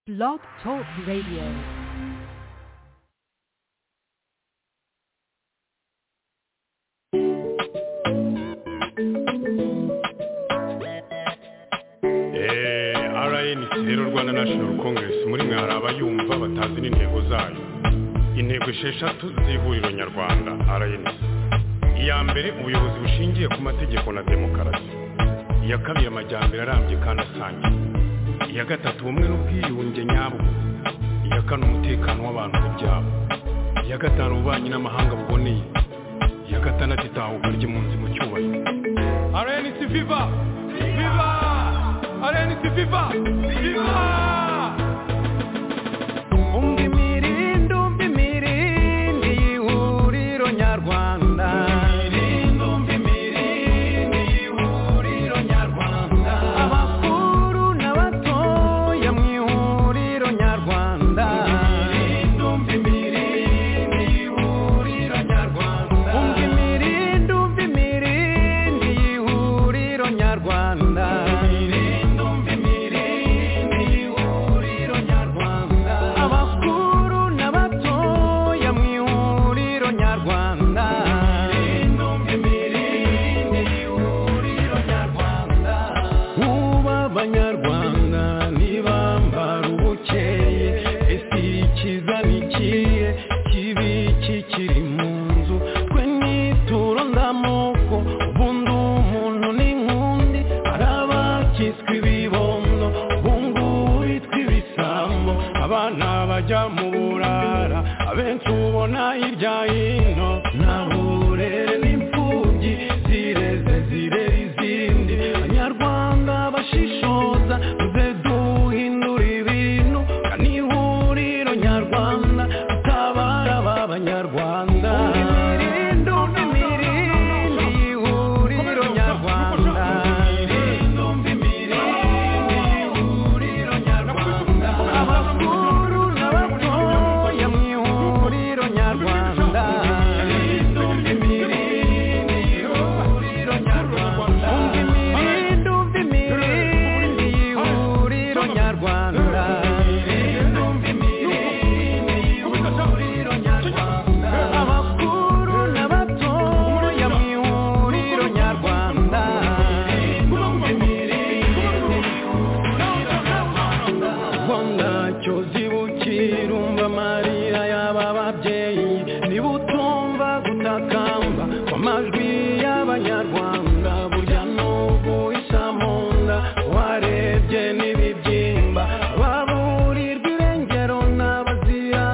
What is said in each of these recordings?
Blog Talk Radio. RNC rero Rwanda National Congress muri mwe hari abayumva batazi n'intego zayo intego esheshatu z'ihuriro nyarwanda RNC iya mbere ubuyobozi bushingiye ku mategeko na demokarasi iya kabiri amajyambere arambye kandi asangiye iya gatatu ubumwe n'ubwiyunge nyabwo iya kane umutekano w'abantu n'ibyabo iya gatanu ububanyi n'amahanga buboneye iya gatandatu itahuka ry'impunzi mu cyubahiro RNC Viva Viva RNC Viva Viva umva imirindi umva imirindi y'ihuriro nyarwanda imirindi umva imirindi y'ihuriro nyarwanda abakuru n'abatoya mu ihuriro nyarwanda imirindi umva imirindi y'ihuriro nyarwanda umva imirindi umva imirindi y'ihuriro nyarwanda imirindi umva imirindi y'ihuriro nyarwanda abakuru n'abatoya mu ihuriro nyarwanda imirindi umva imirindi y'ihuriro nyarwanda ubu abanyarwanda ntibambara ubukeye ese ikiza ni ikihe kibi kikiri mu nzu twe nituro ndamoko ubundi umuntu n'inkundi hari abakiswe ibibondo ubungubu bitwa ibisambo abana bajya mu burara abenshi ubona hirya hino nta burere n'imfubyi zireze zirera izindi abanyarwanda bashishoza muze duhindura ibintu kani ihuriro nyarwanda tutabara aba banyarwanda imirindi imirindi y'ihuriro nyarwanda imirindi imirindi y'ihuriro nyarwanda abakuru n'abatoya mu ihuriro nyarwanda imirindi imirindi y'ihuriro nyarwanda imirindi umva imirindi y'ihuriro nyarwanda imirindi umva imirindi y'ihuriro nyarwanda abakuru n'abatoya mu ihuriro nyarwanda imirindi imirindi ubwo ntacyo zibukira umva amarira y'aba babyeyi niba utumva gutakamba kw'amajwi y'abanyarwanda burya n'ubu isa mu nda warebye n'ibibyimba baburirwa irengero n'abazira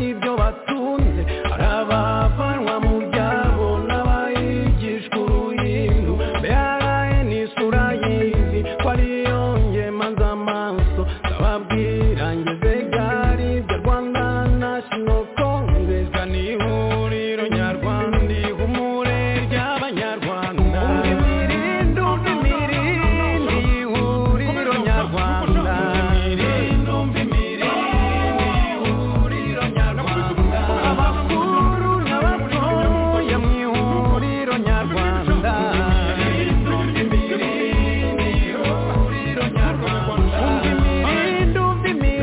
ibyo batunze hari abavanwa mu byabo n'abayigishwa uruhindu mbere ni isura y'izi ko ariyo ngemaza amaso ndababwira ngeze gari ibyo rwanda nashino kongereza ni ihuriro nyarwanda ihumure ry'abanyarwanda imirindi umva imirindi y'ihuriro nyarwanda imirindi umva imirindi y'ihuriro nyarwanda abakuru n'abatoya mu ihuriro nyarwanda imirindi umva imirindi y'ihuriro nyarwanda umva imirindi umva imirindi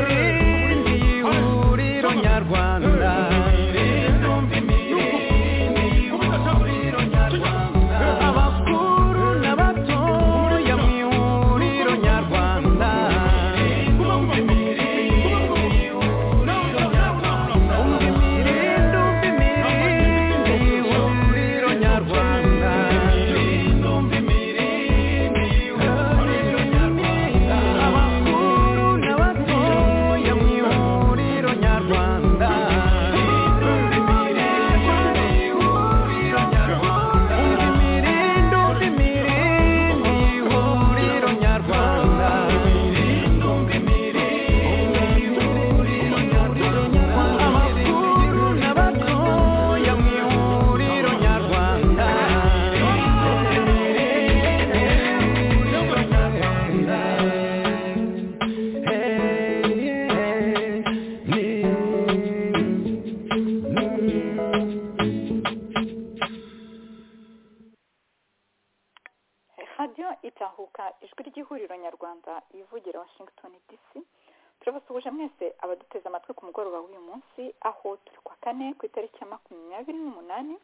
mwese abaduteze amatwi ku mugoroba w'uyu munsi aho turi kwa kane ku itariki ya makumyabiri n'umunani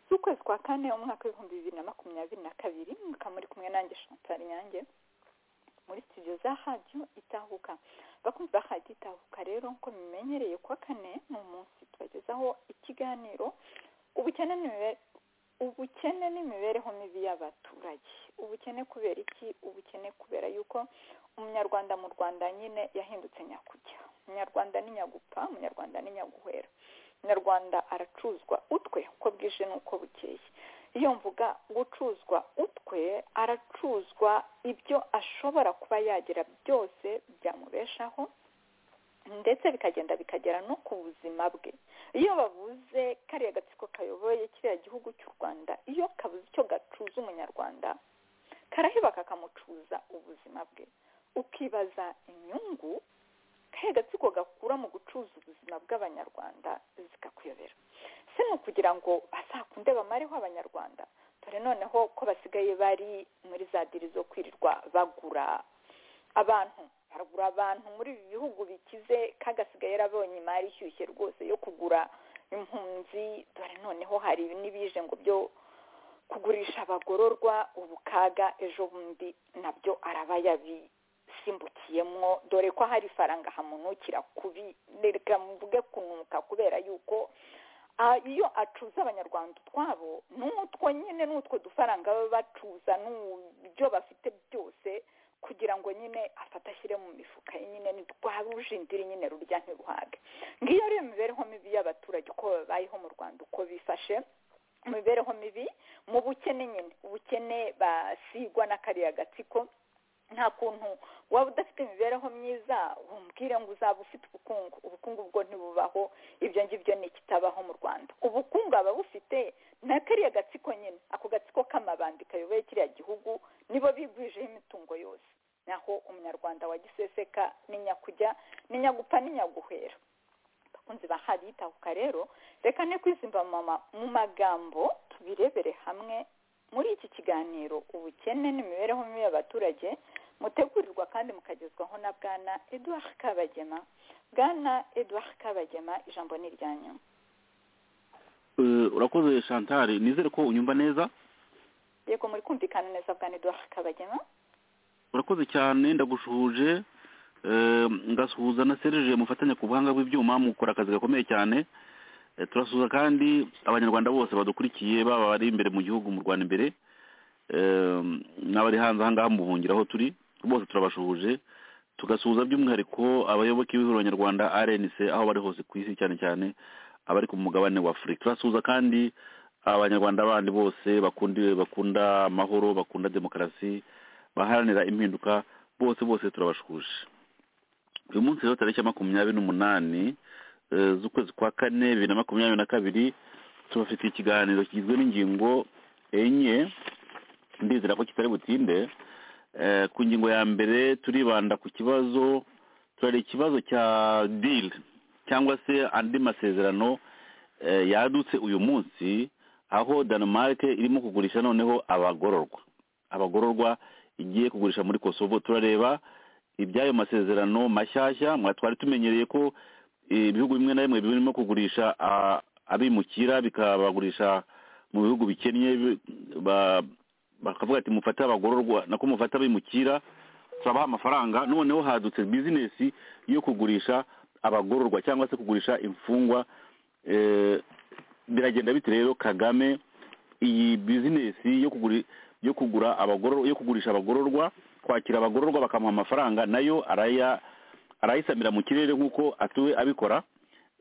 z'ukwezi kwa kane umwaka w'ibihumbi bibiri na makumyabiri na kabiri mukaba muri kumwe nanjye Chantal Nyange muri studio za radiyo itahuka bakunzi ba radiyo itahuka rero nk'uko mumenyereye kuwa kane ni umunsi tubagezaho ikiganiro ubukene n'imibereho ubukene n'imibereho mibi y'abaturage ubukene kubera iki ubukene kubera yuko umunyarwanda mu rwanda nyine yahindutse nyakujya umunyarwanda ni nyagupfa umunyarwanda ni nyaguhera umunyarwanda aracuzwa utwe uko bwije n'uko bukeye iyo mvuga gucuzwa utwe aracuzwa ibyo ashobora kuba yagira byose byamubeshaho ndetse bikagenda bikagera no ku buzima bwe iyo bavuze kariya gatsiko kayoboye kiriya gihugu cy'u rwanda iyo kabuze icyo gacuza umunyarwanda karahiba kakamucuza ubuzima bwe ukibaza inyungu kariya gatsiko gakura mu gucuza ubuzima bw'abanyarwanda zikakuyobera si ni ukugira ngo basakunde bamareho abanyarwanda dore noneho ko basigaye bari muri za diri zo kwirirwa bagura abantu haragura abantu muri ibi bihugu bikize kagasigaye yarabonye imari ishyushye rwose yo kugura impunzi dore noneho hari n'ibije ngo byo kugurisha abagororwa ubukaga ejo bundi nabyo araba yabisimbukiyemo dore ko hari ifaranga hamunukira kubi reka mvuge kunuka kubera yuko iyo acuza abanyarwanda utwabo n'utwo nyine n'utwo dufaranga baba bacuza n'ibyo bafite byose kugira ngo nyine afate ashyire mu mifuka ye nyine rwa rujindiri nyine rurya ntiruhage ngiyo ariyo mibereho mibi y'abaturage uko babayeho mu rwanda uko bifashe mu mibereho mibi mu bukene nyine ubukene basigwa na kariya gatsiko nta kuntu waba udafite imibereho myiza wumvire ngo uzaba ufite ubukungu ubukungu bwo ntibubaho ibyo ngibyo ni ikitabaho mu rwanda ubukungu aba bufite na kariya gatsiko nyine ako gatsiko k'amabandi kayoboye kiriya gihugu nibo bigwijeho imitungo yose naho umunyarwanda wa giseseka ni nyakujya ni nyagupfa ni nyaguhera bakunzi bahari itahuka rero reka ne kwizimba mu magambo tubirebere hamwe muri iki kiganiro ubukene n'imibereho mibi y'abaturage mutegurirwa kandi mukagezwaho na bwana eduard kabagema bwana eduard kabagema ijambo ni iryanyu urakoze chantal nizere ko unyumva neza yego muri kumvikana neza bwana eduard kabagema urakoze cyane ndagushuhuje ngasuhuza na serije mufatanya ku buhanga bw'ibyuma mukora akazi gakomeye cyane turasuhuza kandi abanyarwanda bose badukurikiye baba bari imbere mu gihugu mu rwanda imbere n'abari hanze ahangaha mu buhungiro aho turi bose turabashuhuje tugasuhuza by'umwihariko abayoboke b'ihuriro nyarwanda rnc aho bari hose ku isi cyane cyane abari ku mugabane wa afurika turasuhuza kandi abanyarwanda bandi bose bakunda amahoro bakunda demokarasi baharanira impinduka bose bose turabashuhuje uyu munsi rero tariki ya makumyabiri n'umunani z'ukwezi kwa kane bibiri na makumyabiri na kabiri tubafitiye ikiganiro kigizwe n'ingingo enye ndizera ko kitari butinde ku ngingo ya mbere turibanda ku kibazo turareba ikibazo cya diri cyangwa se andi masezerano yadutse uyu munsi aho Denmark irimo kugurisha noneho abagororwa abagororwa igiye kugurisha muri kosovo turareba iby'ayo masezerano mashyashya twari tumenyereye ko ibihugu bimwe na bimwe birimo kugurisha abimukira bikabagurisha mu bihugu bikennye bakavuga ati mufate abagororwa nako mufate abimukira turabaha amafaranga noneho hadutse bizinesi yo kugurisha abagororwa cyangwa se kugurisha imfungwa biragenda bite rero kagame iyi bizinesi yo kugura abagororwa yo kugurisha abagororwa kwakira abagororwa bakamuha amafaranga nayo araya arayisamira mu kirere nk'uko atuwe abikora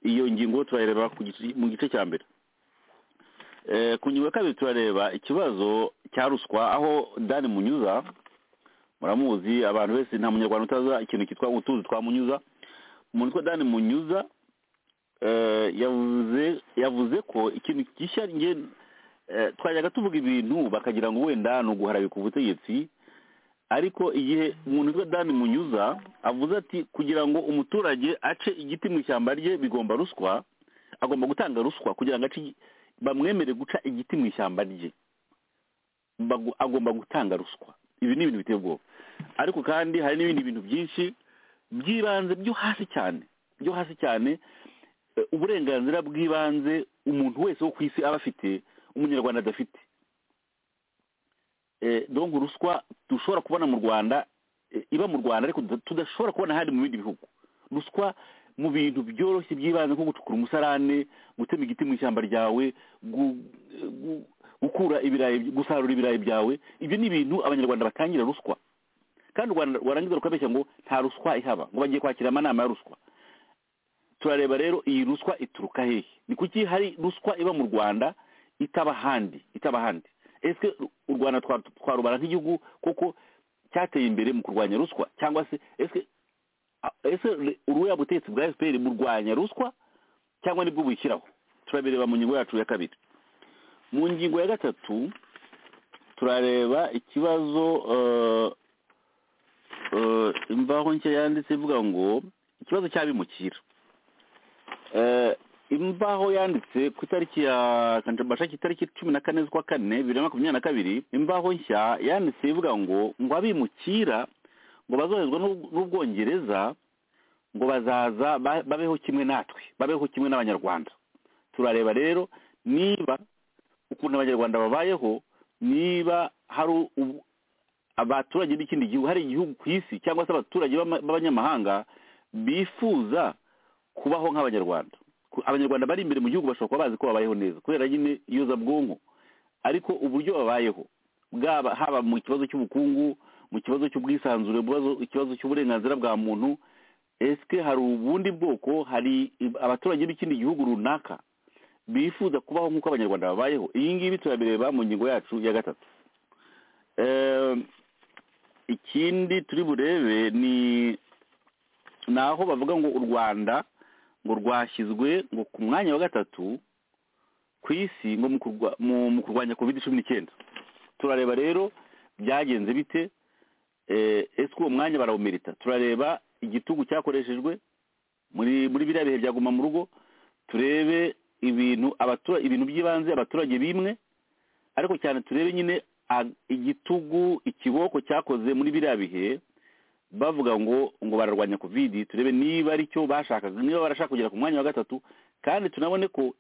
iyo ngingo turareba mu gice cya mbere ku ngingo ya kabiri turareba ikibazo cya ruswa aho dani munyuza muramuzi abantu bese nta munyarwanda utaza ikintu cyitwa utuzi twa munyuza umuntu witwa dani munyuza yavuze ko ikintu gishya twajyaga tuvuga ibintu bakagira ngo wenda ni uguharabika ubutegetsi ariko igihe umuntu witwa dani munyuza avuze ati kugira ngo umuturage ace igiti mu ishyamba rye bigomba ruswa agomba gutanga ruswa kugira ngo bamwemere guca igiti mu ishyamba rye agomba gutanga ruswa ibi ni ibintu biteye ubwoba ariko kandi hari n'ibindi bintu byinshi by'ibanze byo hasi cyane byo hasi cyane eh, uburenganzira bw'ibanze umuntu wese wo ku isi aba afite umunyarwanda adafite Eh, donc ruswa dushobora kubona mu rwanda eh, iba mu rwanda ariko tuda- tudashobora kubona ahandi mu bindi bihugu ruswa mu bintu byoroshye by'ibanze nko gucukura umusarane gutema igiti mu ishyamba ryawe gu- gu- gukura ibirayi gusarura ibirayi byawe ibyo ni ibintu abanyarwanda batangira ruswa kandi u rwanda rwarangiza rukabeshya ngo nta ruswa ihaba ngo bagiye kwakira amanama ya ruswa turareba rero iyi ruswa ituruka hehe ni kuki hari ruswa iba mu rwanda itaba ahandi itaba ahandi ese u rwanda twa- twarubara nk'igihugu kuko cyateye imbere mu kurwanya ruswa cyangwa se ese a- ese re- uruya butegetsi bwa fpr burwanya ruswa cyangwa nibwo buyishyiraho turabireba mu ngingo yacu ya kabiri mu ngingo ya gatatu turareba ikibazo eh, eh, imvaho nshya yanditse ivuga ngo ikibazo cy'abimukira Eh, imvaho yanditse ku itariki ya kanjabashaki itariki cumi na kane z'ukwa kane bibiri na makumyabiri na kabiri imvaho nshya yanditse ivuga ngo ngo abimukira ngo bazoherezwa n'u- n'ubwongereza ngo bazaza ba- babeho kimwe natwe babeho kimwe n'abanyarwanda turareba rero niba ukuntu abanyarwanda babayeho niba hari u- abaturage b'ikindi gihugu hari igihugu ku isi cyangwa se abaturage b'ama- b'abanyamahanga bifuza kubaho nk'abanyarwanda Ku- abanyarwanda bari imbere mu gihugu bashobora kuba bazi ko babayeho neza kubera nyine iyuzabwonko ariko uburyo babayeho bwaba haba mu kibazo cy'ubukungu mu kibazo cy'ubwisanzure mu bibazo- ikibazo cy'uburenganzira bwa muntu esike hari ubundi bwoko hari i- abaturage b'ikindi gihugu runaka bifuza kubaho nk'uko abanyarwanda babayeho iyi ngibi turabireba mu ngingo yacu ya gatatu Ehm, ikindi turi burebe ni ni aho bavuga ngo u rwanda ngo rwashyizwe ngo ku mwanya wa gatatu ku isi ngo mu kurwa- mu- mu kurwanya covid cumi n'icyenda turareba rero byagenze bite Eh, ese uwo mwanya barawumerita turareba igitugu cyakoreshejwe muri muri biriya bihe byaguma mu rugo turebe ibintu abatura ibintu by'ibanze abaturage bimwe ariko cyane turebe nyine a- igitugu ikiboko cyakoze muri biriya bihe bavuga ngo ngo bararwanya covid turebe niba aricyo bashakaga niba barashaka kugera ku mwanya wa gatatu kandi tunabone ko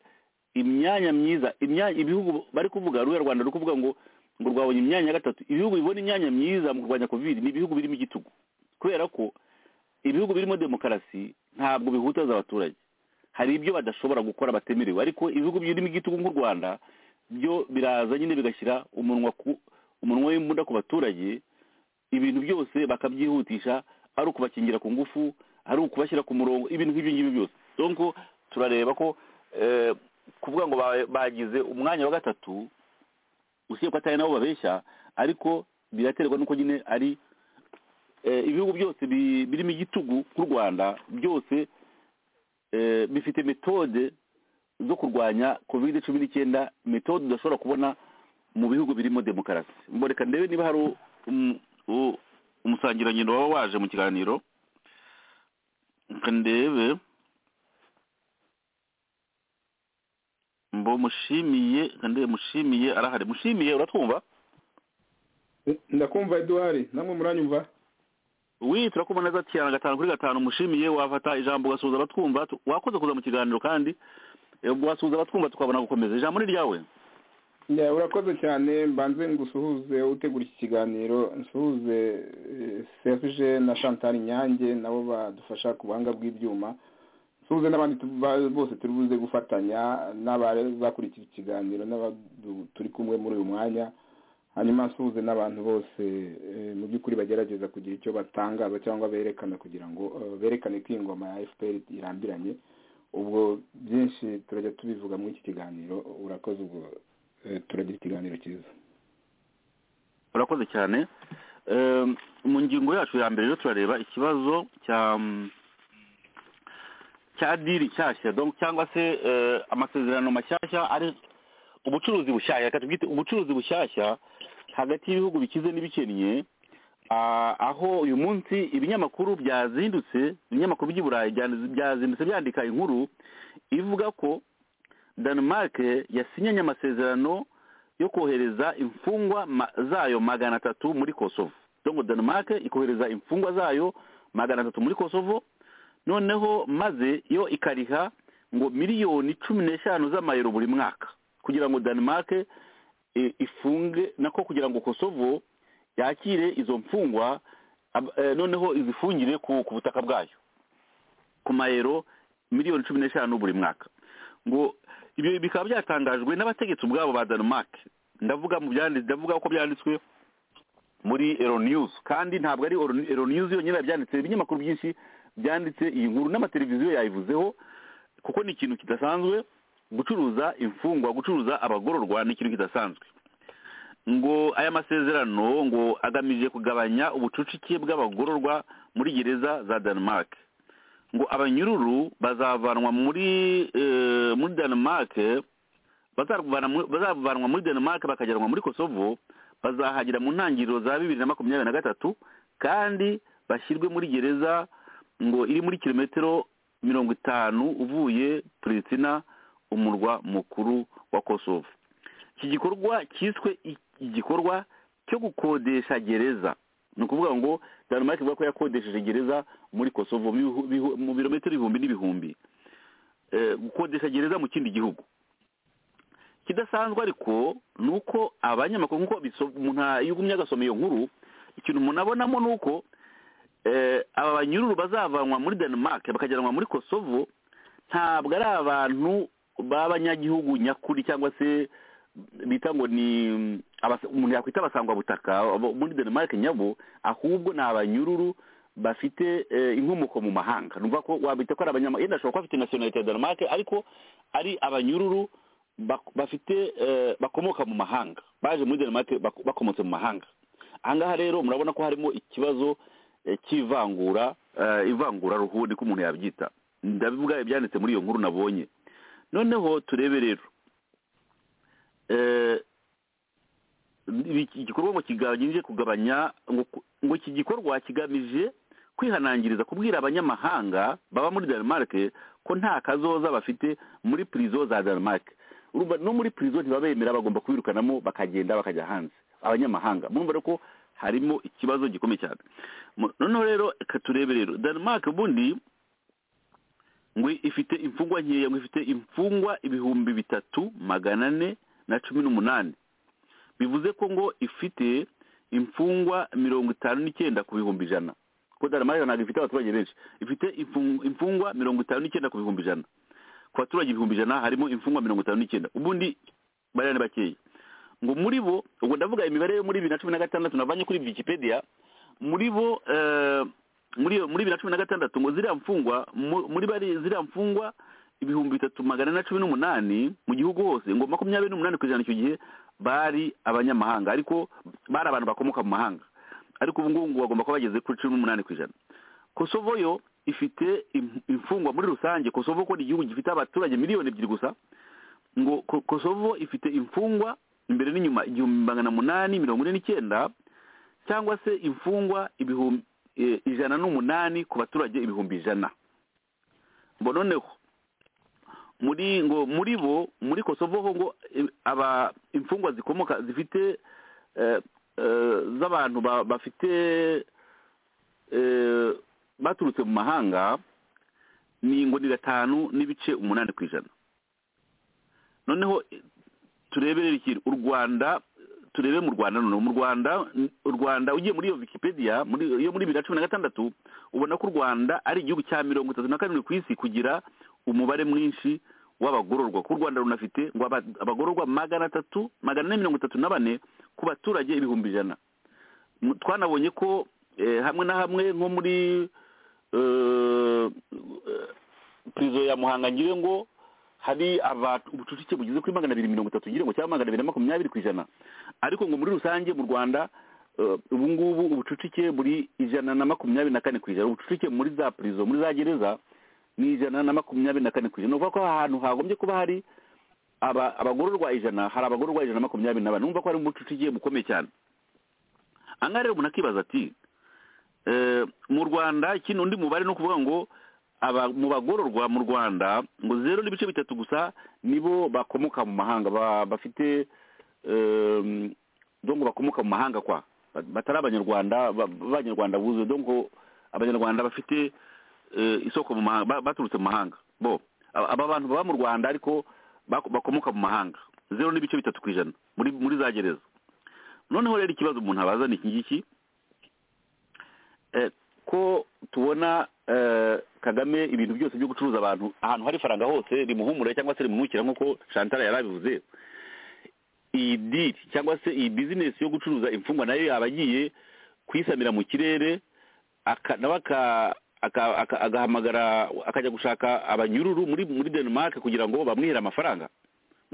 imyanya myiza imyanya ibihugu bari kuvuga ruya rwanda ruri kuvuga ngo ngo rwabonye imyanya ya gatatu ibihugu bibona imyanya myiza mu kurwanya covid ni ibihugu birimo igitugu kubera ko ibihugu birimo demokarasi ntabwo bihutaza abaturage hari ibyo badashobora gukora batemerewe ariko ibihugu birimo igitugu nk'u rwanda byo biraza nyine bigashyira umunwa ku umunwa w'imbunda ku baturage ibintu byose bakabyihutisha ari ukubakingira ku ngufu ari ukubashyira ku murongo ibintu nk'ibyo ngibyo byose donc turareba ko eh, kuvuga ngo ba- bagize umwanya wa gatatu usibye ko atari nabo babeshya ariko biraterwa n'uko nyine ari eh, ibihugu byose bi- birimo igitugu nk'u rwanda byose eh, bifite metode zo kurwanya covid cumi n'icyenda metode udashobora kubona mu bihugu birimo demokarasi mboreka ndebe niba hari u- um- u- umusangirangendo waba waje mu kiganiro reka ndebe mbo mushimiye reka ndebe mushimiye arahari mushimiye uratwumva ndakumva eduwari namwe muranyumva wi turakumva neza cyane gatanu kuri gatanu mushimiye wafata ijambo ugasuhuza abatwumva tu- wakoze kuza mu kiganiro kandi eh, wasuhuza abatwumva tukabona gukomeza ijambo ni ryawe Ya, urakoze cyane mbanze ngusuhuze utegura iki kiganiro nsuhuze eh, serge na chantal nyange nabo badufasha ku buhanga bw'ibyuma nsuhuze n'abandi tu- ba- bose turi buze gufatanya n'abazakurikira ikiganiro n'abadu- turi kumwe muri uyu mwanya hanyuma nsuhuze n'abantu bose eh, mu by'ukuri bagerageza kugira icyo batangaza cyangwa berekana kugira ngo eh, berekane ko ingoma ya fpr irambiranye ubwo byinshi turajya tubivuga muri iki kiganiro urakoze ubwo eh, turagira ikiganiro cyiza urakoze cyane Ehm, mu ngingo yacu ya mbere rero turareba ikibazo cya cya diri nshyashya donc cyangwa se eh, amasezerano mashyashya ari ubucuruzi bushyashya reka tubwite ubucuruzi bushyashya hagati y'ibihugu bikize n'ibikennye ah, aho uyu munsi ibinyamakuru byazindutse ibinyamakuru by'i burayi bya- byazindutse byandika inkuru ivuga ko denmark yasinyanye amasezerano yo kohereza imfungwa ma- zayo magana atatu muri kosovo dongo denmark ikohereza imfungwa zayo magana atatu muri kosovo noneho maze yo ikariha ngo miliyoni cumi n'eshanu z'amayero buri mwaka kugira ngo denmark eh, ifunge nako kugira ngo kosovo yakire izo mfungwa ab- eh, noneho izifungire ku ku butaka bwayo ku mayero miliyoni cumi n'eshanu buri mwaka ngo ibyo bikaba byatangajwe n'abategetsi ubwabo ba denmark ndavuga mu byanditse ndavuga ko byanditswe muri ero news kandi ntabwo ari Ero- ero news yonyine yabyanditse ibinyamakuru byinshi byanditse iyi nkuru n'amateleviziyo yayivuzeho kuko ni ikintu kidasanzwe gucuruza imfungwa gucuruza abagororwa ni ikintu kidasanzwe ngo aya masezerano ngo agamije kugabanya ubucucike bw'abagororwa muri gereza za denmark ngo abanyururu bazavanwa muri eh, muri denmark bazavana mu- bazavanwa muri denmark bakajyanwa muri kosovo bazahagera mu ntangiriro za bibiri na makumyabiri na gatatu kandi bashyirwe muri gereza ngo iri muri kilometero mirongo itanu uvuye pristina umurwa mukuru wa kosovo iki gikorwa cyiswe i- igikorwa cyo gukodesha gereza ni ukuvuga ngo denmark ivuga ko yakodesheje gereza muri kosovo mu bihu- bihu- mu birometero ibihumbi n'ibihumbi Eh, gukodesha gereza mu kindi gihugu kidasanzwe ariko ni uko abanyamakuru nk'uko biso- umuntu yagumye agasoma iyo nkuru ikintu umuntu abonamo ni uko eh, aba banyururu bazavanwa muri denmark bakajyanwa muri kosovo ntabwo ari abantu b'abanyagihugu nyakuri cyangwa se bita ngo ni mm, abas- umuntu yakwita abasangwabutaka abo muri denmark nyabo ahubwo ni abanyururu bafite eh, inkomoko mu mahanga numva ko wabita ko ari abanyamahanga yenda ashobora kuba afite nationality ya denmark ariko ari abanyururu bak- bafite eh, bakomoka mu mahanga baje muri denmark bak- bakomotse mu mahanga ahangaha rero murabona ko harimo ikibazo eh, cy'ivangura eh, ivangura ruhu niko umuntu yabyita ndabivuga ibyanditse muri iyo nkuru nabonye noneho turebe rero eh, iki gikorwa ngo kigamije kugabanya ngo ku- ngo iki gikorwa kigamije kwihanangiriza kubwira abanyamahanga baba muri denmark ko nta kazoza bafite muri prison za denmark Urumva no muri prison ntibabemera bagomba kubirukanamo bakagenda bakajya hanze abanyamahanga murumva rero ko harimo ikibazo gikomeye cyane Mu- noneho rero reka turebe rero denmark ubundi ngo ifite imfungwa nkeya ngo ifite imfungwa ibihumbi bitatu magana ane na cumi n'umunani bivuze ko ngo ifite imfungwa mirongo itanu n'icyenda ku bihumbi ijana kuko denmark ntabwo ifite abaturage benshi ifite imfung- imfungwa mirongo itanu n'icyenda ku bihumbi ijana ku baturage ibihumbi ijana harimo imfungwa mirongo itanu n'icyenda ubundi bariya ni bakeya ngo muri bo ubwo ndavuga imibare yo muri bibiri na cumi na gatandatu navanye kuri wikipedia muri bo eh, muri iyo- muri bibiri na cumi na gatandatu ngo ziriya mfungwa mu- muri bari ziriya mfungwa ibihumbi bitatu magana ane na cumi n'umunani mu gihugu hose ngo makumyabiri n'umunani ku ijana icyo gihe bari abanyamahanga ariko bari abantu bakomoka mu mahanga ariko ubu ngubu ngo bagomba kuba bageze kuri cumi n'umunani ku ijana kosovo yo ifite im- imfungwa muri rusange kosovo ko ni igihugu gifite abaturage miliyoni ebyiri gusa ngo Ko- kosovo ifite imfungwa imbere n'inyuma igihumbi magana munani mirongo ine n'icyenda cyangwa se imfungwa ibihumbi eh, ijana n'umunani ku baturage ibihumbi ijana ngo noneho muri ngo muri bo muri kosovo ho ngo eh, aba imfungwa zikomoka zifite eh, eh, z'abantu ba- bafite eh, baturutse mu mahanga ni ngo ni gatanu n'ibice umunani ku ijana noneho eh, tureberere ikintu u rwanda turebe mu rwanda noneho mu rwanda u rwanda ugiye muri iyo wikipedia muri yo muri bibiri na cumi na gatandatu ubona ko u rwanda ari igihugu cya mirongo itatu na karindwi ku isi kugira umubare mwinshi w'abagororwa ko u rwanda runafite ngo aba- abagororwa magana atatu magana ane mirongo itatu na bane ku baturage ibihumbi ijana M- twanabonye ko eh, hamwe na hamwe nko muri eh, eh, prizo ya muhanga ngire ngo hari aba- ubucucike bugeze kuri magana abiri mirongo itatu ngire ngo cyangwa magana abiri na makumyabiri ku ijana ariko ngo muri rusange mu rwanda eh, ubu ngubu ubucucike buri ijana na makumyabiri na kane ku ijana ubucucike muri za prizo muri za gereza ni ijana na makumyabiri na kane ku ijana uvuga ko ahantu hagombye kuba hari aba- abagororwa ijana hari abagororwa ijana na makumyabiri na bane numva ko hari ubucucike bukomeye cyane ahangaha rero umuntu akibaza ati eh, mu rwanda ikindi undi mubare ni ukuvuga ngo aba mu bagororwa mu rwanda ngo zero n'ibice bitatu gusa nibo bakomoka mu mahanga ba- bafite em, dongo bakomoka mu mahanga kwa batari abanyarwanda ba- b'abanyarwanda buzuye dongo abanyarwanda bafite eh, isoko mu mahanga ba- baturutse mu mahanga bo aba aba bantu baba mu rwanda ariko bako- bakomoka mu mahanga zeru n'ibice bitatu ku ijana muri muri za gereza noneho rero ikibazo umuntu abaza ni iki ngiki Eh, ko tubona eh, kagame ibintu byose byo gucuruza abantu ahantu hari faranga hose rimuhumure cyangwa se rimunukira nk'uko shantara yarabivuze iyi diri cyangwa se iyi bizinesi yo gucuruza imfungwa nayo yaba agiye kuyisamira mu kirere aka- nawe aka- aka- aka- agahamagara akajya gushaka abanyururu muri muri denmark kugira ngo bamwihere amafaranga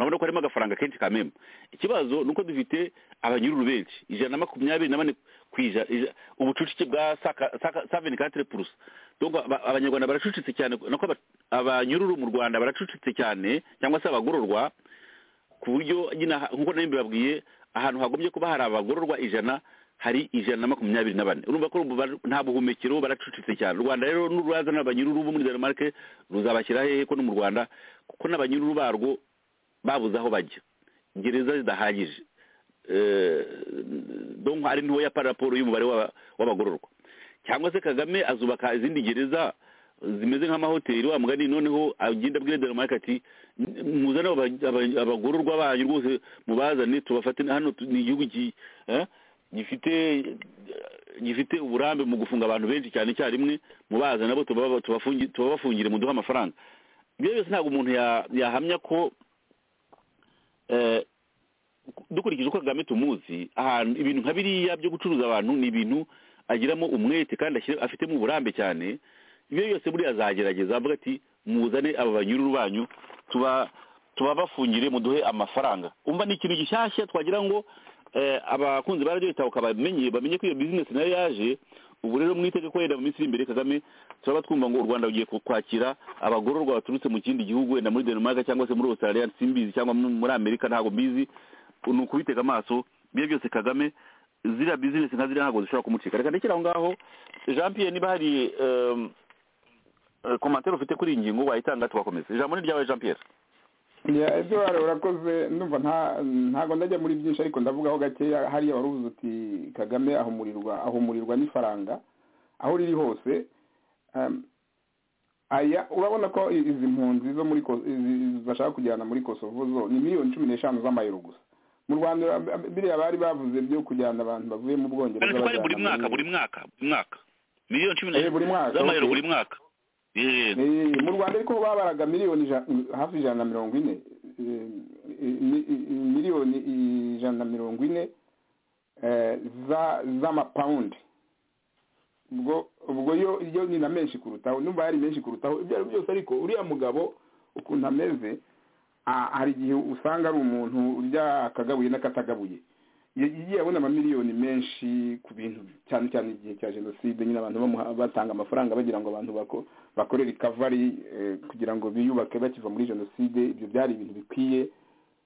urabona ko harimo agafaranga kenshi kameme ikibazo ni uko dufite abanyururu benshi ijana na makumyabiri na bane ku ijana ija- ubucucike bwa saveni katire purusa donc aba- abanyarwanda baracucitse cyane nako aba- abanyururu mu rwanda baracucitse cyane cyangwa se abagororwa ku buryo nyine aha- nk'uko nari mbibabwiye ahantu hagombye kuba hari abagororwa ijana hari ijana na makumyabiri na bane urumva ko ubu bar- nta buhumekero baracucitse cyane u rwanda rero n'uruza n'abanyururu bo muri denmark ruzabashyira hehe ko no mu rwanda kuko n'abanyururu barwo babuze aho bajya gereza zidahagije Eh, donc ari ntoya par raporo y'umubare w'aba- w'abagororwa cyangwa se kagame azubaka izindi gereza zimeze nk'amahoteli wa mugani noneho agenda abwira denmark ati muzane aba- aba- abagororwa banyu rwose mubazane tubafate hano tu- ni igihugu gi- eh, gifite gifite uburambe mu gufunga abantu benshi cyane icyarimwe mubazane nabo tubaba- tubafungi- tubabafungire muduhe amafaranga ibyo byose ntabwo umuntu ya- yahamya ko eh, dukurikije uko kagame tumuzi ahantu ibintu nka biriya byo gucuruza abantu ni ibintu agiramo umwete kandi ashyira- afitemo uburambe cyane ibyo byose buriya azagerageza avuga ati muzane aba banyururu banyu tuba tubabafungire muduhe amafaranga umva ni ikintu gishyashya twagira ngo eh, abakunzi ba radiyo itabuka bamenye bamenye ko iyo bizinesi nayo yaje ubu rero mu itegeko yenda mu minsi iri imbere kagame turaba twumva ngo u rwanda rugiye ku- kwakira abagororwa baturutse mu kindi gihugu wenda muri denmark cyangwa se muri australia simbizi cyangwa mu- muri amerika ntabwo mbizi ni ukubitega amaso ibyo byose kagame ziriya bizinesi nka ziriya ntabwo zishobora kumucika reka ndekere aho ngaho jean pierre niba hari em, eh, komantere ufite kuri iyi ngingo wayitanga tugakomeza ijambo ni ryawe jean pierre Ya, Edouard urakoze ndumva nta ntago ndajya muri byinshi ariko ndavugaho gakeya hariya wari uvuze uti kagame ahumurirwa ahumurirwa n'ifaranga aho riri hose um, aya urabona ko i- izi mpunzi zo muri Ko- izi- izi bashaka kujyana muri kosovo zo ni miliyoni cumi n'eshanu z'amayero gusa mu rwanda ura- biriya bari bavuze byo kujyana abantu bavuye mu bwongereza kandi twari buri bajyana mwaka muri- buri mwaka buri mwaka miliyoni cumi Eh, buri mwaka, z'amayero okay. buri mwaka Eh, Eh, mu rwanda ariko babaraga miliyoni ija- hafi ijana na mirongo ine Eh, mi- miliyoni ijana na mirongo ine eh, za- z'amapawundi ubwo ubwo yo yo ni na menshi kurutaho numva yari menshi kurutaho ibyo ari byo byose ariko uriya mugabo ukuntu ameze a- hari igihe usanga ari umuntu urya akagabuye n'akatagabuye Ya- yagiye abona amamiliyoni menshi ku bintu cyane cyane igihe cya jenoside nyine abantu bamuha- batanga amafaranga bagira ngo abantu bako- bakore rikavari kugira ngo biyubake bakiva muri jenoside ibyo byari ibintu bikwiye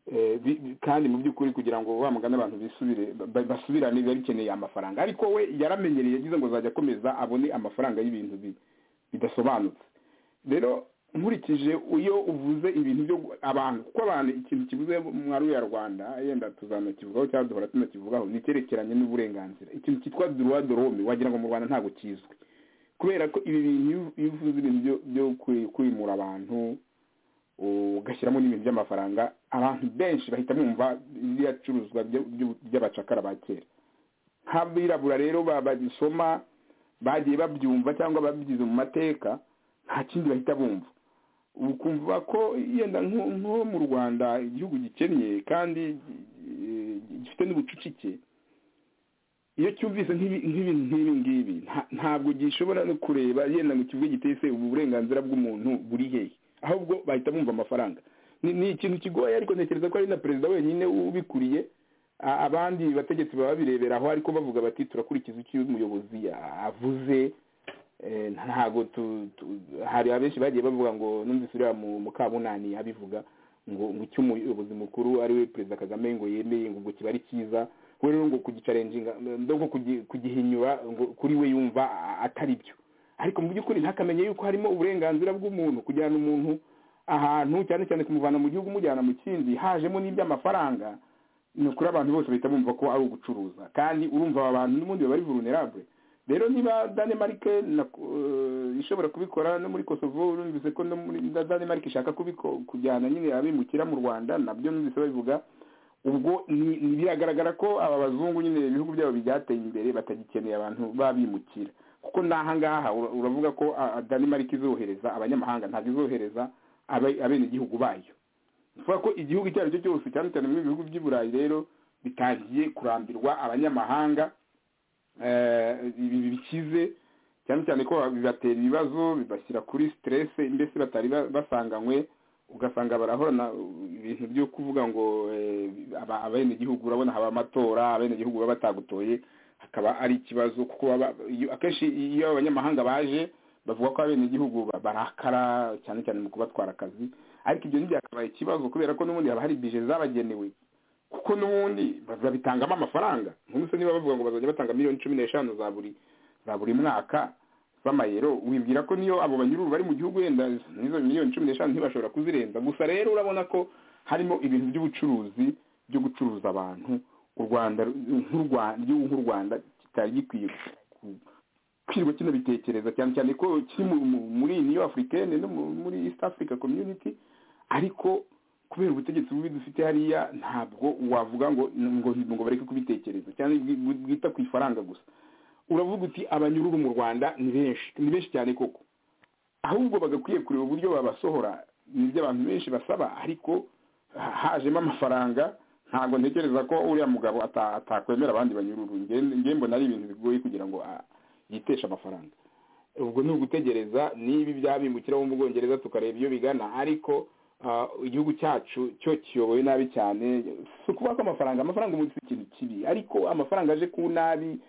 Eh, bi- bi- kandi mu by'ukuri kugira ngo wa mugani abantu bisubire ba- basubirane biba bikeneye amafaranga ariko we yaramenyereye yagize ngo azajya akomeza abone amafaranga y'ibintu bi- bidasobanutse rero nkurikije iyo uvuze ibintu byo gu- abantu kuko abantu ikintu kivuze muri ruriya rwanda yenda tuzanakivugaho cyangwa duhora tunakivugaho ni icyerekeranye n'uburenganzira ikintu cyitwa droit de l'homme wagira ngo mu rwanda ntabwo kizwi kubera ko ibi bintu iyo- iyo uvuze ibintu byo- byo kwi- kwimura abantu ugashyiramo n'ibintu by'amafaranga abantu benshi bahita bumva ibicuruzwa by'abacakara ba kera nk'abirabura rero ba- bagisoma bagiye babyumva cyangwa babigize mu mateka nta kindi bahita bumva ukumva ko yenda nko nko mu rwanda igihugu gikennye kandi eh, gifite n'ubucucike iyo cyumvise nk'ibi nk'ibi- nk'ibi ngibi nta- ntabwo gishobora no kureba yenda ngo kivuge giteye se ubu burenganzira bw'umuntu buri hehe ahubwo bahita bumva amafaranga ni ni ikintu kigoye ariko ntekereza ko ari na perezida wenyine ubikuriye a- abandi bategetsi baba bireberaho ariko bavuga bati turakurikiza icyo uyu muyobozi a- avuze Eh, ntabwo tu- tu- hari abenshi bagiye bavuga ngo numvise uriya mu- mukamunani abivuga ngo ngo icyo umuyobozi mukuru ari we perezida kagame ngo yemeye ngo ubwo kiba ari cyiza we rero ngo kugicarenjinga ngo kugi- kugihinyura ngo kuri we yumva a- atari byo ariko mu by'ukuri ntakamenye yuko harimo uburenganzira bw'umuntu kujyana umuntu ahantu cyane cyane kumuvana mu gihugu umujyana mu kindi hajemo n'iby'amafaranga ni ukuri abantu bose bahita bumva ko ari ugucuruza kandi urumva aba bantu n'ubundi baba ari vulnerable rero niba danemarike ishobora kubikora no muri kosovo numvise ko no muri danemarike ishaka kujyana nyine abimukira mu rwanda nabyo numvise babivuga ubwo biragaragara ko aba bazungu nyine ibihugu byabo byateye imbere batagikeneye abantu babimukira kuko n'ahangaha uravuga ko danemarike izohereza abanyamahanga ntabwo izohereza abenegihugu bayo bivuga ko igihugu icyo ari cyo cyose cyane cyane muri bihugu by'i burayi rero bitangiye kurambirwa abanyamahanga ibi bikize cyane cyane ko bibatera ibibazo bibashyira kuri siterese mbese batari basanganywe ugasanga barahorana ibintu byo kuvuga ngo abenegihugu urabona haba amatora abenegihugu baba batagutoye hakaba ari ikibazo kuko akenshi iyo abanyamahanga baje bavuga ko abenegihugu barakara cyane cyane mu kubatwara akazi ariko ibyo ntibyakabaye ikibazo kubera ko n'ubundi haba hari bije zabagenewe kuko n'ubundi babitangamo amafaranga nk'ubu se niba bavuga ngo bazajya batanga miliyoni cumi n'eshanu za buri za buri mwaka z'amayero wibwira ko niyo abo banyururu bari mu gihugu wenda n'izo miliyoni cumi n'eshanu ntibashobora kuzirenza gusa rero urabona ko harimo ibintu by'ubucuruzi byo gucuruza abantu u rwanda igihugu nk'u rwanda kitari gikwiye kwirwa kino bitekereza cyane cyane ko kiri muri niyo afurikene no muri east africa community ariko kubera ubutegetsi bubi dufite hariya ntabwo wavuga ngo ngo bareke kubitekereza cyane bwita ku ifaranga gusa uravuga uti abanyururu mu rwanda ni benshi ni benshi cyane koko ahubwo bagakwiye kureba uburyo babasohora ni ibyo abantu benshi basaba ariko hajemo amafaranga ntabwo ntekereza ko uriya mugabo atakwemera abandi banyururu mbona ari ibintu bigoye kugira ngo yiteshe amafaranga ubwo ni ugutegereza niba ibyabimukira bo mu bwongereza tukareba iyo bigana ariko igihugu cyacu cyo kiyobowe nabi cyane si ukuvuga ko amafaranga amafaranga umuntu si ikintu kibi ariko amafaranga aje ku nabi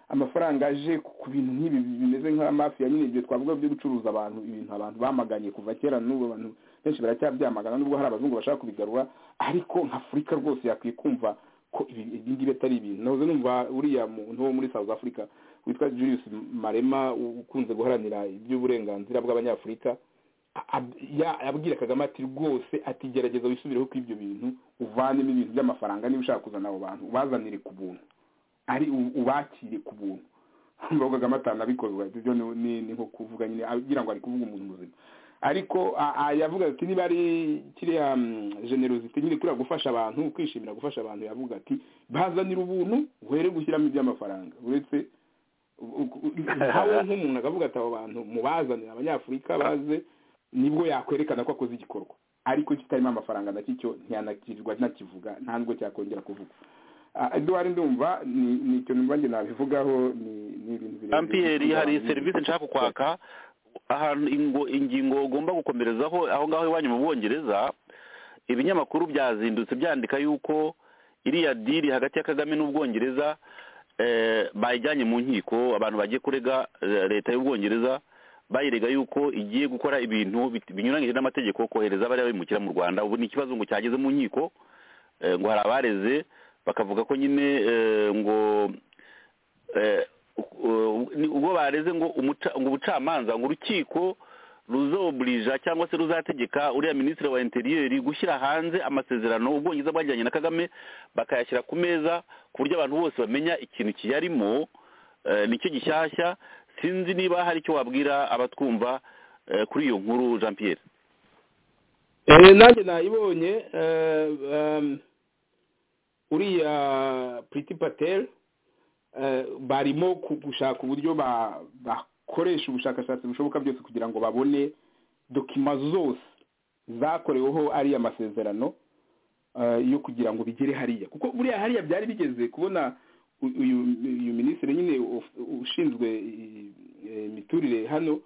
amafaranga aje ku bintu nk'ibi bimeze nk'amafiya nyine ibyo twavuga byo gucuruza abantu ibintu abantu bamaganye kuva kera n'ubu abantu benshi baracyabyamagana nubwo hari abazungu bashaka kubigarura ariko nka afurika rwose yakwiye kumva ko ibi ngibi atari ibintu nahoze numva uriya muntu wo muri south africa witwa julius marema ukunze guharanira iby'uburenganzira bw'abanyafurika abwira kagame ati rwose ati gerageza wisubireho ko ibyo bintu uvanemo ibintu by'amafaranga niba ushaka kuzana abo bantu ubazanire ku buntu ari ubakire ku buntu nubwo kagame atanabikorwa ibyo ni nko kuvuga nyine agira ngo ari kuvuga umuntu muzima ariko yavuga ati niba ari kiriya generosite nyine kuriya gufasha abantu kwishimira gufasha abantu yavuga ati bazanira ubuntu uhere gushyiramo iby'amafaranga uretse nawe nk'umuntu akavuga ati abo bantu mubazanire abanyafurika baze nibwo yakwerekana ko akoze igikorwa ariko kitarimo amafaranga na cyo ntiyanakirwa nakivuga nta nubwo cyakongera kuvuga eduwari ndumva ni ikintu mbange nabivugaho ni ibintu birebire ampiyeri hari serivisi nshaka kwaka ahantu ingingo ugomba gukomerezaho aho ngaho iwanyu mu bwongereza ibinyamakuru byazindutse byandika yuko iriya diri hagati ya kagame n'ubwongereza bayijyanye mu nkiko abantu bagiye kurega leta y'ubwongereza bayirega yuko igiye gukora ibintu binyuranyije n'amategeko kohereza abari babimukira mu rwanda ubu ni ikibazo ngo cyageze mu nkiko ngo hari abareze bakavuga ko nyine ngo ubwo bareze ngo ubucamanza ngo urukiko ruzoburija cyangwa se ruzategeka uriya minisitiri wa interiyeri gushyira hanze amasezerano ubwongereza bwajyanye na kagame bakayashyira ku meza ku buryo abantu bose bamenya ikintu kiyarimo nicyo gishyashya sinzi niba hari icyo wabwira abatwumva kuri iyo nkuru jean pierre nanjye nayibonye uriya puriti pateri barimo gushaka uburyo bakoresha ubushakashatsi bushoboka byose kugira ngo babone dokima zose zakoreweho ariya masezerano yo kugira ngo bigere hariya kuko buriya hariya byari bigeze kubona uyu minisitiri nyine ushinzwe imiturire hano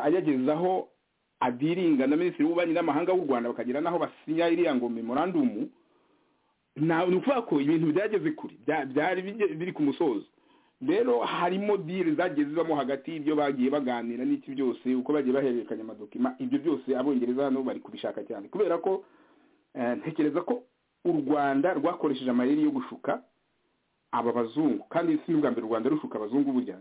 ayagezaho adiringa na minisitiri w'ububanyi n'amahanga w'u rwanda bakagira n'aho basinya iriya ngo memorandumu ni ukuvuga ko ibintu byageze kure byari biri ku musozo rero harimo diri zagezwamo hagati y'ibyo bagiye baganira n'iki byose uko bagiye bahererekanya amadokima ibyo byose abongereza hano bari kubishaka cyane kubera ko ntekereza ko u rwanda rwakoresheje amayeri yo gushuka aba bazungu kandi si n'ubwa mbere u rwanda rushuka abazungu burya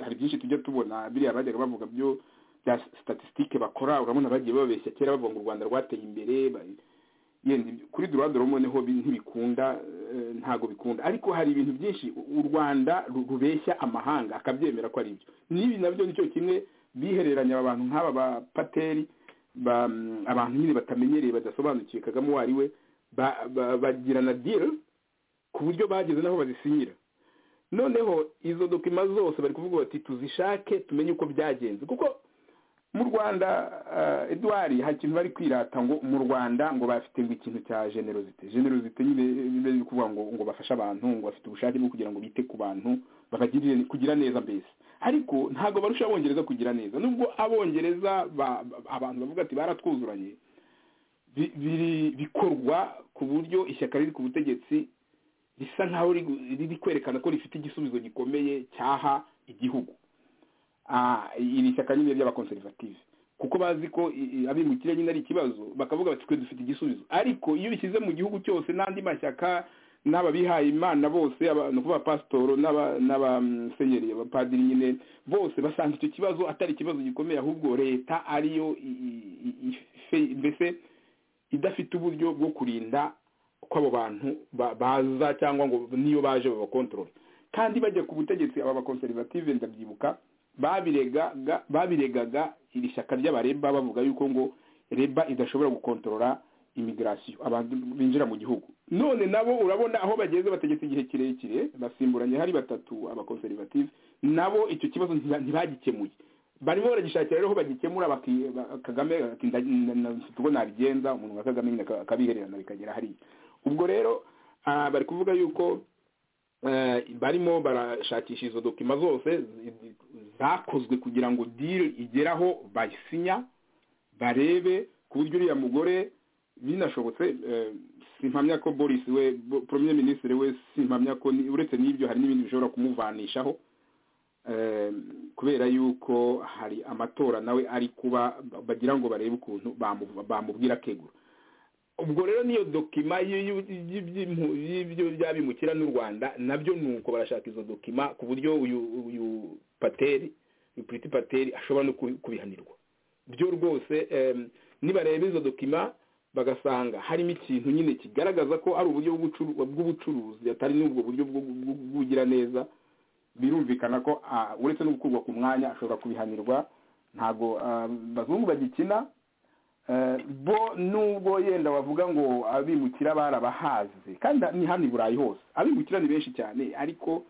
hari byinshi tujya tubona biriya bajyaga bavuga byo bya statisitike bakora urabona bagiye babeshya kera bavuga ngo u rwanda rwateye imbere yenda kuri dorado romo niho bi- ntibikunda eh, ntago bikunda ariko hari ibintu byinshi u rwanda ru- rubeshya amahanga akabyemera ko ari ibyo n'ibi nabyo nicyo kimwe bihereranya abantu nk'aba ba pateri ba- mm, abantu nyine batamenyereye badasobanukiwe kagame uwo ari we ba- ba- bagirana diri ku buryo bageze n'aho bazisinyira noneho izo dokima zose bari kuvuga bati tuzishake tumenye uko byagenze kuko mu rwanda eh, edouard hari ikintu bari kwirata ngo mu rwanda ngo bafite ngo ikintu cya generosite generosite nyine biba biri kuvuga ngo ngo bafashe abantu ngo bafite ubushake bwo kugira ngo bite ku bantu babagirire kugira neza mbese ariko ntabwo barusha abongereza kugira neza nubwo abongereza ba- ba- abantu bavuga ati baratwuzuranye bi- biri- bikorwa ku buryo ishyaka riri ku butegetsi risa nkaho riri- riri kwerekana ko rifite igisubizo gikomeye cyaha igihugu Ah, iri shyaka nyine ry'abakonservative kuko bazi ko i- i- abimukira nyine ari ikibazo bakavuga bati twe dufite igisubizo ariko iyo bishyize mu gihugu cyose n'andi mashyaka n'ababihaye imana bose aba- ni ukuvuga pasitoro n'aba- n'abasenyeri abapadiri nyine bose basanga icyo kibazo atari ikibazo gikomeye ahubwo leta ariyo i- i- i- ife- mbese idafite uburyo bwo kurinda ko abo bantu ba- baza cyangwa ngo niyo baje babakontorora kandi bajya ku butegetsi aba bakonservative ndabyibuka babiregaga babiregaga iri shyaka ry'abareba bavuga yuko ngo reba idashobora gukontorora imigirasiyo abantu binjira mu gihugu none nabo urabona aho bageze bategetse igihe kirekire basimburanye hari batatu abakonservative nabo icyo kibazo ntiba- ntibagikemuye barimo baragishakira rero aho bagikemura baki- ba- kagame ati nda- na- na- mfite uko nabigenza umuntu wa kagame nyine aka- akabihererana bikagera hariya ubwo rero ah, bari kuvuga yuko eh, barimo barashakisha izo dokima zose zi- zi- zakozwe kugira ngo diri igere aho bayisinya barebe ku buryo uriya mugore binashobotse eh, simpamya ko boris we Bo- premier ministre we simpamya ko ni- uretse n'ibyo hari n'ibindi bishobora kumuvanishaho Eh, kubera yuko hari amatora nawe ari kuba bagira ngo barebe ukuntu bamu- bamubwira akegura ubwo rero niyo dokima y'ibyo- y'ibyo- y'ibyo by'abimukira n'u rwanda nabyo ni uko barashaka izo dokima ku buryo uyu uyu pateri uyu puriti pateri ashobora no kubi- kubihanirwa byo rwose em, nibareba izo dokima bagasanga harimo ikintu nyine kigaragaza ko ari uburyo bw'ubucuru- bw'ubucuruzi atari n'ubwo buryo bwo- bwo- bw'ugira neza birumvikana ko ah, uretse no gukurwa ku mwanya ashobora kubihanirwa ntabwo ah, abazungu bagikina Eh, bo nubwo yenda bavuga ngo abimukira barabahaze kandi ni hano i burayi hose abimukira ni benshi cyane ariko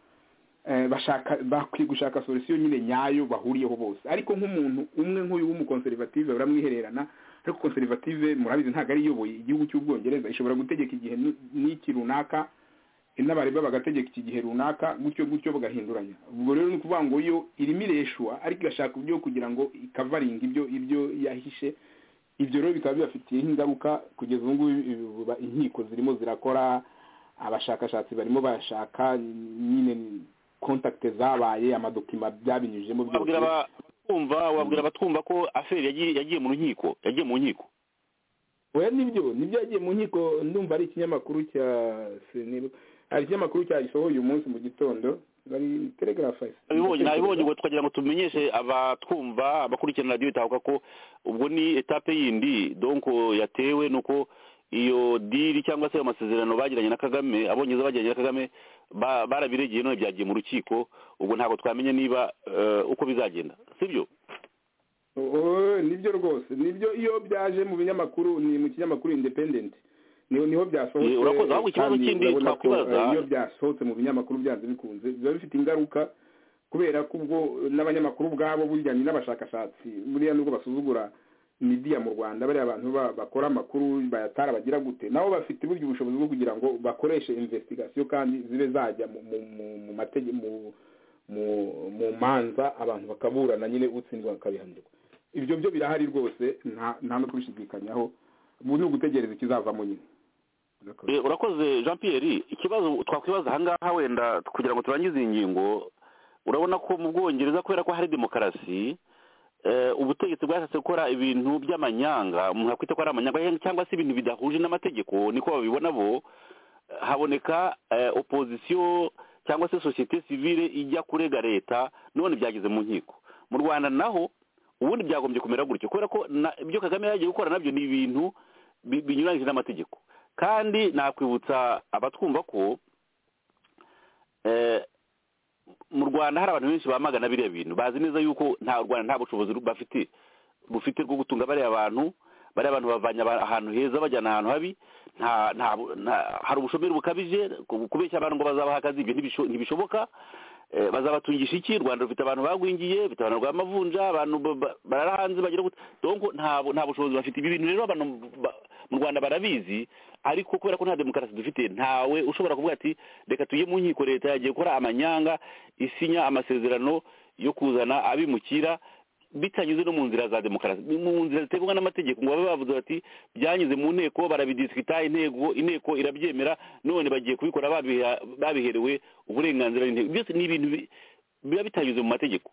eh, bashaka bakwiye gushaka solution nyine nyayo bahuriyeho bose ariko nk'umuntu umwe nk'uyu w'umukonservative uramwihererana ariko konservative murabizi ntabwo ari iyoboye igihugu cy'ubwongereza ishobora gutegeka igihe ni- n'iki runaka n'abareba bagategeka iki gihe runaka gutyo gutyo bagahinduranya ubwo rero ni ukuvuga ngo yo irimo ireshwa ariko igashaka uburyo kugira ngo ikavaringa ibyo ibyo yahishe ibyo rero bikaba bibafitiye ingaruka kugeza ubu ngubu ibi- inkiko zirimo zirakora abashakashatsi barimo bashaka nyine kontakite zabaye amadokima byabinyujijemo wabwira byose abatwumva wabwira abatwumva ko aferi yagiye yagiye mu nkiko yagiye mu nkiko oya nibyo nibyo yagiye mu nkiko ndumva ari ikinyamakuru cya senibu hari ikinyamakuru cyagisohoye uyu munsi mu gitondo bari telegraph abibonye nabibonye ngo twagira ngo tumenyeshe abatwumva abakurikirana radiyo itahuka ko ubwo ni etape yindi donko yatewe nuko iyo diri cyangwa se ayo masezerano bagiranye na kagame abongereza bagiranye na kagame ba- barabiregeye none byagiye mu rukiko ubwo ntabwo twamenye niba eh, uko bizagenda sibyo Oh, nibyo rwose nibyo iyo byaje mu binyamakuru ni mu kinyamakuru independent niho niho byasohotse Eh, urakoze. Ahubwo ikibazo kandi kindi urabona ko, twakwibaza- eh, iyo byasohotse mu binyamakuru byanze bikunze biba bifite ingaruka kubera ko ubwo n'abanyamakuru ubwabo burya ni n'abashakashatsi buriya nubwo basuzugura midiya mu rwanda bariya abantu ba- bakora amakuru bayatara bagira gute nabo bafite burya ubushobozi bwo kugira ngo bakoreshe investigation kandi zibe zajya mu mu mu mu matege mu mu mu manza abantu bakaburana nyine utsindwa bakabihanirwa ibyo byo birahari rwose nta nta no kubishidikanyaho ubu ni ugutegereza ikizavamo nyine Urakoze. Eh, urakoze jean pierre ikibazo twakwibaza ahangaha wenda kugira ngo turangize iyi ngingo urabona ko mu bwongereza kubera ko hari demokarasi eh, ubutegetsi bwashatse gukora ibintu by'amanyanga umuntu yakwita ko ari amanyanga cyangwa- cyangwa se ibintu bidahuje n'amategeko niko babibona bo Eh, haboneka eh, opozisiyo cyangwa se sosiyete sivile ijya kurega leta none byageze mu nkiko mu rwanda naho ubundi byagombye kumera gutyo kubera ko na- ibyo kagame yagiye gukora nabyo ni ibintu bi- binyuranyije n'amategeko kandi nakwibutsa abatwumva ko eh, mu rwanda hari abantu benshi bamagana biriya bintu bazi neza yuko nta rwanda nta bushobozi ru- bafite bufite bwo gutunga bariya bantu bariya abantu bavanye aba- ahantu heza bajyana ahantu habi nta nta bu- nta- hari ubushomeri bukabije ku- kubeshya abantu ngo bazabaha akazi ibyo ntibisho- ntibishoboka Eh, bazabatungisha iki rwanda rufite abantu bagwingiye rufite abantu rw'amavunja abantu ba- ba- barara hanze bagira gute donc nta bu- nta bushobozi bafite ibi bintu rero abantu ba- mu rwanda barabizi ariko kubera ko nta demokarasi dufite ntawe ushobora kuvuga ati reka tujye mu nkiko leta yagiye gukora amanyanga isinya amasezerano yo kuzana abimukira bitanyuze no mu nzira za demokarasi ni mu nzira zitegwa n'amategeko ngo babe bavuze bati byanyuze mu nteko barabidisikita intego inteko irabyemera none bagiye kubikora babiha- babiherewe uburenganzira n'inteko byose ni ibintu bi- biba bitanyuze mu mategeko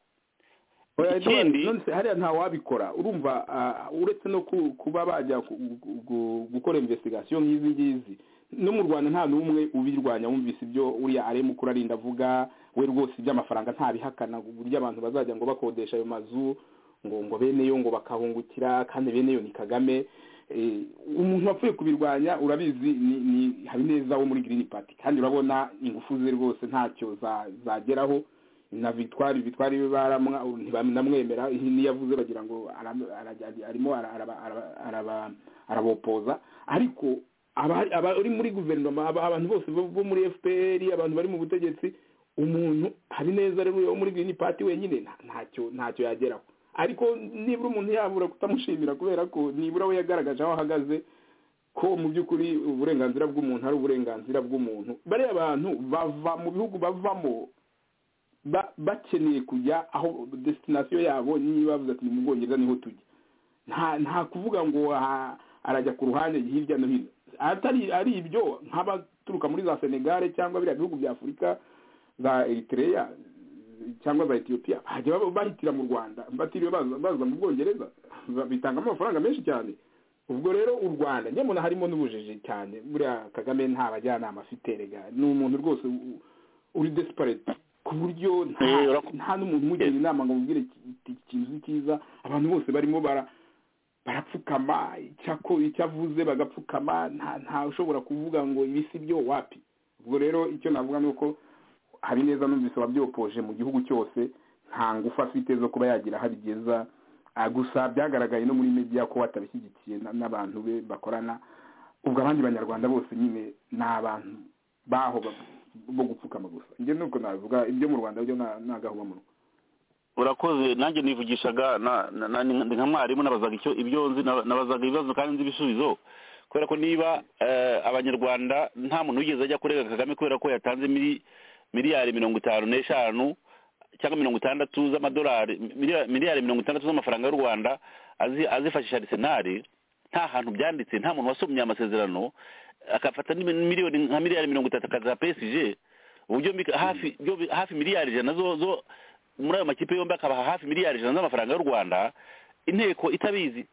Oya, Ikindi- Edouard, none se hariya nta wabikora urumva ah, uretse no ku- kuba bajya ku- gu- gu- gukora investigation nk'izi ngizi no mu rwanda nta n'umwe ubirwanya wumvise ibyo uriya arema ukuri arinda avuga we rwose iby'amafaranga ntabihakana uburyo abantu bazajya ngo bakodesha ayo mazu ngo ngo bene yo ngo bakahungukira kandi bene yo ni kagame Eh, umuntu wapfuye kubirwanya urabizi ni ni habineza wo muri green party kandi urabona ingufu ze rwose ntacyo za- zageraho na victoire victoire baramwa ntibamwemera niyo yavuze bagira ngo ara- ara- arimo ara- araba- araba- araba- arabopoza ariko abari abari muri guverinoma aba- abantu bose bo bo muri fpr abantu bari mu butegetsi umuntu hari neza rero wo muri green party wenyine nta- ntacyo ntacyo yageraho ariko nibura umuntu yabura kutamushimira kubera ko nibura we yagaragaje aho ahagaze ko mu by'ukuri uburenganzira bw'umuntu ari uburenganzira bw'umuntu bariya bantu bava mu bihugu bavamo ba- bakeneye kujya aho destination yabo niba bavuze ati ni mu bwongereza niho tujya nta nta kuvuga ngo ah, arajya ku ruhande hirya no hino atari ari ibyo nk'abaturuka muri za senegare cyangwa biriya bihugu bya afurika za eritereya cyangwa za etiyopiya bajya baba- bahitira mu rwanda batiriwe baza baza mu bwongereza ba- bitangamo amafaranga menshi cyane ubwo rero u rwanda njye mbona harimo n'ubujiji cyane buriya kagame nta bajyanama afite rega ni umuntu rwose u- uri desperate ku buryo nta Eh, urak- nta n'umuntu umugira inama ngo mubwire ikintu uzi cyiza abantu bose barimo bara barapfukama icyako icyo avuze bagapfukama nta nta ushobora kuvuga ngo ibi si byo wapi ubwo rero icyo navuga ni uko habineza numvise wabyopoje mu gihugu cyose nta ngufu afite zo kuba yagira aho abigeza Ah, gusa byagaragaye no muri media ko batabishyigikiye na- n'abantu be bakorana ubwo abandi banyarwanda bose nyine ni abantu baho ba- bo gupfukama gusa njye nuko navuga ibyo mu rwanda byo nagahuba mu urakoze nanjye nivugishaga na- na- na- ndi nka mwarimu nabazaga icyo ibyo nzi naba- nabazaga ibibazo kandi nzi ibisubizo kubera ko niba eh, abanyarwanda nta muntu wigeze ajya kurega kagame kubera ko yatanze mili- miliyari mirongo itanu n'eshanu cyangwa mirongo itandatu z'amadolari miliyari- miliyari mirongo itandatu z'amafaranga y'u rwanda azi- azifashisha arisenari nta hantu byanditse nta muntu wasomye amasezerano akafata n'imi- miliyoni nka miliyari mirongo itatu akaziha psg ubu byombi ka- hafi byombi- hafi miliyari ijana zo zo muri ayo makipe yombi akabaha hafi miliyari ijana z'amafaranga y'u rwanda inteko itabizi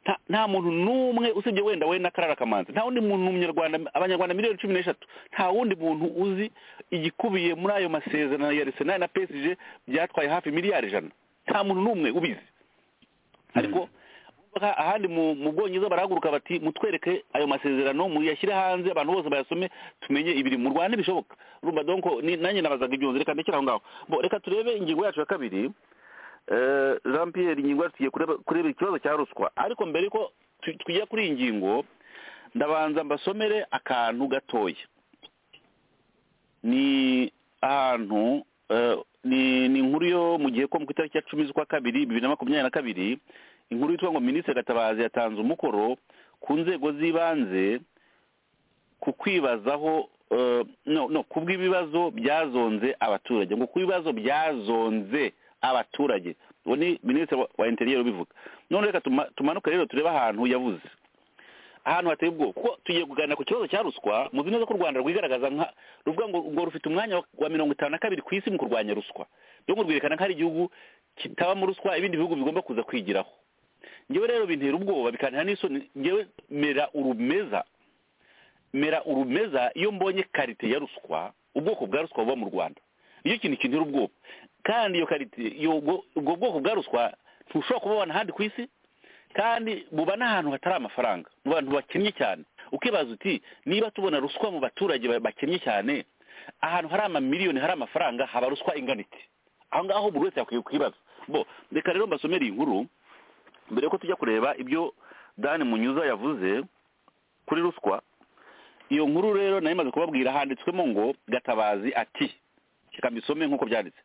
nta nta muntu n'umwe usibye wenda we na karara kamanzi nta wundi muntu mu Nyarwanda abanyarwanda miliyoni cumi n'eshatu nta wundi muntu uzi igikubiye muri ayo masezerano ya arsenal na psg byatwaye hafi miliyari ijana nta muntu n'umwe ubizi ariko urumva ahandi mu mu bwongereza barahaguruka bati mutwereke ayo masezerano muyashyire hanze abantu bose bayasome tumenye ibiri mu rwanda ntibishoboka urumva donko ni- nanjye nabazaga ibyo reka ndekere aho ngaho bo reka turebe ingingo yacu ya kabiri Eh, jean pierre ingingo yacu tugiye kureba kureba ikibazo cya ruswa ariko mbere ko tu- tujya kuri iyi ngingo ndabanza mbasomere akantu gatoya ni ahantu eh, ni ni inkuru yo mu gihe ko mu itariki ya cumi z'ukwa kabiri bibiri na makumyabiri na kabiri inkuru yitwa ngo minisitiri gatabazi yatanze umukoro ku nzego z'ibanze ku kwibazaho eh, no no ku bw'ibibazo byazonze abaturage ngo ku bibazo byazonze abaturage uwo ni minisitiri wa- wa interiyeri ubivuga none reka tuma- tumanuke rero turebe ahantu yavuze ahantu hateye ubwoba kuko tugiye kuganira ku kibazo cya ruswa muzi neza ko u rwanda rwigaragaza nka ruvuga ngo ngo rufite umwanya wa- wa mirongo itanu na kabiri ku isi mu kurwanya ruswa byo ngo rwerekana ko ari igihugu kitabamo ruswa ibindi bihugu bigomba kuza kwigiraho ngewe rero bintera ubwoba bikantera n'isoni ngewe mera urumeza mera urumeza iyo mbonye karite ya ruswa ubwoko bwa ruswa buba mu rwanda nicyo kintu kintera ubwoba kandi iyo karite iyo ubwo ubwo bwoko bwa ruswa ntushobora kubabona ahandi ku isi kandi buba n'ahantu hatari amafaranga mu bantu bakennye cyane ukibaza uti niba tubona ruswa mu baturage ba- bakennye cyane ahantu hari amamiliyoni hari amafaranga haba ruswa ingana iti aho ngaho buri wese yakwiye kwibaza bo reka rero mbasomere iyi nkuru mbere yuko tujya kureba ibyo dani munyuza yavuze kuri ruswa iyo nkuru rero nayo imaze kubabwira handitswemo ngo gatabazi ati reka mbisome nk'uko byanditse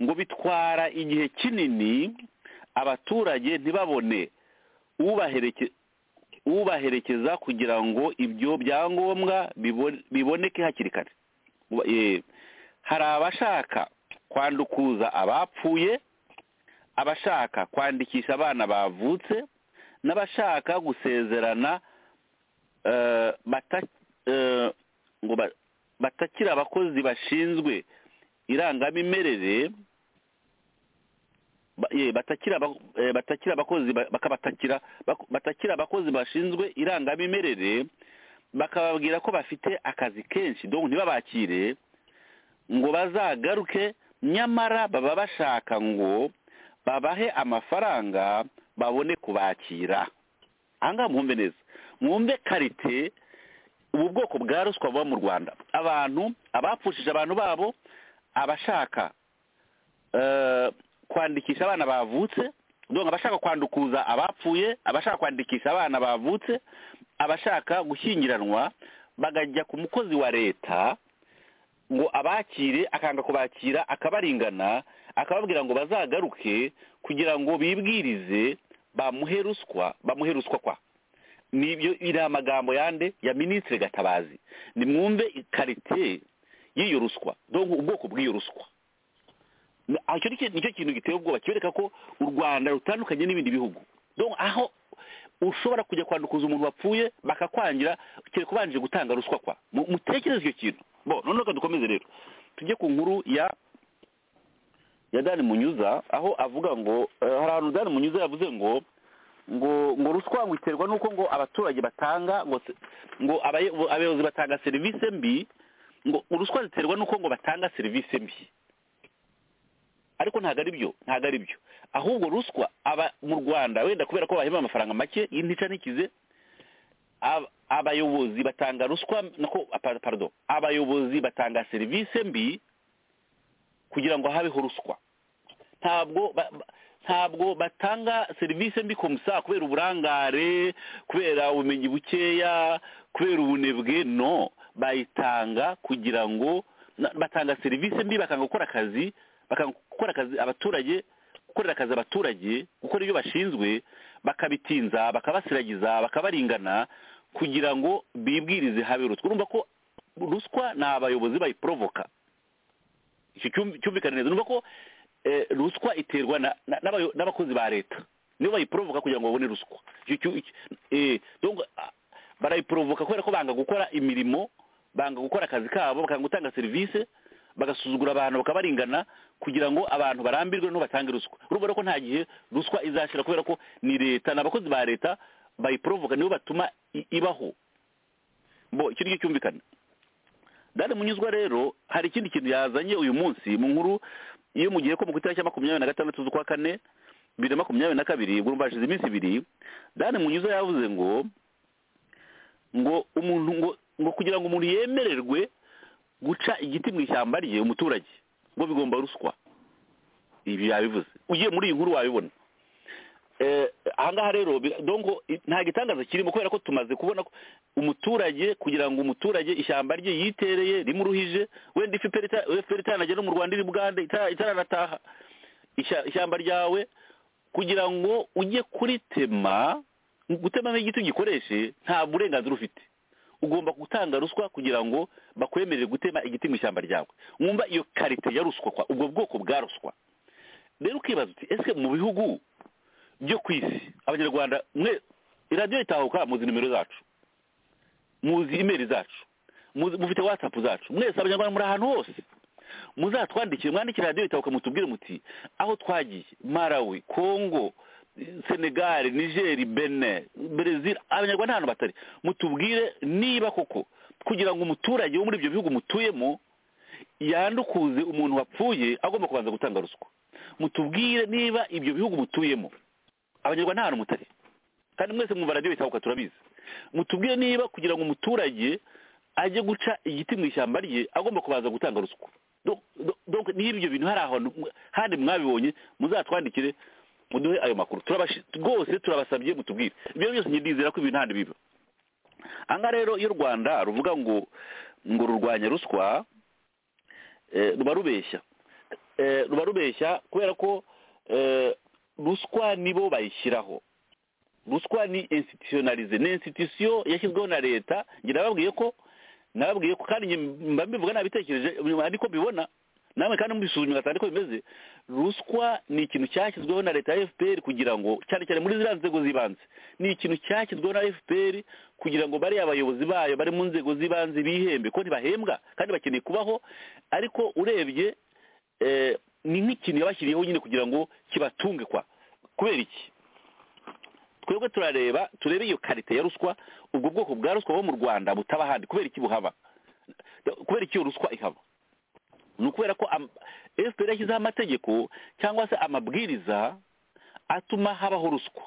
ngo bitwara igihe kinini abaturage ntibabone ubahereke- ubaherekeza kugira ngo ibyo byangombwa bibo- biboneke hakiri kare Uba- eh, hari abashaka kwandukuza abapfuye abashaka kwandikisha abana bavutse n'abashaka gusezerana eh, bata- eh, ngo ba- batakira abakozi bashinzwe irangamimerere ba- ye, batakira aba- eh, batakira abakozi ba- bakabatakira bak- batakira abakozi bashinzwe irangamimerere bakababwira ko bafite akazi kenshi donc ntibabakire ngo bazagaruke nyamara baba bashaka ngo babahe amafaranga babone kubakira aha ngaha mwumve neza mwumve karite ubu bwoko bwa ruswa buba mu rwanda abantu abapfushije abantu babo abashaka eh, kwandikisha abana bavutse donc abashaka kwandukuza abapfuye abashaka kwandikisha abana bavutse abashaka gushyingiranwa bakajya ku mukozi wa leta ngo abakire akanga kubakira akabaringana akababwira ngo bazagaruke kugira ngo bibwirize bamuhe ruswa bamuhe ruswa kwa nibyo iri amagambo yande ya minisitiri gatabazi nimwumve ikarite y'iyo ruswa donc ubwoko bw'iyo ruswa Ni- ah, icyo ni cyo- nicyo kintu giteye ubwoba kibereka ko u rwanda rutandukanye n'ibindi bihugu donc aho ushobora kujya kwandukuza umuntu wapfuye bakakwangira kereka ubanje gutanga ruswa kwa Mu- mutekereze icyo kintu bo noneho reka dukomeze rero tujye ku nkuru ya ya dani munyuza aho avuga ngo eh, hari ahantu dani munyuza yavuze ngo ngo ngo ruswa ngo iterwa nuko ngo abaturage batanga ngo se- ngo abaye- abayobozi batanga serivisi mbi ngo ruswa ziterwa nuko ngo batanga serivisi mbi ariko ntabwo ari byo ntabwo ari byo ahubwo ruswa aba mu rwanda wenda kubera ko bahemba amafaranga make y'intica n'ikize ab- abayobozi batanga ruswa nako pa- pardon abayobozi batanga serivisi mbi kugira ngo habeho ruswa ntabwo ba- ba- ntabwo batanga serivisi mbi komusa kubera uburangare kubera ubumenyi bukeya kubera ubunebwe no bayitanga kugira ngo na- batanga serivisi mbi bakanga gukora akazi bakanga gukora akazi abaturage gukorera akazi abaturage gukora ibyo bashinzwe bakabitinza bakabasiragiza bakabaringana kugira ngo bibwirize habe ruswa urumva ko ruswa ni abayobozi bayiporovoka icyo cyum- cyumvikane neza numva ko eh, ruswa iterwa na- na- n'abayo- n'abakozi ba leta nibo bayiporovoka kugira ngo babone ruswa Icyo cyu- icyo- eh, donc ah, barayiporovoka kubera ko banga gukora imirimo banga gukora akazi kabo bakanga gutanga serivisi bagasuzugura abantu bakabaringana kugira ngo abantu barambirwe no batange ruswa urumva rero ko nta gihe ruswa izashira kubera ko ni leta ni abakozi ba leta bayiporovoka nibo batuma i- ibaho bo icyo ngicyo cyumvikana dani munyuzwa rero hari ikindi kintu yazanye uyu munsi mu nkuru iyo mugiye ko mu itariki ya makumyabiri na gatandatu z'ukwa kane bibiri na makumyabiri na kabiri ubwo urumva hashize iminsi ibiri dani munyuza yavuze ngo ngo umuntu ngo ngo kugira ngo umuntu yemererwe guca igiti mu ishyamba rye umuturage ngo bigomba ruswa ibi yabivuze ugiye muri iyi nkuru wabibona Eh, ahangaha rero bi- donc i- nta gitangaza kirimo kubera ko tumaze kubona ko umuturage kugira ngo umuturage ishyamba rye yitereye rimuruhije wenda ifiperi itanajya no mu rwanda iri bugande ita- itaranataha Ishya- ishyamba ryawe kugira ngo ujye kuritema gutemamo igiti ugikoreshe nta burenganzira ufite ugomba gutanga ruswa kugira ngo bakwemerere gutema igiti mu ishyamba ryawe mwumva iyo karite ya ruswa kwa ubwo bwoko bwa ruswa rero ukibaza uti ese mu bihugu byo ku isi abanyarwanda mwe iradiyo itahuka muzi nimero zacu muzi imeri zacu muzi- mufite watsapu zacu mwese abanyarwanda muri ahantu hose muzatwandikire mwandikire radiyo itahuka mutubwire muti aho twagiye marawi kongo senegali nigeri bene brezil abanyarwanda ahantu batari mutubwire niba koko kugira ngo umuturage wo muri ibyo bihugu mutuyemo yandukuze umuntu wapfuye agomba kubanza gutanga ruswa mutubwire niba ibyo bihugu mutuyemo abanyarwanda nta hantu mutari kandi mwese mwumva radiyo itabuka turabizi mutubwire niba kugira ngo umuturage ajye guca igiti mu ishyamba rye agomba kubanza gutanga ruswa Do- do- donc niba ibyo bintu hari ahantu handi mwabibonye muzatwandikire muduhe ayo makuru Turabashi- rwose turabasabye mutubwire ibyo byose nyidizera ko ibintu handi biba aha rero iyo u rwanda ruvuga ngo ngo rurwanya ruswa eh, ruba rubeshya Eh, ruba rubeshya kubera ko eh, ruswa nibo bayishyiraho ruswa ni institutionalize ni institution yashyizweho na leta njye nababwiye ko nababwiye ko kandi njye mba mbivuga nabitekereje ariko mbibona namwe kandi mubisuzume ugasanga niko bimeze ruswa ni ikintu cyashyizweho na leta ya fpr kugira ngo cyane cyane muri ziriya nzego z'ibanze ni ikintu cyashyizweho na fpr kugira ngo bariya abayobozi bayo bari mu nzego z'ibanze bihembe ko ntibahembwa kandi bakeneye kubaho ariko urebye eh, ni nk'ikintu yabashyiriyeho nyine kugira ngo kibatunge kwa kubera iki twebwe turareba turebe iyo karite ya ruswa ubwo bwoko bwa ruswa bo mu rwanda butaba ahandi kubera iki buhaba kubera iki iyo ruswa ihaba ni ukubera ko am- fpr yashyizeho amategeko cyangwa se amabwiriza atuma habaho ruswa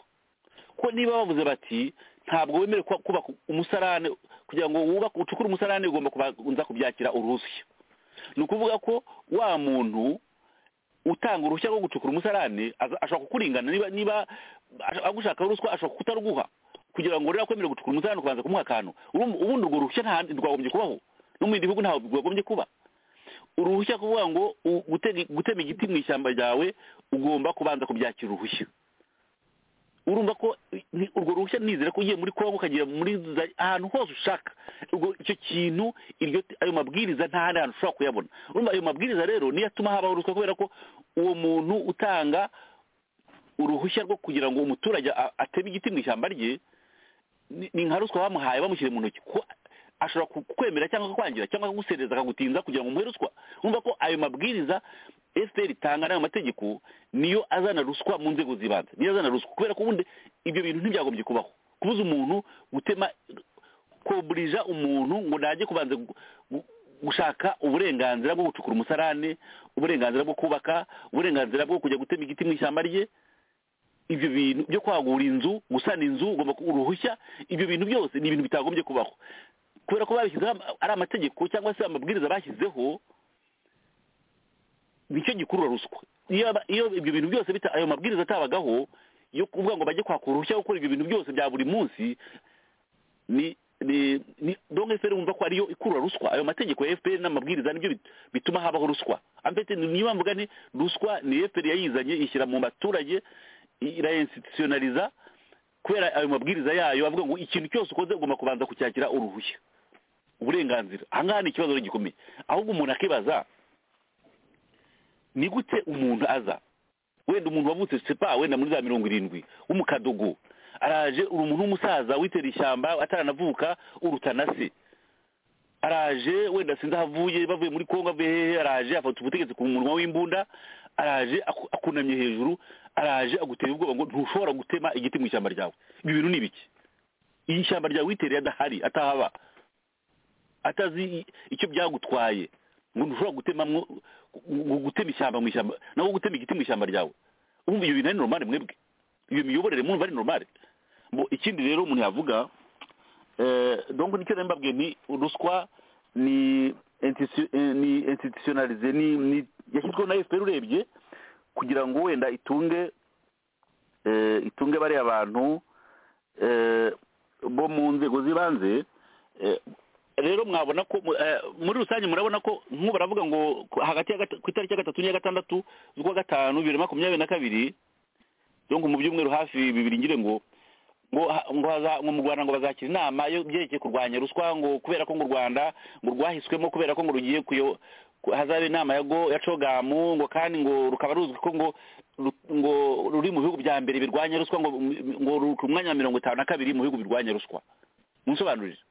ko niba bavuze bati ntabwo wemerewe kuba- kubaka umusarane kugira ngo wubake ucukure umusarane ugomba kubanza kubyakira uruhushya ni ukuvuga ko wa muntu utanga uruhushya rwo gucukura umusarane aza- ashobora kukuringana niba niba ash- agushaka ruswa ashobora kutaruguha kugira ngo rero kwemerera gucukura umusarane ukabanza kumuha akantu Urumva ubundi urwo ruhushya nta handi rwagombye kubaho no mu bindi bihugu ntabwo rwagombye kuba uruhushya kuvuga ngo u- gutega- gutema igiti mu ishyamba ryawe ugomba kubanza kubyakira uruhushya urumva ko ni- urwo ruhushya nizere ko ugiye muri kongo ukagera muri za- ahantu hose ushaka Ubwo icyo kintu iryo ayo mabwiriza nta handi hantu ushobora kuyabona urumva ayo mabwiriza rero niyo atuma habaho ruswa kubera ko uwo muntu utanga uruhushya rwo kugira ngo umuturage a- ateme igiti mu ishyamba rye ni ni nka ruswa bamuhaye bamushyire mu ntoki ko ashobora kukwemera cyangwa akakwangira cyangwa akagusereza akagutinza kugira ngo umuhe ruswa urumva ko ayo mabwiriza fpr itanga n'ayo mategeko niyo azana ruswa mu nzego z'ibanze niyo azana ruswa kubera ko ubundi ibyo bintu ntibyagombye kubaho kubuza umuntu gutema koburija umuntu ngo najye kubanza gu- gu- gushaka uburenganzira bwo gucukura umusarane uburenganzira bwo kubaka uburenganzira bwo kujya gutema igiti mu ishyamba rye ibyo bintu byo kwagura inzu gusana inzu ugomba kuba uruhushya ibyo bintu byose ni ibintu bitagombye kubaho kubera ko babishyizeho ama- ari amategeko cyangwa se amabwiriza bashyizeho nicyo gikurura ruswa iyo aba- iyo ibyo bintu byose bita ayo mabwiriza atabagaho yo kuvuga ngo bajye kwaka uruhushya gukora ibyo bintu byose bya buri munsi ni ni ni donc FPR wumva ko ariyo ikurura ruswa ayo mategeko ya FPR n'amabwiriza nibyo bit- bituma habaho ruswa amfete niyo mvuga ni ruswa ni FPR yayizanye ishyira mu baturage irainstitutionaliza kubera ayo mabwiriza yayo avuga ngo ikintu cyose ukoze ugomba kubanza kucyakira uruhushya uburenganzira aha ngaha ni ikibazo rero gikomeye ahubwo umuntu akibaza ni gute umuntu aza wenda umuntu wavutse sepa wenda muri za mirongo irindwi w'umukadogo araje uri umuntu w'umusaza witera ishyamba ataranavuka uruta na se araje wenda sinzi aho avuye bavuye muri kongo avuye hehe araje afata ubutegetsi ku munwa w'imbunda araje aku- akunamye hejuru araje agutera ubwoba ngo ntushobora gutema igiti mu ishyamba ryawe ibi bintu ni ibiki iyo ishyamba ryawe witereye adahari atahaba atazi i- icyo byagutwaye ngo ntushobora gutemamwo gu- gu- gutema ishyamba mu ishyamba nawe gutema igiti mu ishyamba ryawe umva ibyo bintu ari normale mwebwe iyo miyoborere mwumva ari normale Bo, ikindi rero umuntu yavuga eh, donc nicyo nari mbabwiye ni ruswa ni institu- eh, ni institutionalize ni ni- yashyizweho na fpr urebye kugira ngo wenda itunge eh, itunge bariya bantu eh, bo mu nzego z'ibanze eh, rero mwabona ko mu- eh, muri rusange murabona ko nk'ubu baravuga ngo ku- hagati ya gata- ku itariki ya gatatu n'iya gatandatu z'ukwa gatanu bibiri na makumyabiri na kabiri donc mu byumweru hafi bibiri ngire ngo ngo ha- ngo haza- ngo mu rwanda ngo bazakira inama yo byerekeye kurwanya ruswa ngo kubera ko ngo u rwanda ngo rwahiswemo kubera ko ngo rugiye kuyo ku- hazaba inama ya go ya cogamu ngo kandi ngo rukaba ruzwi ko ngo ru- ngo ruri mu bihugu bya mbere birwanya ruswa ngo ngo ruri ku mwanya wa mirongo itanu na kabiri mu bihugu birwanya ruswa munsobanurire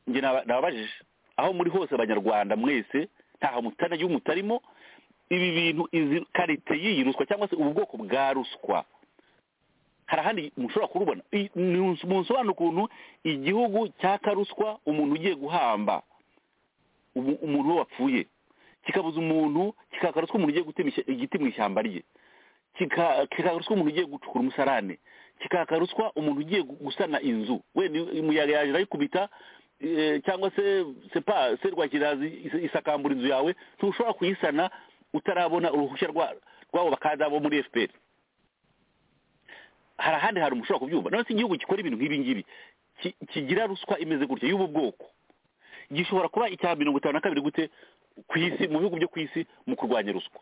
njye naba- nababajije aho muri hose abanyarwanda mwese ntaho mutanagiye mutarimo ibi bintu izi karite y'iyi ruswa cyangwa se ubu bwoko bwa ruswa hari ahandi mushobora kurubona I- ni- munsobanura ukuntu igihugu cyaka ruswa umuntu ugiye guhamba umu- umuntu we wapfuye kikabuza umuntu kikaka ruswa umuntu ugiye gutema ishy- igiti mu ishyamba rye kika- kikaka ruswa umuntu ugiye gucukura umusarane kikaka ruswa umuntu ugiye gu- gusana inzu wenda umuyaga yaje arayikubita eh, cyangwa se sepa serwakirazi is- isakambura inzu yawe ntushobora kuyisana utarabona uruhushya rwa- rwabo bakada bo muri fpr hari ahandi hantu mushobora kubyumva none se igihugu gikora ibintu nk'ibi ngibi ki- kigira ruswa imeze gutya y'ubu bwoko gishobora kuba icya mirongo itanu na kabiri gute ku isi mu bihugu byo ku isi mu kurwanya ruswa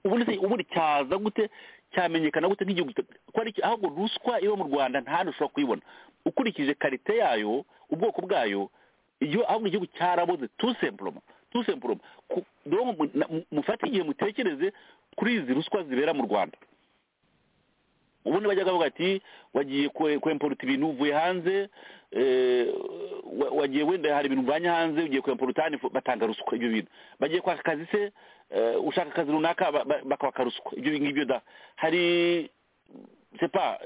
ubundi se ubundi cyaza gute cyamenyekana gute nk'igihugu gito- ko ari iki- ahubwo ruswa iba mu rwanda nta hantu ushobora kuyibona ukurikije karite yayo ubwoko bwayo iyo ahubwo igihugu cyaraboze tu semploma tu semploma Ku- donc mu- na- mu- mufate igihe mutekereze kuri izi ruswa zibera mu rwanda ubundi bajyaga bavuga ati wagiye kwe- kwemporuta ibintu uvuye hanze eh, wa- wagiye wenda hari ibintu uvanye hanze ugiye kwemporuta hano ifu- batanga ruswa ibyo bintu bagiye kwaka akazi se eh, ushaka akazi runaka ba- ba- bakaka ruswa ibyo ngibyo da hari sepa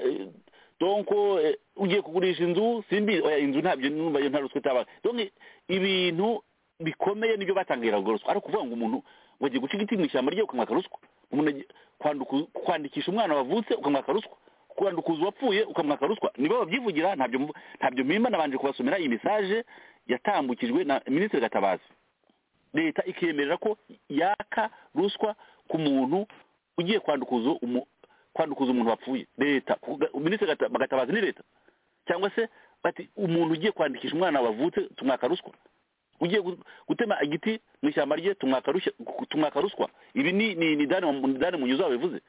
donko eh, ugiye kugurisha inzu simbi oya inzu ntabyo numva iyo nta ruswa itaba donc ibintu bikomeye nibyo batangira urwo ruswa ariko kuvuga ngo umuntu ngo agiye guca igiti mu ishyamba rye ukamwaka ruswa umuntu agiye kwanduku- kwandikisha umwana wavutse ukamwaka ruswa kwandukuza uwapfuye ukamwaka ruswa nibo babyivugira ntabyo mvu- ntabyo mpimba nabanje kubasomera iyi mesaje yatambukijwe na minisitiri gatabazi leta ikemerera ko yaka ruswa ku muntu ugiye kwandukuza umu- kwandukuza umuntu wapfuye leta kuko ga- minisitiri Gata- gatabazi ni leta cyangwa se bati umuntu ugiye kwandikisha umwana wavutse tumwaka ruswa ugiye gu- gutema igiti mu ishyamba rye tumwaka rushya- tumwaka ruswa ibi ni ni ni dani mu- dani munyuza wabivuze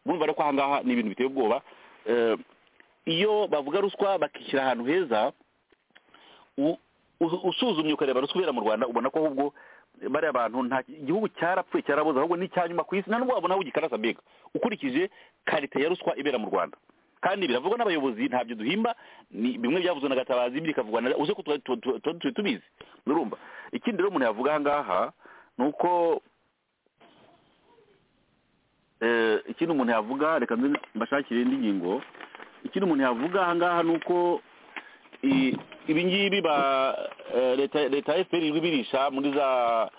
murumva rero ko aha ngaha ni ibintu biteye ubwoba Eh, iyo bavuga ruswa bakishyira ahantu heza u- u- usuzumye ukareba ruswa ibera mu rwanda ubona ko ahubwo bariya bantu nta igihugu cyarapfuye cyarabuze ahubwo ni icya nyuma ku isi nta nubwo wabona aho gikarasa mbega ukurikije karite ya ruswa ibera mu rwanda kandi biravugwa n'abayobozi ntabyo duhimba ni bimwe byavuzwe na gatabazi ibindi bikavugwa na uze ko tuba- tuba- tuba- tuba turi tubizi urumva ikindi rero umuntu yavuga aha ngaha ni uko eh, ikindi umuntu yavuga reka nze mbashakire indi ngingo ikindi umuntu yavuga aha ngaha ni uko i- ibi ngibi ba eh, leta leta ya fpr ibirisha muri za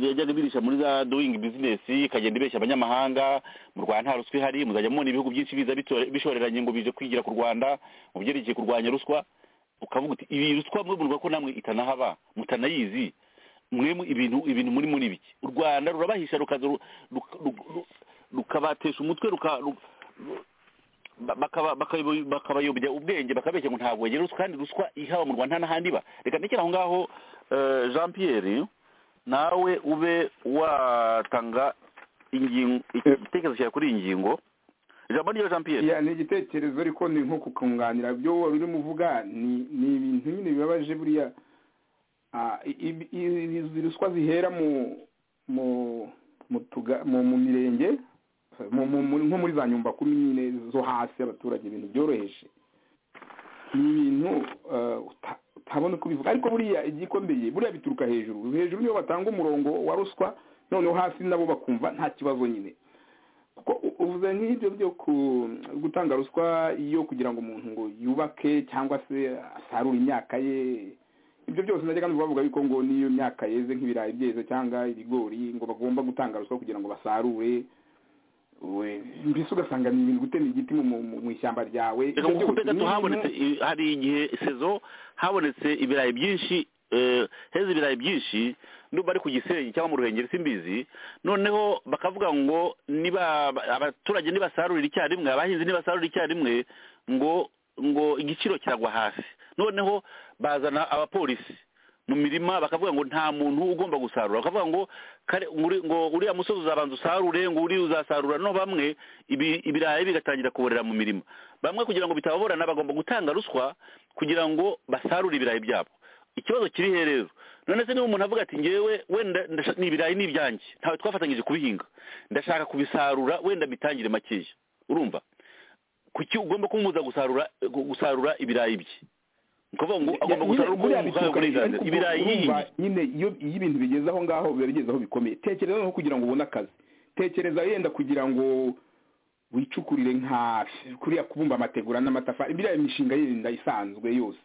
yajyaga ibirisha muri za doing business ikagenda ibeshya abanyamahanga mu rwanda nta ruswa ihari muzajya mubona ibihugu byinshi biza bitore- bishoreranye ngo bije kwigira ku rwanda mu byerekeye kurwanya ruswa ukavuga uti iyi ruswa mwe murwa ko namwe itanahaba mutanayizi mwe mu- ibintu ibintu muri muri biki u rwanda rurabahisha rukaza ru- ruka- ru- ru- rukabatesha umutwe ruka ru- ru- ba- bakaba- bakayobo- bakabayobya ubwenge bakabeshya ngo ntabwo bagera ruswa kandi ruswa ihaba mu rwanda nta n'ahandi iba reka ndekere aho ngaho eh, jean pierre nawe ube watanga ingingo igitekerezo cyawe kuri iyi ngingo ijambo ryo jean pierre Ya, ni igitekerezo ariko ni nko kukunganira byo wari urimo uvuga ni ni ibintu nyine bibabaje buriya Ah, i- i- i- izi ruswa zihera mu mu mu tuga- mu mu mirenge mu- mu- mu- nko muri za nyumba kumi nyine zo hasi abaturage ibintu byoroheje ni ibintu eh, uta- utabona uko ubivuga ariko buriya igikomeye buriya bituruka hejuru hejuru niyo batanga umurongo wa ruswa noneho hasi nabo bakumva nta kibazo nyine kuko u- uvuze nk'ibyo byo ku- gutanga ruswa iyo kugira ngo umuntu ngo yubake cyangwa se asarure imyaka ye ibyo byose najyaga numva bavuga yuko ngo n'iyo myaka yeze nk'ibirayi byeze cyangwa ibigori ngo bagomba gutanga ruswa kugira ngo basarure We- mbese ugasanga ni ibintu gutema igiti mu- mu mu ishyamba ryawe reka Ibyo ngukupe byose gato ni ibintu- habonetse i- hari igihe sezo habonetse ibirayi byinshi eh, heza ibirayi byinshi ndumva ari ku gisenyi cyangwa mu ruhengeri simbizi noneho bakavuga ngo niba abaturage nibasarurira icyarimwe abahinzi nibasarurira icyarimwe ngo ngo igiciro kiragwa hasi noneho bazana abapolisi mu mirima bakavuga ngo nta muntu ugomba gusarura bakavuga ngo kare nguri- ngo uriya musozi uzabanza usarure ngo uriya uzasarura no bamwe ibi- ibirayi bigatangira kuborera mu mirima bamwe kugira ngo bitababorana bagomba gutanga ruswa kugira ngo basarure ibirayi byabo ikibazo kiri he rero none se niba umuntu avuga ati ngewe wenda ndasha- ni ibirayi ni ibyanjye ntawe twafatanyije kubihinga ndashaka kubisarura wenda mbitangire makeya urumva kuki ugomba kumubuza gusarura gu- gusarura ibirayi bye ni ukuvuga ngo agomba gusarura uko buriya umuhaye bituruka hejuru, uburenganzira ariko ibirayi urumva yiyingi nyine iyo iyo ibintu bigeze aho ngaho biba bigeze aho bikomeye tekereza nko kugira ngo ubone akazi tekereza yenda kugira ngo wicukurire nka kuriya kubumba amategura n'amatafari biriya imishinga yenda isanzwe yose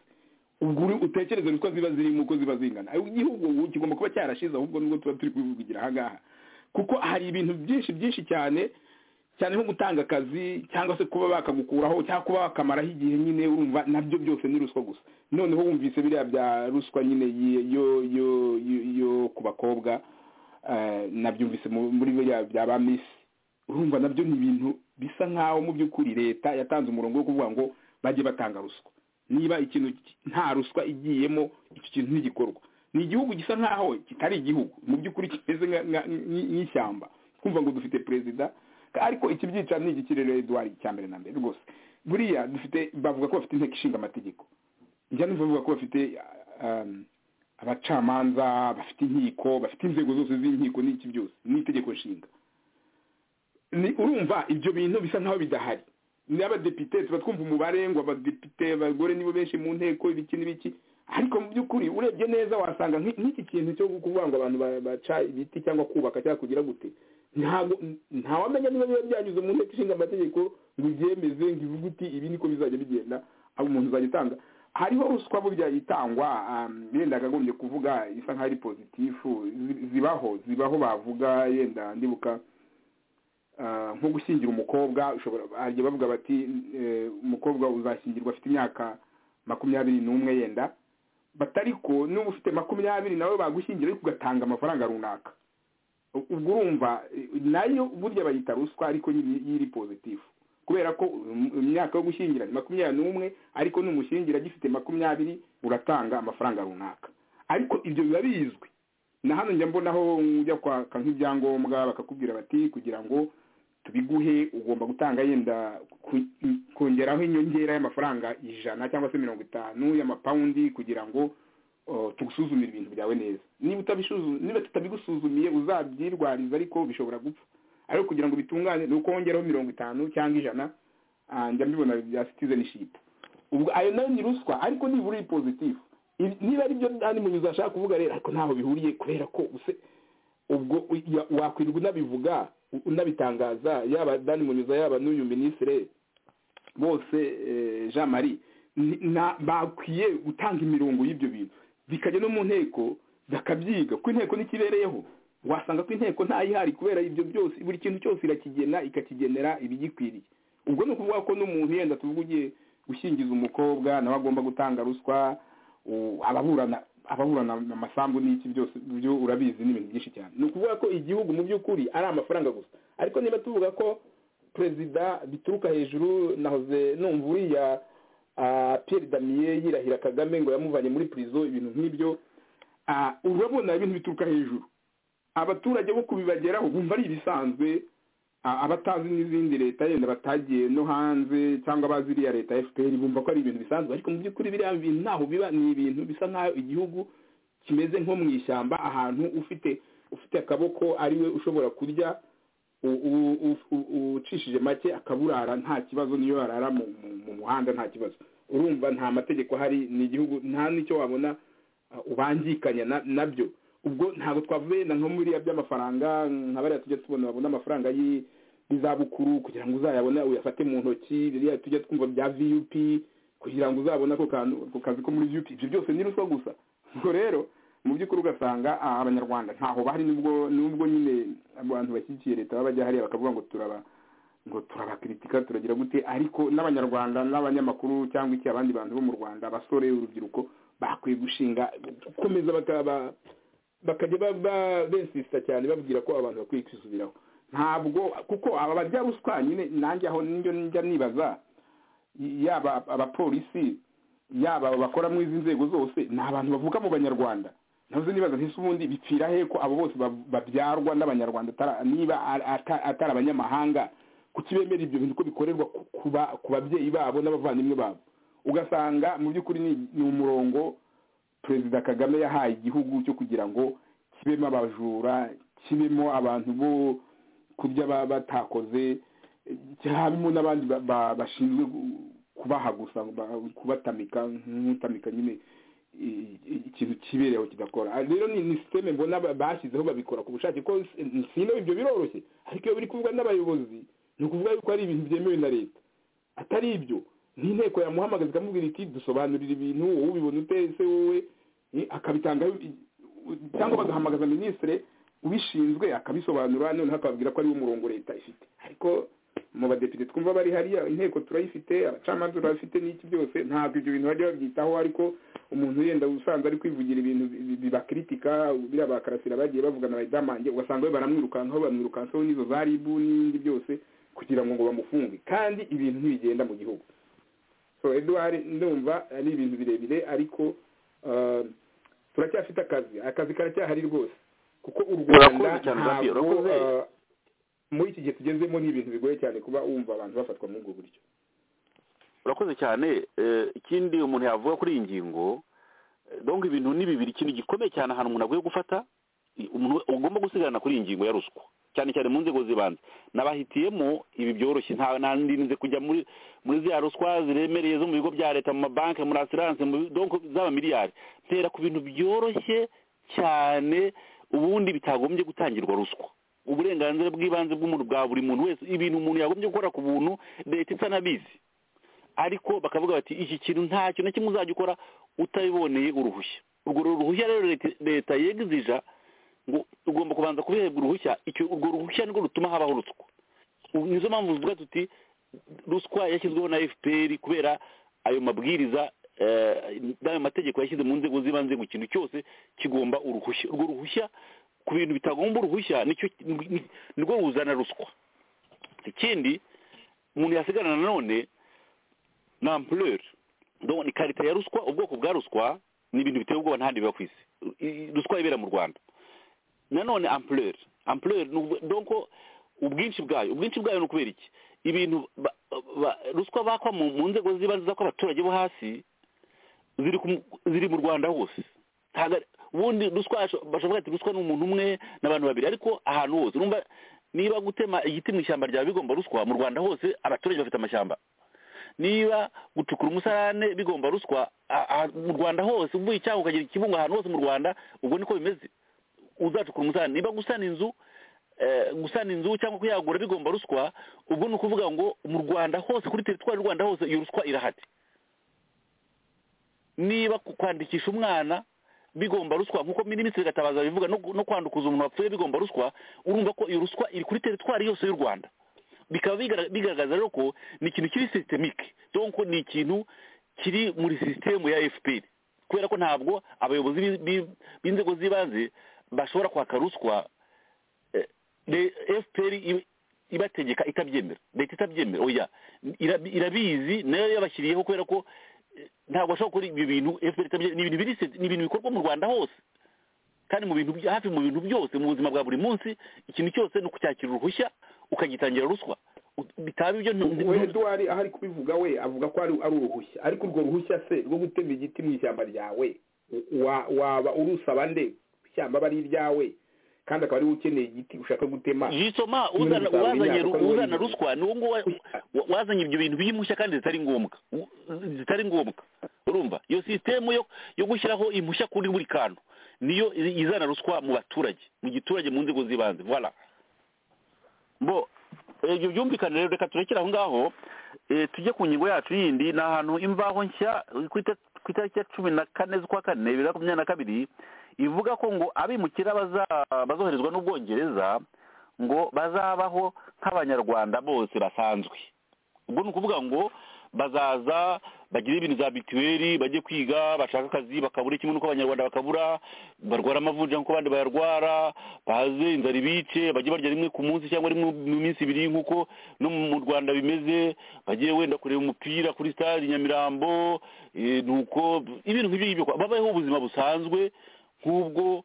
ubwo uri- utekereze uko ziba zirimo uko ziba zingana Ayo igihugu ubu kigomba kuba cyarashize ahubwo nubwo tuba turi kubivugira aha ngaha kuko hari ibintu byinshi byinshi cyane cyane nko gutanga akazi cyangwa se kuba bakagukuraho cyangwa kuba bakamaraho igihe nyine urumva nabyo byose ni ruswa gusa noneho wumvise biriya bya ruswa nyine yo yo yo ku bakobwa nabyumvise muri biriya bya ba misi urumva nabyo ni ibintu bisa nk'aho mu by'ukuri leta yatanze umurongo wo kuvuga ngo bajye batanga ruswa niba ikintu nta ruswa igiyemo icyo kintu ntigikorwa ni igihugu gisa nk'aho kitari igihugu mu by'ukuri kimeze nk'ishyamba twumva ngo dufite perezida ariko ikibyica ni iki rero eduard cya mbere na mbere rwose buriya dufite bavuga ko bafite inteko ishinga amategeko njya numva bavuga ko bafite abacamanza bafite inkiko bafite inzego zose z'inkiko n'iki byose n'itegeko nshinga urumva ibyo bintu bisa nk'aho bidahari n'abadepite tuba twumva umubare ngo abadepite abagore nibo benshi mu nteko ibiki n'ibiki ariko mu by'ukuri urebye neza wasanga nk'iki kintu cyo kuvuga ngo abantu baca ibiti cyangwa kubaka cyangwa kugira gute ntawamenya niba biba byanyuze mu nteko ishinga amategeko ngo ubyemeze ngo ivuge uti ibi niko bizajya bigenda abo umuntu uzajya utanga hariho ruswa burya itangwa yenda akagombye kuvuga isa nk'aho ari pozitifu zibaho zibaho bavuga yenda ndibuka nko gushyingira umukobwa bajya bavuga bati umukobwa uzashyingirwa afite imyaka makumyabiri n'umwe yenda batari ko n'uba ufite makumyabiri nawe bagushyingira ariko ugatanga amafaranga runaka ubwo urumva nayo burya bayita ruswa ariko yiri pozitifu kubera ko imyaka yo gushyingira ni makumyabiri n'umwe ariko n'umushyingira agifite makumyabiri uratanga amafaranga runaka ariko ibyo biba bizwi na hano njya mbonaho ujya kwaka nk'ibyangombwa bakakubwira bati kugira ngo tubiguhe ugomba gutanga yenda kongeraho inyongera y'amafaranga ijana cyangwa se mirongo itanu y'amapawundi kugira ngo tugusuzumire ibintu byawe neza niba niba tutabigusuzumiye uzabyirwariza ariko bishobora gupfa ariko kugira ngo bitungane ni uko wongeraho mirongo itanu cyangwa ijana njya mbibona bya citizenship ubwo ayo nayo ni ruswa ariko nibura uri pozitifu niba ari byo andi munyuzi ashaka kuvuga rero ariko ntaho bihuriye kubera ko ubwo wakwirwa unabivuga unabitangaza yaba dani munyuza yaba n'uyu minisitire bose jean marie bakwiye gutanga imirongo y'ibyo bintu bikajya no mu nteko bakabyiga kuko inteko ntikibereyeho wasanga ko inteko ntayihari kubera ibyo byose buri kintu cyose irakigena ikakigenera ibigikwiriye ubwo ni ukuvuga ko n'umuntu yenda tuvuga ugiye gushyingiza umukobwa nawe agomba gutanga ruswa ababurana ababurana amasambu n'iki byose byo urabizi n'ibintu byinshi cyane ni ukuvuga ko igihugu mu by'ukuri ari amafaranga gusa ariko niba tuvuga ko perezida bituruka hejuru nahoze numva uriya Pierre damiye yirahira kagame ngo yamuvanye muri prison ibintu nk'ibyo urabona ibintu bituruka hejuru abaturage bo kubibageraho bumva ari ibisanzwe abatazi n'izindi leta yenda batagiye no hanze cyangwa bazi iriya leta ya fpr bumva ko ari ibintu bisanzwe ariko mu by'ukuri biriya bintu ntaho biba ni ibintu bisa nk'aho igihugu kimeze nko mu ishyamba ahantu ufite ufite akaboko ariwe ushobora kurya ucishije make akaburara nta kibazo niyo yarara mu muhanda nta kibazo urumva nta mategeko ahari ni igihugu nta n'icyo wabona ubangikanya nabyo ubwo ntabwo twavuye na nko muri by'amafaranga nka bariya tujya tubona babona amafaranga y'izabukuru kugira ngo uzayabone uyafate mu ntoki biriya tujya twumva bya viyupi kugira ngo uzabone ako kazi ko muri viyupi ibyo byose ni ruswa gusa ubwo rero mu by'ukuri ugasanga abanyarwanda ntaho bahari nubwo nubwo nyine abantu bashyigikiye leta baba bajya hariya bakavuga ngo turaba ngo turabakritika turagira gute ariko n'abanyarwanda n'abanyamakuru cyangwa iki abandi bantu bo mu rwanda abasore urubyiruko bakwiye gushinga gukomeza bakajya besisita cyane babwira ko abantu bakwiye kwisubiraho ntabwo kuko aba barya ruswa nyine nanjye aho njya nibaza yaba abapolisi yaba bakora muri izi nzego zose ni abantu bavuka mu banyarwanda navuze nibaza ntise ubundi bipfira he ko abo bose babyarwa n'abanyarwanda niba atari abanyamahanga kuki bemera ibyo bintu ko bikorerwa ku babyeyi babo n'abavandimwe babo ugasanga mu by'ukuri ni umurongo perezida kagame yahaye igihugu cyo kugira ngo kibemo abajura kibemo abantu bo kurya batakoze habimo n'abandi bashinzwe kubaha gusa kubatamika nk'utamika nyine ikintu kibereho kidakora rero ni sisiteme mbona bashyizeho babikora ku bushake ko sino ibyo biroroshye ariko iyo biri kuvugwa n'abayobozi ni ukuvuga yuko ari ibintu byemewe na leta atari ibyo n'inteko yamuhamagaza ikamubwira iti dusobanurira ibintu wowe ubibona ute se wowe akabitangaho cyangwa bagahamagaza minisitiri ubishinzwe akabisobanura noneho akababwira ko ariwo murongo leta ifite ariko mu badepite twumva bari hariya inteko turayifite abacamanza turabifite n'iki byose ntabwo ibyo bintu bajya babyitaho ariko umuntu yenda usanzwe ari kwivugira ibintu bibakiritika biriya bakarasira bagiye bavugana na ridamange ugasanga we baramwirukankaho bamwirukankaho n'izo za ribu n'ibindi byose kugira ngo ngo bamufunge kandi ibintu ntibigenda mu gihugu so eduard ndumva ari ibintu birebire ariko turacyafite akazi akazi karacyahari rwose kuko u rwanda ntabwo muri iki gihe tugezemo ni ibintu bigoye cyane kuba wumva abantu bafatwa muri ubwo buryo urakoze cyane ikindi umuntu yavuga kuri iyi ngingo dongo ibintu ni bibiri ikintu gikomeye cyane ahantu umuntu aguye gufata umuntu ugomba gusigarana kuri iyi ngingo ya ruswa cyane cyane mu nzego zibanze nabahitiyemo ibi byoroshye nandinze kujya muri muri ziriya ruswa ziremereye zo mu bigo bya leta mu mabanki muri asiranse z'abamiliyari ntera ku bintu byoroshye cyane ubundi bitagombye gutangirwa ruswa uburenganzira bw'ibanze bw'umuntu bwa buri muntu wese ibintu umuntu yagombye gukora ku buntu leta isa n'abizi ariko bakavuga bati iki kintu ntacyo na kimwe uzajya ukora utabiboneye uruhushya urwo ruhushya rero leta yegizija ngo ugomba kubanza kubiherwa uruhushya urwo ruhushya nirwo rutuma habaho ruswa nizo mpamvu tuvuga tuti ruswa yashyizweho na fpr kubera ayo mabwiriza n'ayo mategeko yashyize mu nzego z'ibanze ku kintu cyose kigomba uruhushya urwo ruhushya ku bintu bitagomba uruhushya nirwo ruzana ruswa ikindi umuntu yasigarana nanone ni ampureri ni karita ya ruswa ubwoko bwa ruswa ni ibintu biteye ubwoba ntahandi biba ku isi ruswa ibera mu rwanda nanone ampureri ampureri donko ubwinshi bwayo ubwinshi bwayo ni ukubera iki ibintu ruswa bakwa mu nzego z'ibanze z'abaturage bo hasi ziri mu rwanda hose ubundi ruswa bashobora ati ruswa ni umuntu umwe n'abantu babiri ariko ahantu hose urumva niba gutema igiti mu ishyamba ryawe bigomba ruswa mu rwanda hose abaturage bafite amashyamba niba gucukura umusarane bigomba ruswa mu rwanda hose uvuye icyaha ukagira ikibungo ahantu hose mu rwanda ubwo niko bimeze uzacukura umusarane niba gusana inzu gusana inzu cyangwa kuyagura bigomba ruswa ubwo ni ukuvuga ngo mu rwanda hose kuri teritwari y'u rwanda hose iyo ruswa irahari niba kwandikisha umwana bigomba ruswa nk'uko minisitiri gatabaza bivuga no kwandukuza umuntu wapfuye bigomba ruswa urumva ko iyo ruswa iri kuri teritwari yose y'u rwanda bikaba bigaragaza rero ko ni ikintu kiri sisitemike donko ni ikintu kiri muri sisitemu ya fpr kubera ko ntabwo abayobozi b'inzego z'ibanze bashobora kwaka ruswa fpr ibategeka itabyemera leta itabyemera oya irabizi nayo yabashyiriyeho kubera ko ntabwo bashobora gukora ibyo bintu ni ibintu biri ni ibintu bikorwa mu rwanda hose kandi mu bintu hafi mu bintu byose mu buzima bwa buri munsi ikintu cyose ni ukucyakira uruhushya ukagitangira ruswa bitaba ibyo we duwari aho ari kubivuga we avuga ko ari uruhushya ariko urwo ruhushya se rwo gutema igiti mu ishyamba ryawe waba urusaba nde ishyamba aba ari iryawe kandi akaba ariwe ukeneye igiti ushaka gutema jisoma uzana ruswa ni uwo nguwo wazanye ibyo bintu by'impushya kandi zitari ngombwa zitari ngombwa urumva iyo sisitemu yo gushyiraho impushya kuri buri kantu niyo izana ruswa mu baturage mu giturage mu nzego z'ibanze voilà bo ibyo byumvikane rero reka turekere aho ngaho tujye ku ngingo yacu yindi ni ahantu imvaho nshya ku itariki ya cumi na kane z'ukwa kane bibiri na makumyabiri na kabiri ivuga ko ngo abimukira bazoherezwa n'ubwongereza ngo bazabaho nk'abanyarwanda bose basanzwe ubwo ni ukuvuga ngo bazaza bagire ibintu za bituweri bajye kwiga bashaka akazi bakabura kimwe n'uko abanyarwanda bakabura barwara amavunja nk'uko abandi bayarwara baze inzara ibice bajye barya rimwe ku munsi cyangwa rimwe mu minsi ibiri nk'uko no mu rwanda bimeze bagiye wenda kureba umupira kuri stade nyamirambo nuko ibintu nk'ibyo ngibyo babayeho ubuzima busanzwe nk'ubwo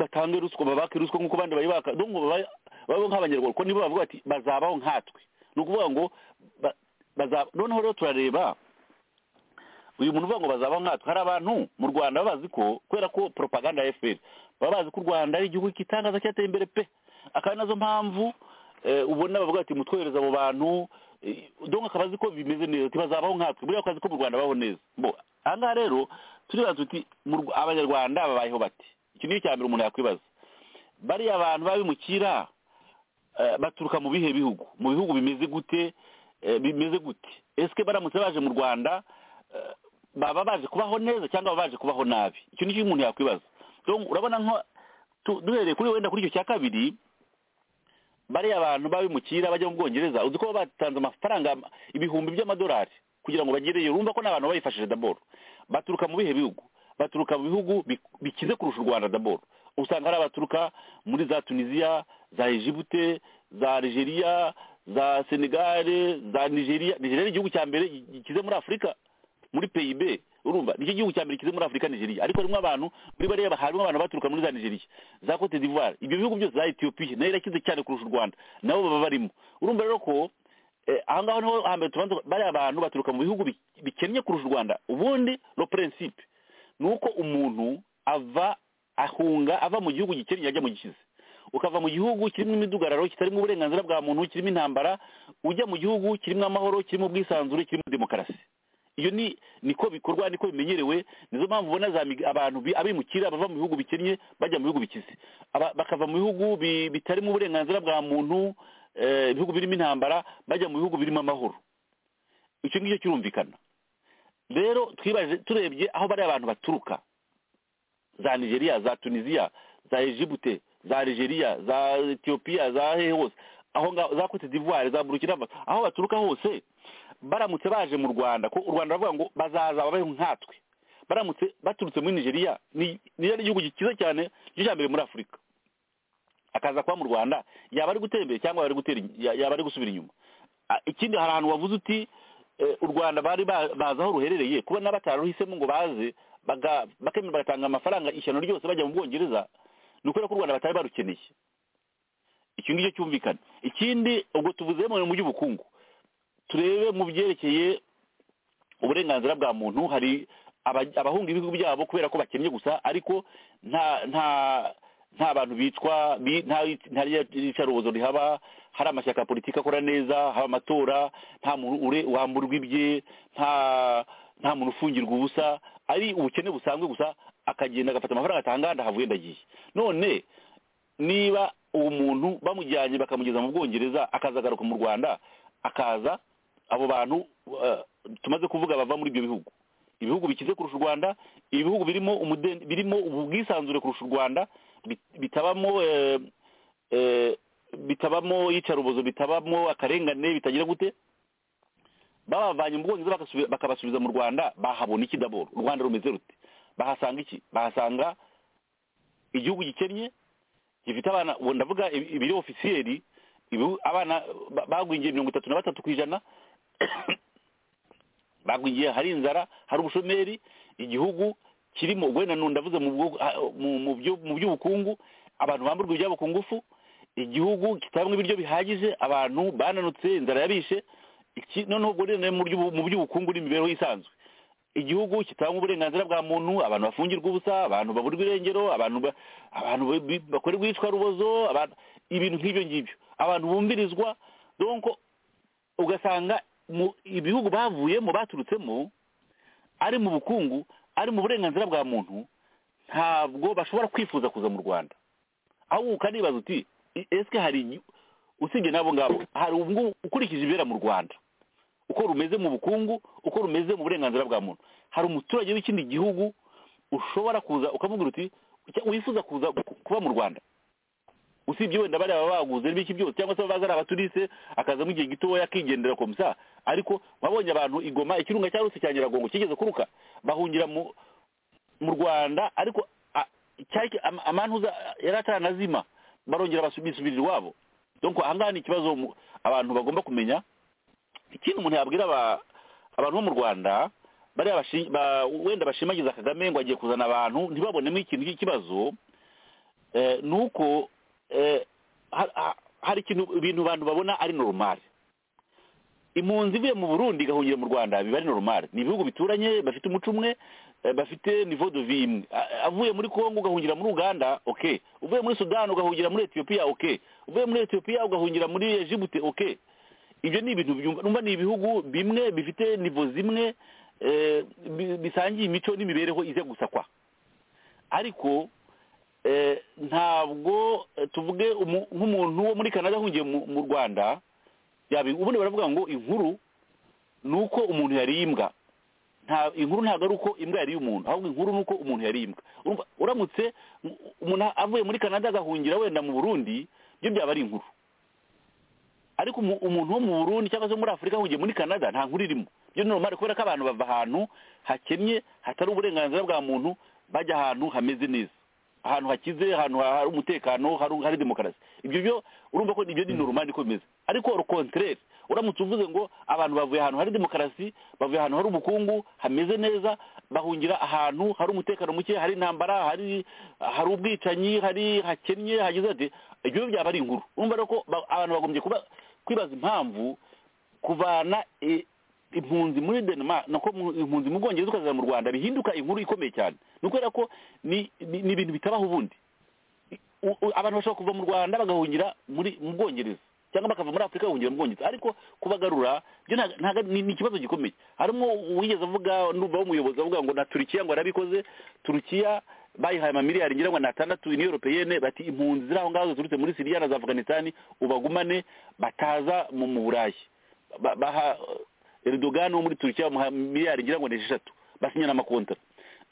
batange ruswa babake ruswa nk'uko abandi bayibaka ngo babaho nk'abanyarwanda kuko nibo bavuga bati bazabaho nkatwe ni ukuvuga ngo noneho rero turareba uyu muntu uvuga ngo bazabaho nkatwe hari abantu mu rwanda baba bazi ko kubera ko poropaganda ya fpr baba bazi ko u rwanda ari igihugu kitangaza cyateye imbere pe akaba nazo mpamvu ubona bavuga bati mutwohereza abo bantu dongo akaba azi ko bimeze neza bazabaho nkatwe buriya akazi ko mu rwanda babaho neza aha ngaha rero turibaza tuti abanyarwanda babayeho bati icyo ni icya mbere umuntu yakwibaza bariya abantu babimukira baturuka mu bihe bihugu mu bihugu bimeze gute bimeze gute ese baramutse baje mu rwanda baba baje kubaho neza cyangwa baba baje kubaho nabi icyo ni cyo umuntu yakwibaza urabona duhereye kuri wenda kuri icyo cya kabiri bariya abantu b'abimukira bajya mu bwongereza uzi ko batanze amafaranga ibihumbi by'amadolari kugira ngo bagereyo urumva ko n'abantu bayifashije daboro baturuka mu bihe bihugu baturuka mu bihugu bikize kurusha u rwanda daboro usanga hari abaturuka muri za tunisiya za ejibute za algeria za senegare za nigeria nigeria ni igihugu cya mbere gikize muri afurika muri peyibe urumva nicyo gihugu cya mbere kize muri afurika nigeria ariko harimo abantu muri bariya harimo abantu baturuka muri za nigeria za cote d'ivoire ibyo bihugu byose za etiyopiya nayo irakize cyane kurusha u rwanda nabo baba barimo urumva rero ko ahangaho niho hambere tubanza bariya abantu baturuka mu bihugu bikennye kurusha u rwanda ubundi lo prinsipe ni uko umuntu ava ahunga ava mu gihugu gikennye yajya mu gikize ukava mu gihugu kirimo imidugararo kitarimo uburenganzira bwa muntu kirimo intambara ujya mu gihugu kirimo amahoro kirimo ubwisanzure kirimo demokarasi iyo ni niko bikorwa niko bimenyerewe nizo mpamvu ubona abantu abimukira bava mu bihugu bikennye bajya mu bihugu bikize bakava mu bihugu bitarimo uburenganzira bwa muntu ibihugu birimo intambara bajya mu bihugu birimo amahoro icyo ngicyo kirumvikana rero twibaje turebye aho bariya abantu baturuka za nigeria za tunisiya za ejibute za algeria za etiyopiya za hehe hose aho ngaho za cote d'ivoire za burukina faso aho baturuka hose baramutse baje mu rwanda ko u rwanda baravuga ngo bazaza babeho nkatwe baramutse baturutse muri nigeria niyo ari igihugu cyiza cyane cyo cya mbere muri afurika akaza kuba mu rwanda yaba ari gutera imbere cyangwa yaba ari gusubira inyuma ikindi hari ahantu wavuze uti u rwanda bari bazi aho ruherereye kuba n'abataruhisemo ngo baze bakemera bagatanga amafaranga ishyano ryose bajya mu bwongereza ni ukubera ko u rwanda batari barukeneye icyo ngicyo cyumvikana ikindi ubwo tuvuze mu bintu by'ubukungu turebe mu byerekeye uburenganzira bwa muntu hari abahunga ibihugu byabo kubera ko bakennye gusa ariko nta nta nta bantu bicwa nta ricarubozo rihaba hari amashyaka ya politiki akora neza haba amatora nta muntu wamburwa ibye nta nta muntu ufungirwa ubusa ari ubukene busanzwe gusa akagenda agafata amafaranga atanga ndahavuye ndagiye none niba uwo muntu bamujyanye bakamugeza mu bwongereza akazagaruka mu rwanda akaza abo bantu tumaze kuvuga bava muri ibyo bihugu ibihugu bikize kurusha u rwanda ibihugu birimo birimo ubwisanzure kurusha u rwanda bitabamo bitabamo iyicarubozo bitabamo akarengane bitagira gute babavanye mu bwongereza bakabasubiza mu rwanda bahabona iki daboro u rwanda rumeze rute bahasanga iki bahasanga igihugu gikennye gifite abana ubu ndavuga ibiri ofisiyeri abana bagwingiye mirongo itatu na batatu ku ijana bagwingiye hari inzara hari ubushomeri igihugu kirimo wenda ndavuze mu by'ubukungu abantu bamburwa ibyabo ku ngufu igihugu kitabamo ibiryo bihagije abantu bananutse inzara yabishe noneho ubwo rero mu by'ubukungu n'imibereho isanzwe igihugu kitanga uburenganzira bwa muntu abantu bafungirwa ubusa abantu baburwa irengero abantu bakorerwa iyicwarubozo ibintu nk'ibyo ngibyo abantu bumvirizwa donko ugasanga ibihugu bavuyemo baturutsemo ari mu bukungu ari mu burenganzira bwa muntu ntabwo bashobora kwifuza kuza mu rwanda ahubwo ukanibaza uti ese hari usibye n'abo ngabo hari ukurikije ibibera mu rwanda uko rumeze mu bukungu uko rumeze mu burenganzira bwa muntu hari umuturage w'ikindi gihugu ushobora kuza ukamubwira uti wifuza kuza kuba mu rwanda usibye wenda bariya baguze n'ibiki byose cyangwa se baza ari abaturise akazamo igihe gitoya akigendera komisa ariko wabonye abantu igoma ikirunga cya rusi cya nyiragongo kigeze kuruka bahungira mu rwanda ariko amantuza yari ataranazima barongera bisubirira iwabo donko ahangaha ni ikibazo abantu bagomba kumenya ikindi umuntu yabwira abantu bo mu rwanda bariya wenda bashimagiza kagame ngo agiye kuzana abantu ntibabonemo ikintu cy'ikibazo ni uko hari ikintu ibintu abantu babona ari normal impunzi ivuye mu burundi igahungira mu rwanda biba ari normal ni ibihugu bituranye bafite umuco umwe bafite nivo de vi imwe avuye muri congo ugahungira muri uganda ok uvuye muri sudani ugahungira muri etiyopiya ok uvuye muri etiyopiya ugahungira muri ejibute ok ibyo ni ibintu byumva ni ibihugu bimwe bifite nivo zimwe bisangiye imico n'imibereho ize gusa kwa ariko ntabwo tuvuge nk'umuntu wo muri canada ahungiye mu rwanda ubundi baravuga ngo inkuru ni uko umuntu yariye imbwa inkuru ntabwo ari uko imbwa yariye umuntu ahubwo inkuru ni uko umuntu yariye imbwa uramutse umuntu avuye muri canada agahungira wenda mu burundi byo byaba ari inkuru ariko umu- umuntu wo mu burundi cyangwa se muri afurika ahugiye muri canada nta nkuru irimo byo normal kubera ko abantu bava ahantu hakennye hatari uburenganzira bwa muntu bajya ahantu hameze neza ahantu hakize ahantu ha- hari umutekano hari hari demokarasi ibyo byo urumva ko ibyo ni normal niko bimeze ariko urukontereri uramutse uvuze ngo abantu bavuye ahantu hari demokarasi bavuye ahantu hari ubukungu hameze neza bahungira ahantu hari umutekano muke hari intambara hari hari ubwicanyi hari hakennye hagize ati ibyo byaba ari inkuru urumva rero ko ba- abantu bagombye kuba kwibaza impamvu kuvana i- impunzi muri denmark nako mu- impunzi mu bwongereza ukazana mu rwanda bihinduka inkuru ikomeye cyane ni ukubera ko ni ni ni ibintu bitabaho ubundi U- u- abantu bashobora kuva mu rwanda bagahungira muri mu bwongereza cyangwa bakava muri afurika bahungira mu bwongereza ariko kubagarura byo ntago- ntago ari- ni ni ikibazo gikomeye harimo uwigeze avuga numva w'umuyobozi avuga ngo na turukiya ngo yarabikoze turukiya bayihaye amamiliyari ngira ngo ni atandatu ni europeyene bati impunzi ziri aho ngaho ziturutse muri siriya na za afganisitani ubagumane bataza mu mu burayi Ba- baha eh, Erdogan wo muri turukiya bamuha miliyari ngira ngo ni esheshatu basinyana amakontara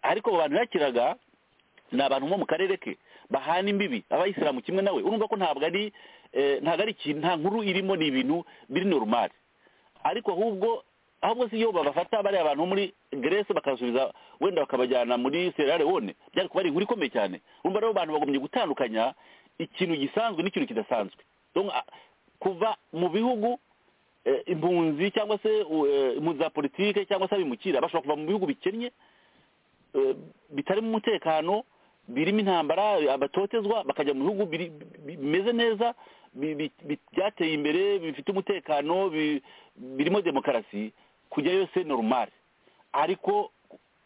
ariko abo bantu yakiraga ni abantu bo mu karere ke bahana imbibi abayisilamu kimwe nawe urumva ko ntabwo ari eh, ntabwo ari ikintu nta nkuru irimo ni ibintu biri normal ariko ahubwo ahubwo si iyo babafata bariya abantu bo muri Grace bakasubiza wenda bakabajyana muri Sierra Leone byari kuba ari inkuru ikomeye cyane urumva rero abantu bagombye gutandukanya ikintu gisanzwe n'ikintu kidasanzwe Donc, ah, kuva mu bihugu eh, impunzi cyangwa se eh, impunzi za politike cyangwa se abimukira bashobora kuva mu bihugu bikennye eh, bitarimo umutekano birimo intambara abatotezwa bakajya mu bihugu biri- bi- bimeze neza bi- bi- bi- byateye imbere bifite umutekano bi- birimo demokarasi kujyayo se normal ariko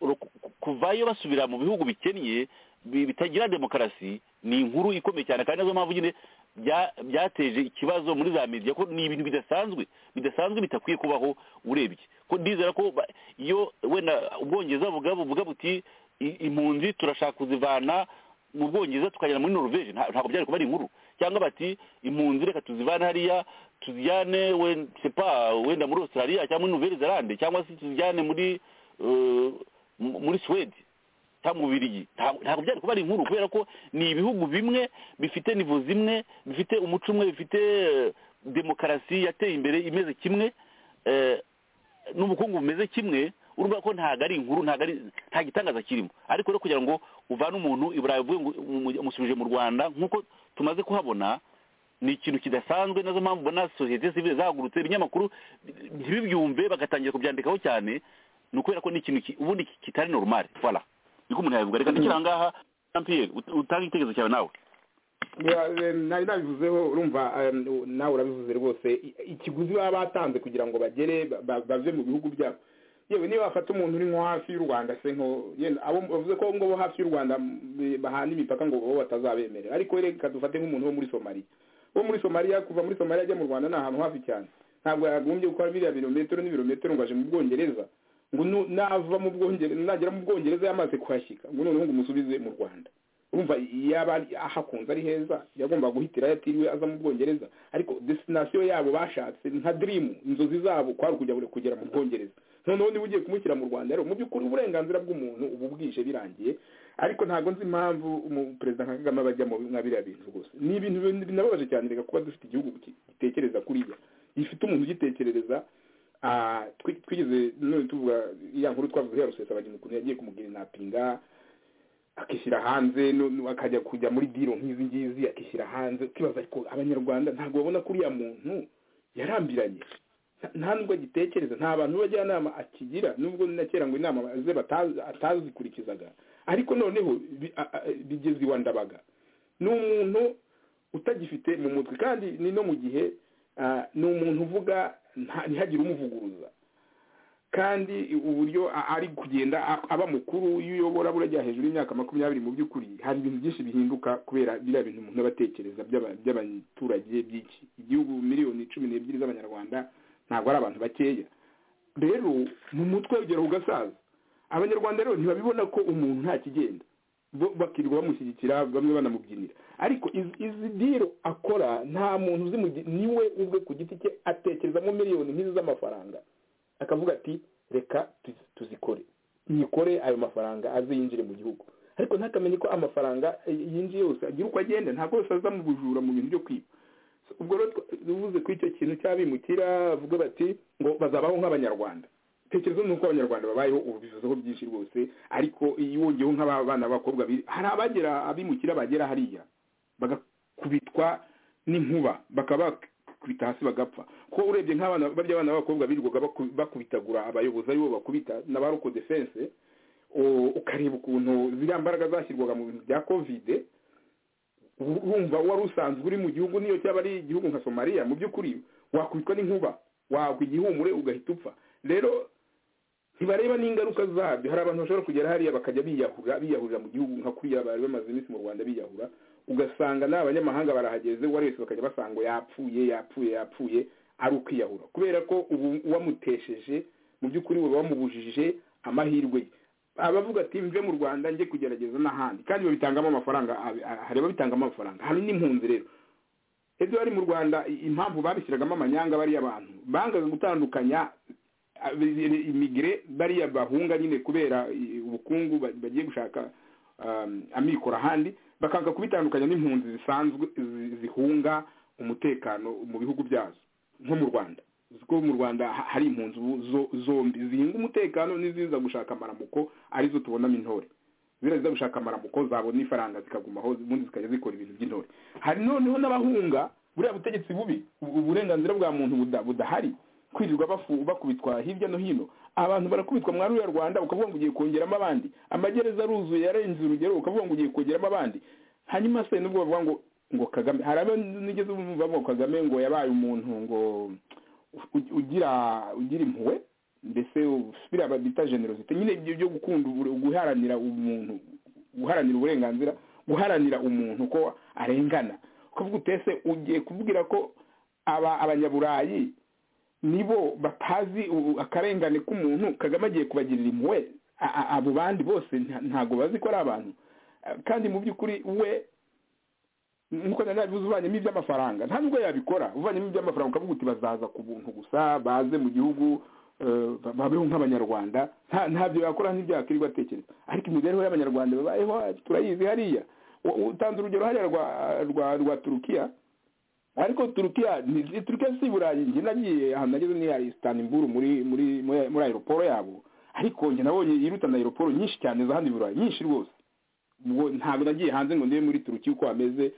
ro- ku- kuvayo basubira mu bihugu bikennye bi- bitagira demokarasi ni inkuru ikomeye cyane kandi nazo mpamvu nyine bya- byateje ikibazo muri za media ko ni ibintu bidasanzwe bidasanzwe bitakwiye kubaho urebye ko ndizera ko ba- iyo wenda ubwongereza buvuga buvuga buti "I- impunzi turashaka kuzivana mu bwongereza tukajyana muri norvege nta- ntabwo byari kuba ari inkuru cyangwa bati impunzi reka tuzivane hariya tuzijyane we- je sais pas, wenda muri australia cyangwa muri nouvelle zelande cyangwa se tuzijyane muri eh, mu- muri swede cyangwa mu birigi ntabwo byari kuba ari inkuru kubera ko ni ibihugu bimwe bifite nivo zimwe bifite umuco umwe bifite eh, demokarasi yateye imbere imeze kimwe eh, n'ubukungu bumeze kimwe urumva ko ntabwo ari inkuru ntabwo ari nta gitangaza kirimo ariko rero kugira ngo uvane umuntu i burayi uvuye ngo umu- umusubije mu rwanda nk'uko tumaze kuhabona ni ikintu kidasanzwe nazo mpamvu ubona sosiyete sivile zahagurutse ibinyamakuru ntibibyumve bagatangira kubyandikaho cyane ni ukubera ko ni ikintu ki- ubundi ki- kitari normal voilà niko umuntu yabivuga reka ndikira ahangaha jean pierre ut- utange igitekerezo cyawe nawe Ya, eh, nari nabivuzeho urumva eh, nawe urabivuze rwose i- ikiguzi baba batanze kugira ngo bagere ba- ba- bave mu bihugu byabo yewe niba bafata umuntu uri nko hafi y'u rwanda se nko yenda abo bavuze ko ngo bo hafi y'u rwanda mm, bahana imipaka ngo bo batazabemerera ariko reka dufate nk'umuntu wo muri somaliya wo muri somaliya kuva muri somaliya ajya mu rwanda ni ahantu hafi cyane ntabwo yagombye gukora biriya birometero n'ibirometero ngo aje mu bwongereza ngo nu- nava mu bwongereza nagera mu bwongereza yamaze kuhashyika ngo noneho ngo umusubize mu rwanda urumva yaba ari- ahakunze ari heza yagomba guhitira yatiriwe aza mu bwongereza ariko destination yabo bashatse nka dream inzozi zabo kwari ukujya kugera mu bwongereza noneho niba ugiye kumushyira mu rwanda rero mu by'ukuri uburenganzira bw'umuntu ubu bwije birangiye ariko ntabwo nzi impamvu umu- perezida nka kagame aba ajya mu mwa biriya bintu rwose ni ibintu bin- binababaje cyane reka kuba dufite igihugu ki- gitekereza kuriya gifite umuntu ugitekerereza ah, twi- twigeze none tuvuga ya nkuru twavuze ya rusesabagina ukuntu yagiye kumugira inapinga akishyira hanze no- no- akajya kujya muri diro nk'izi ngizi akishyira hanze ukibaza ariko abanyarwanda ntabwo babona ko uriya muntu yarambiranye Nta- nta nubwo agitekereza nta bantu b'abajyanama akigira nubwo na kera ngo inama ze batazi- atazikurikizaga ariko noneho bi- a- a- bigeze iwa ndabaga ni umuntu utagifite mu mutwe kandi ni no mu gihe ah, ni umuntu uvuga nta- ntihagire umuvuguruza kandi uburyo a- ari kugenda a- aba mukuru iyo uyobora burajya hejuru y'imyaka makumyabiri mu by'ukuri hari ibintu byinshi bihinduka kubera biriya bintu umuntu abatekereza by'abaturage byinshi igihugu miliyoni cumi n'ebyiri z'abanyarwanda ntabwo ari abantu bakeya rero mu mutwe ugera ugasaza abanyarwanda rero ntibabibona ko umuntu nta kigenda bo bakirirwa bamushyigikira bamwe banamubyinira ariko iz- izi diro akora nta muntu uzimugi- niwe ubwe ku giti cye atekerezamo miliyoni nk'izi z'amafaranga akavuga ati reka tuzi- tuzikore nyikore ayo mafaranga aze yinjire mu gihugu ariko ntakamenye ko amafaranga eh, yinjiye yose agira uko agenda ntabwo yose aza mu bujura mu bintu byo kwiba ubwo rero ubuze kuri icyo kintu cy'abimukira bavuga bati ngo bazabaho nk'abanyarwanda tekereza nuko abanyarwanda babayeho ubu bivuzeho byinshi rwose ariko iyo wongeyeho nk'aba bana b'abakobwa hari abagera abimukira bagera hariya bagakubitwa n'inkuba bakaba bakubita hasi bagapfa ko urebye nk'abana barya abana b'abakobwa birirwaga bakubitagura abayobozi aribo bakubita n'abaroko defense ukareba ukuntu ziriya mbaraga zashyirwaga mu bintu bya kovide urumva wari usanzwe uri mu gihugu niyo cyaba ari igihugu nka somaliya mu by'ukuri wakubitwa n'inkuba wagwa igihumure ugahita upfa rero ntibareba n'ingaruka zabyo hari abantu bashobora kugera hariya bakajya biyahura biyahurira mu gihugu nka kuriya bari bamaze iminsi mu rwanda biyahura ugasanga n'abanyamahanga barahageze uwo ari wese bakajya basanga yapfuye yapfuye yapfuye ari ukwiyahura kubera ko ubu uwamutesheje mu by'ukuri uba wamubujije amahirwe ye abavuga ati mve mu rwanda njye kugerageza n'ahandi kandi babitangamo amafaranga hari ababitangamo amafaranga hari n'impunzi rero ejo bari mu rwanda impamvu babishyiragamo amanyanga bariya bantu bangaga gutandukanya imigire bariya bahunga nyine kubera ubukungu bagiye gushaka amikoro ahandi bakanga kubitandukanya n'impunzi zisanzwe zihunga umutekano mu bihugu byazo nko mu rwanda ko mu rwanda hari impunzi zombi zihinga umutekano n'iziza gushaka amaramuko arizo tubonamo intore ziriya ziza gushaka amaramuko zabona ifaranga zikagumaho ubundi zikajya zikora ibintu by'intore hari noneho n'abahunga buriya butegetsi bubi uburenganzira bwa muntu budahari kwirirwa bakubitwa hirya no hino abantu barakubitwa muri ruriya rwanda ukavuga ngo ugiye kongeramo abandi amagereza aruzuye yarenze urugero ukavuga ngo ugiye kongeramo abandi hanyuma se nubwo bavuga ngo ngo kagame hari abo nigeze bumva ngo kagame ngo yabaye umuntu ngo ugira ugira impuhwe mbese biriya bita generosite nyine ibyo byo gukunda guharanira umuntu guharanira uburenganzira guharanira umuntu ko arengana kuvuga utese ugiye kubwira ko aba abanyaburayi nibo batazi akarengane k'umuntu kagame agiye kubagirira impuhwe abo bandi bose ntabwo bazi ko ari abantu kandi mu by'ukuri we nkuko nari nabivuze uvanyemo iby'amafaranga nta nubwo yabikora uvanyemo iby'amafaranga ukavuga uti bazaza ku buntu gusa baze mu gihugu babeho nk'abanyarwanda ntabyo yakora ntibyakwirirwa atekereza ariko imibereho y'abanyarwanda babayeho turayizi hariya utanze urugero hariya rwa turukiya ariko turukiya turukiya si burayi njye nagiye ahantu nageze ni hari sitanimburu muri muri muri aeroporo yabo ariko njye nabonye yirutana aeroporo nyinshi cyane za hano i burayi nyinshi rwose ntabwo nagiye hanze ngo ndebe muri turukiya uko hameze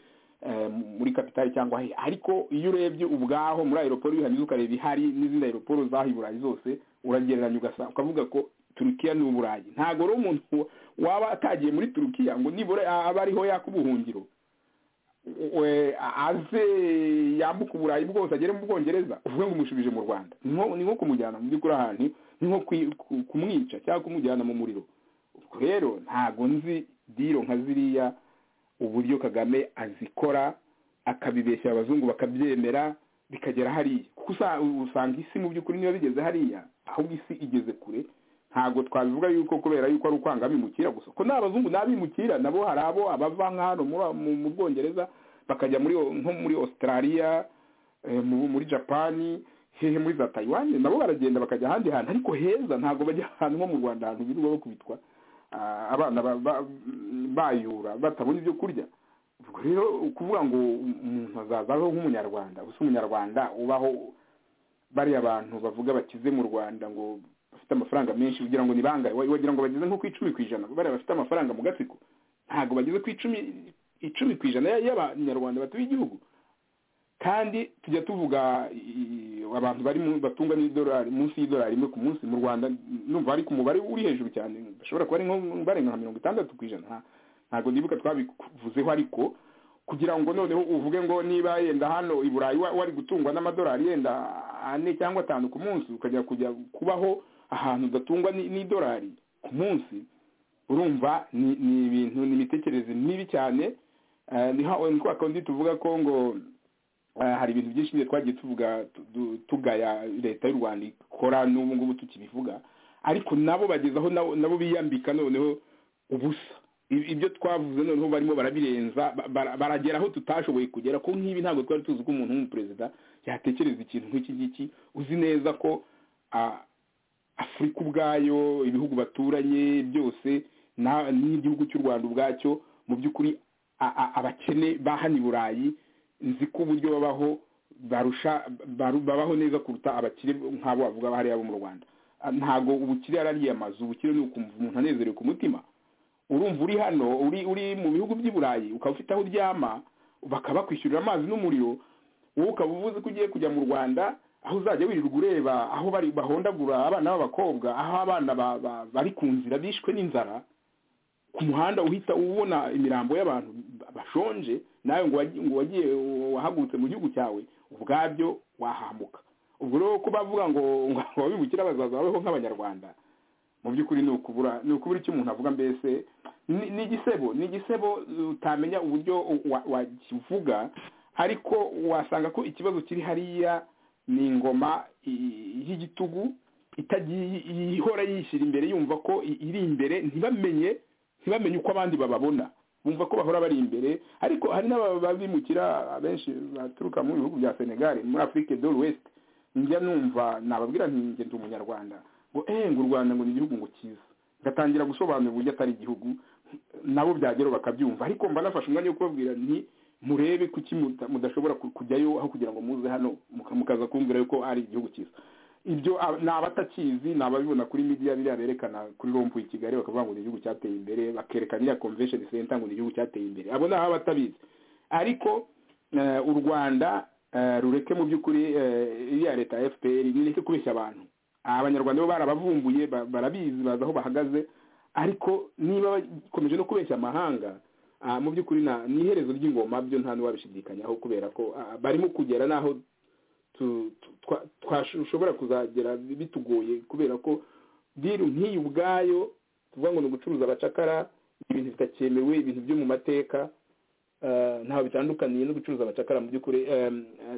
muri kapitali cyangwa he ariko iyo urebye ubwaho muri aeroporo iyo ukareba ihari n'izindi aeroporo z'aho iburayi zose uragereranya ugasa ukavuga ko turukiya ni uburayi ntabwo rero umuntu waba atagiye muri turukiya ngo nibura aba ariho yaka ubuhungiro aze yambuka uburayi bwose agere mu bwongereza uvuge ngo umushubije mu rwanda ni nko kumujyana mu by'ukuri ahantu ni nko kumwica cyangwa kumujyana mu muriro rero ntabwo nzi diro nka ziriya uburyo kagame azikora akabibeshya abazungu bakabyemera bikagera hariya kuko usanga isi mu by'ukuri niba bigeze hariya ahubwo isi igeze kure ntabwo twabivuga yuko kubera yuko ari ukwanga abimukira gusa ko n'abazungu n'abimukira nabo hari abo abava nka hano mu bwongereza bakajya muri nko muri australia muri japani hehe muri za tayiwani nabo baragenda bakajya ahandi hantu ariko heza ntabwo bajya ahantu nko mu rwanda ahantu birirwa bakubitwa abana bayura batabona ibyo kurya ubwo rero ukuvuga ngo umuntu azazaho nk'umunyarwanda gusa umunyarwanda ubaho bariya abantu bavuga bakize mu rwanda ngo bafite amafaranga menshi kugira ngo bangahe wagira ngo bageze nko ku icumi ku ijana bariya bafite amafaranga mu gatsiko ntabwo bageze ku icumi icumi ku ijana y'abanyarwanda batuye igihugu kandi tujya tuvuga abantu bari batunga n'idolari munsi y'idolari imwe ku munsi mu rwanda numva ariko umubare uri hejuru cyane bashobora kuba ari nko barenga nka mirongo itandatu ku ijana ntabwo nibuka twabivuzeho ariko kugira ngo noneho uvuge ngo niba yenda hano i burayi wari gutungwa n'amadolari yenda ane cyangwa atanu ku munsi ukajya kujya kubaho ahantu udatungwa n'idolari ku munsi urumva ni ibintu ni imitekerereze mibi cyane niko kandi tuvuga ko ngo hari ibintu byinshi nyine twagiye tuvuga tugaya leta y'u rwanda ikora n'ubu ngubu tukibivuga ariko nabo bagezaho nabo biyambika noneho ubusa ibyo twavuze noneho barimo barabirenza baragera aho tutashoboye kugera ko nk'ibi ntabwo twari tuzi ko umuntu w'umuperezida yatekereza ikintu nk'iki ngiki uzi neza ko afurika ubwayo ibihugu baturanye byose n'igihugu cy'u rwanda ubwacyo mu by'ukuri abakene ba hano i burayi nzi ko uburyo babaho barusha baru- babaho neza kuruta abakire nk'abo bavuga hariya bo mu rwanda Ah, ntago ubukire ari ariya mazu ubukire ni ukumva umuntu anezerewe ku mutima urumva uri hano uri uri mu bihugu by'i burayi ukaba ufite aho uryama bakabakwishyurira amazi n'umuriro wowe ukaba uvuze ko ugiye kujya mu rwanda aho uzajya wirirwa ureba aho bari bahondagura abana b'abakobwa aho abana ba- ba- bari ku nzira bishwe n'inzara ku muhanda uhita ubona imirambo y'abantu bashonje nawe ngo wagi- ngo wagiye wahagurutse mu gihugu cyawe ubwabyo wahambuka ubwo rero ko bavuga ngo ngo ababimukira bazaza babeho nk'abanyarwanda mu by'ukuri ni ukubura ni ukubura icyo umuntu avuga mbese ni ni igisebo ni igisebo uh, utamenya uburyo wa- wakivuga ariko wasanga ko ikibazo kiri hariya ni ingoma i- y'igitugu itagiye ihora yishyira imbere yumva ko i- iri imbere ntibamenye ntibamenye uko abandi bababona bumva ko bahora bari imbere ariko hari n'ababimukira abenshi baturuka mu bihugu bya senegal muri afurike do west njya numva nababwira nti njye ndi umunyarwanda ngo eee ngo u rwanda ngo ni igihugu ngo cyiza ngatangira gusobanura uburyo atari igihugu nabo byageraho bakabyumva ariko mba nafashe umwanya wo kubabwira nti murebe kuki muta- mudashobora ku- kujyayo aho kugira ngo muze hano muka- mukaza kumbwira yuko ari igihugu cyiza ibyo ab- ni abatakizi ni ababibona kuri media biriya berekana kuri rompu i kigali bakavuga ngo ni igihugu cyateye imbere bakerekana iriya convention center ngo ni igihugu cyateye imbere abo ni abatabizi ariko eh, u rwanda eh, rureke mu by'ukuri eh, iriya leta ya fpr nireke kubeshya abantu abanyarwanda bo barabavumbuye ba- barabizi bazi aho bahagaze ariko niba bakomeje no kubeshya amahanga ah, mu by'ukuri nta- ni iherezo ry'ingoma byo nta n'uwabishidikanyaho kubera ko ah, barimo kugera n'aho tu- tu- twa- twashobora kuzagera bitugoye kubera ko biru nk'iyi ubwayo tuvuga ngo ni ugucuruza abacakara ibintu bitakemewe ibintu byo mu mateka eh, ntaho bitandukaniye no gucuruza abacakara mu by'ukuri eh,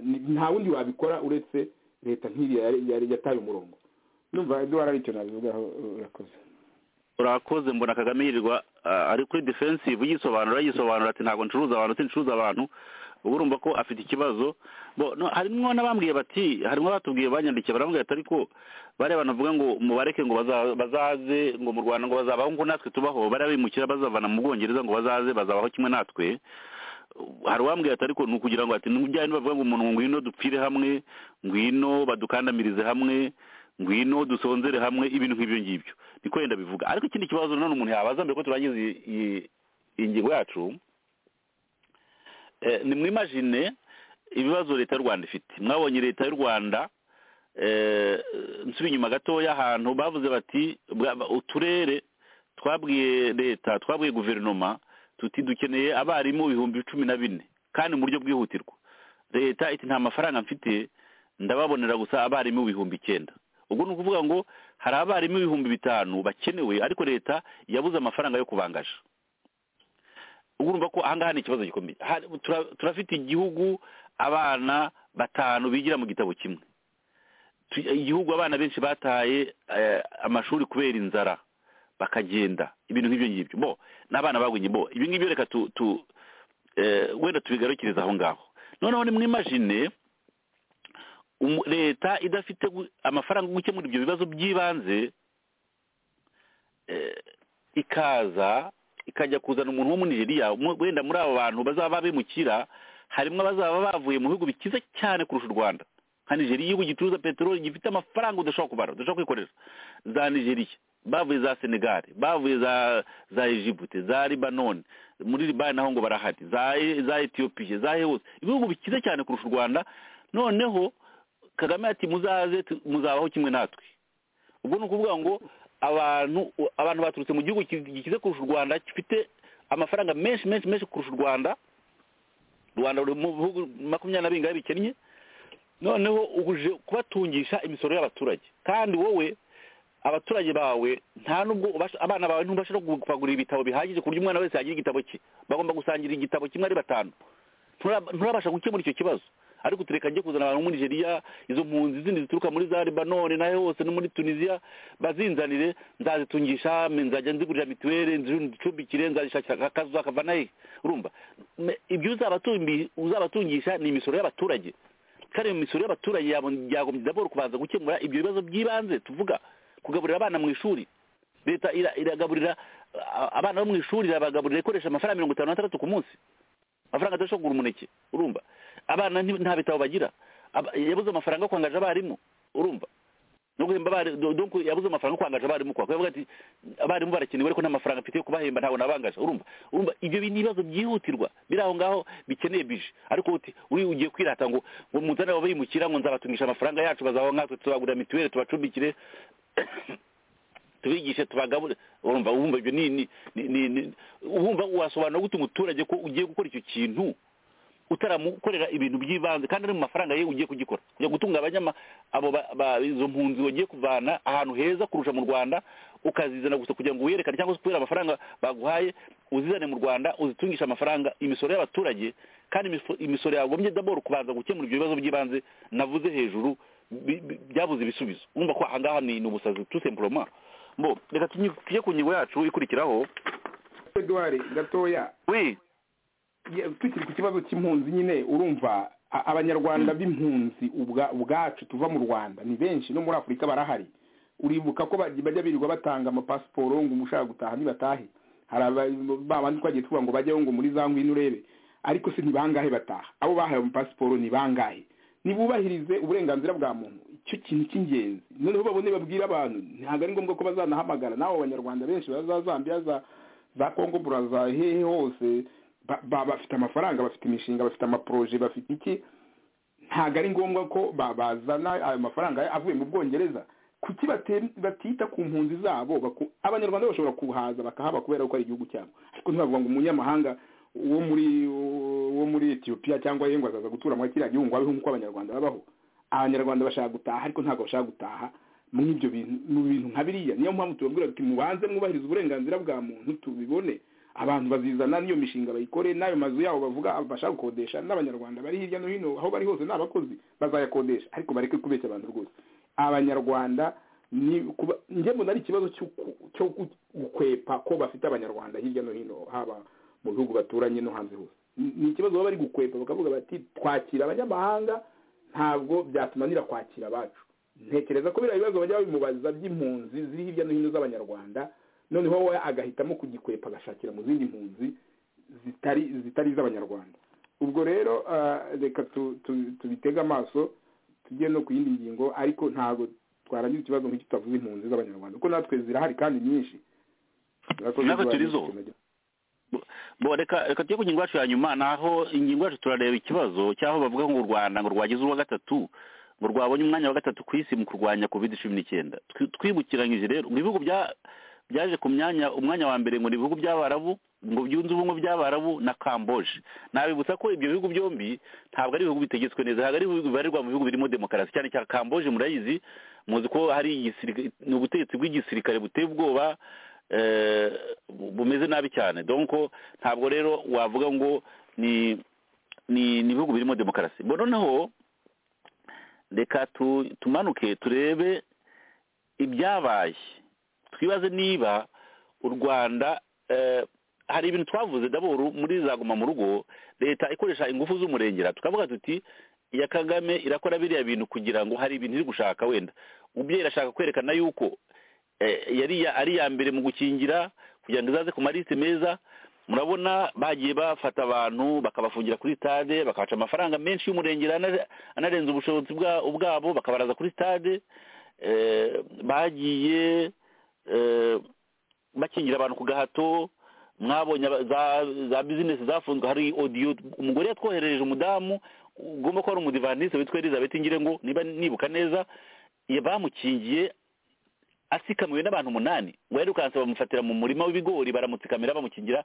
ni- nta wundi wabikora uretse leta nk'iriya yari- yari- yataye umurongo numva eduwara aricyo nabivugaho urakoze urakoze mbona kagame yirirwa ah, ari kuri defensive yisobanura yisobanura ati ntabwo ncuruza abantu sincuruza abantu ubu urumva ko afite ikibazo bo no, harimwo n'abambwiye bati harimwo abatubwiye banyandikiye barambwira ati ariko bariya bantu bavuga ngo mubareke ngo baza- bazaze ngo mu rwanda ngo bazabaho ngo natwe tubaho bariya bimukira bazavana mu bwongereza ngo bazaze bazabaho kimwe natwe hari uwambwira ati ariko ni ukugira ngo ati nujyane bavuga ngo umuntu ngwino dupfire hamwe ngwino badukandamirize hamwe ngwino dusonzere hamwe ibintu nk'ibyo ngibyo niko yenda bivuga ariko ikindi kibazo nanone umuntu yabaza mbere ko turangiza iyi- iyi- iyi ngingo yacu eh, nimwimagine ibibazo leta y'u rwanda ifite mwabonye leta y'u rwanda eh, nsubira inyuma gatoya ahantu bavuze bati bwa- ba- uturere twabwiye leta twabwiye guverinoma tuti dukeneye abarimu ibihumbi cumi na bine kandi mu buryo bwihutirwa leta iti nta mafaranga mfite ndababonera gusa abarimu ibihumbi icyenda ubwo ni ukuvuga ngo hari abarimu ibihumbi bitanu bakenewe ariko leta yabuze amafaranga yo kubangaja ubwo urumva ko ahangaha ni ikibazo gikomeye Hari- tura- turafite igihugu abana batanu bigira mu gitabo kimwe Tu- igihugu abana benshi bataye eh, amashuri kubera inzara bakagenda ibintu nk'ibyo ngibyo bo n'abana bagwinye bo ibi ngibyo reka tu tu eh, wenda tubigarukiriza aho ngaho noneho nimwimagine umu- leta idafite gu- amafaranga yo gukemura ibyo bibazo by'ibanze eh, ikaza ikajya kuzana umuntu wo muri nigeriya mu- wenda muri abo bantu bazaba babimukira harimo abazaba bavuye mu bihugu bikize cyane kurusha u rwanda nka nigeriya igihugu gicuruza peteroli gifite amafaranga udashobora kubara udashobora kwikoresha za nigeriya bavuye za senegali bavuye za za egypte za libanoni muri libani naho ngo barahari za za etiyopiya za hose ibihugu bikize cyane kurusha u rwanda noneho kagame ati muzaze tu- muzabaho kimwe natwe ubwo ni ukuvuga ngo abantu abantu baturutse mu gihugu ki- gikize kurusha u rwanda gifite amafaranga menshi menshi menshi kurusha u rwanda u rwanda ruri mu bihugu makumyabiri na bingahe bikennye noneho uje kubatungisha imisoro y'abaturage kandi wowe abaturage bawe nta nubwo ubasha- abana bawe ntubasha no kubagurira ibitabo bihagije ku buryo umwana wese yagira igitabo cye bagomba gusangira igitabo kimwe ari batanu Nturab- nturabasha gukemura icyo kibazo ariko tureka njye kuzana abantu muri nigeria izo mpunzi zindi zituruka muri za libanone nayo hose no muri tunisiya bazinzanire nzazitungisha me- nzajya nzigurira mituweli nzicumbikire nzazishakira akazu zakava naye urumva Me- ibyo uzabatumbi- uzabatungisha ni imisoro y'abaturage kandi iyo misoro y'abaturage yabo- yagombye daboro kubanza gukemura ibyo bibazo by'ibanze tuvuga kugaburira abana mu ishuri leta ira- iragaburira a- abana bo mu ishuri irabagaburira ikoresha amafaranga mirongo itanu n'atandatu ku munsi amafaranga adashobora kugura umuneke urumva abana nti- nta bitabo bagira Aba- yabuze amafaranga yo kwangaje abarimu urumva no guhemba abari- do- donc yabuze amafaranga yo kwangaje abarimu kwa kuvuga ati abarimu barakenewe ariko nta mafaranga mfite yo kubahemba ntabwo nabangaje urumva urumva ibyo bi- ni ibibazo byihutirwa biri aho ngaho bikeneye bije ariko uti uri ugiye kwirata ngo ngo muzane ababimukira ngo nzabatungisha amafaranga yacu bazabaho nkatwe tubagurira mituweli tubacumbikire tubigishe tubagabure urumva wumva ibyo ni ni ni ni- ni- wumva wasobanura gute umuturage ko ugiye gukora icyo kintu utaramukorera ibintu by'ibanze kandi ari mu mafaranga ye ugiye kugikora kujya gutunga abanyama abo ba- ba- izo mpunzi wagiye kuvana ahantu heza kurusha mu rwanda ukazizana gusa kugira ngo wiyerekane cyangwa se kubera amafaranga baguhaye uzizane mu rwanda uzitungisha amafaranga imisoro y'abaturage kandi imiso- imisoro yagombye daboro kubanza gukemura ibyo bibazo by'ibanze navuze hejuru bi- bi- byabuze ibisubizo wumva ko ahangaha ni ni ubusazi tusempuroma mbo reka tujye tujye ku ngingo yacu ikurikiraho eduwari gatoya we ye- tukiri ku kibazo cy'impunzi nyine urumva a- abanyarwanda b'impunzi ubwa- ubwacu tuva mu rwanda ni benshi no muri afurika barahari uribuka ko baj- bajya birirwa batanga amapasiporo ngo umushaka gutaha ntibatahe hari aba- ba bandi twagiye tuvuga ngo bajyaho ngo muri za ngwino urebe ariko se ni bangahe bataha abo bahawe amapasiporo ni bangahe nibubahirize uburenganzira bwa muntu icyo kintu cy'ingenzi noneho babone babwire abantu ntabwo ari ngombwa ko bazanahamagara nawe abanyarwanda benshi baba za zambia za za kongo buraza hehe hose ba- ba- bafite amafaranga bafite imishinga bafite amaporoje bafite iki ntabwo ari ngombwa ko ba- bazana ayo mafaranga avuye mu bwongereza kuki bate- batita ku mpunzi zabo baku- abanyarwanda bashobora kuhaza bakahaba kubera ko ari igihugu cyabo ariko ntibavuga ngo umunyamahanga wo muri wo muri etiyopiya cyangwa ye ngo azaza gutura muri kiriya gihugu ngo abeho nk'uko abanyarwanda babaho abanyarwanda bashaka gutaha ariko ntabwo bashaka gutaha muri ibyo bintu mu bintu nka biriya niyo mpamvu tubabwira tuti mubanze mwubahirize uburenganzira bwa muntu tubibone abantu bazizana n'iyo mishinga bayikore n'ayo mazu yabo bavuga bashaka gukodesha n'abanyarwanda bari hirya no hino aho bari hose ni abakozi bazayakodesha ariko bareke kubeshya abantu rwose abanyarwanda ni kuba njye mbona ari ikibazo cyo ku- cyo gu- gukwepa ko bafite abanyarwanda hirya no hino haba mu bihugu baturanye no hanze hose Ni- ni ikibazo baba bari gukwepa bakavuga bati twakira abanyamahanga ntabwo byatunanira kwakira abacu ntekereza ko biriya bibazo bajya babimubaza by'impunzi ziri hirya no hino z'abanyarwanda noneho we agahitamo kugikwepa agashakira mu zindi mpunzi zitari zitari iz'abanyarwanda ubwo rero ah, reka tu- tu- tubitege amaso tujye no ku yindi ngingo ariko ntabwo twarangiza ikibazo nk'iki tutavuze impunzi z'abanyarwanda kuko natwe zirahari kandi nyinshi Murakoze Natwe kuba- turizo. bo reka reka tujye ku ngingo yacu ya nyuma naho ingingo yacu turareba ikibazo cy'aho bavuga ngo u rwanda ngo rwagize uwa gatatu ngo rwabonye umwanya wa gatatu ku isi mu kurwanya covid cumi n'icyenda Twi- twibukiranyije rero ngo ibihugu bya- byaje ku myanya umwanya wa mbere ngo ni ibihugu by'abarabu ngo byunze ubumwe by'abarabu na kamboje nabibutsa ko ibyo bihugu byombi ntabwo ari ibihugu bitegetswe neza ntabwo ari ibihugu bibarirwa mu bihugu birimo demokarasi cyane cyane kamboje murayizi muzi ko hari igisirikare- ni ubutegetsi bw'igisirikare buteye ubwoba eh, bu- bumeze nabi cyane donc ntabwo rero wavuga ngo ni ni ni ibihugu birimo demokarasi bo noneho reka tu- tumanuke turebe ibyabaye twibaze niba u rwanda eh, hari ibintu twavuze daboro muri za guma mu rugo leta ikoresha ingufu z'umurengera tukavuga tuti iya kagame irakora biriya bintu kugira ngo hari ibintu iri gushaka wenda umubyeyi irashaka kwerekana yuko eh, yari iya- ari iya mbere mu gukingira kugira ngo izaze ku maliste meza murabona bagiye bafata abantu bakabafungira kuri stade bakabaca amafaranga menshi y'umurengera ana- anarenze ubushobozi bwa- ubwabo bakabaraza kuri stade eh, bagiye eh, bakingira abantu ku gahato mwabonye aba- za za bizinesi zafunzwe hari odiyo umugore yatwoherereje umudamu ugomba kuba ari umudivantisite witwa elizabeth ngire ngo niba nibuka neza ya- bamukingiye asikamiwe n'abantu umunani uwayirukanse bamufatira mu murima w'ibigori baramutsikamira bamukingira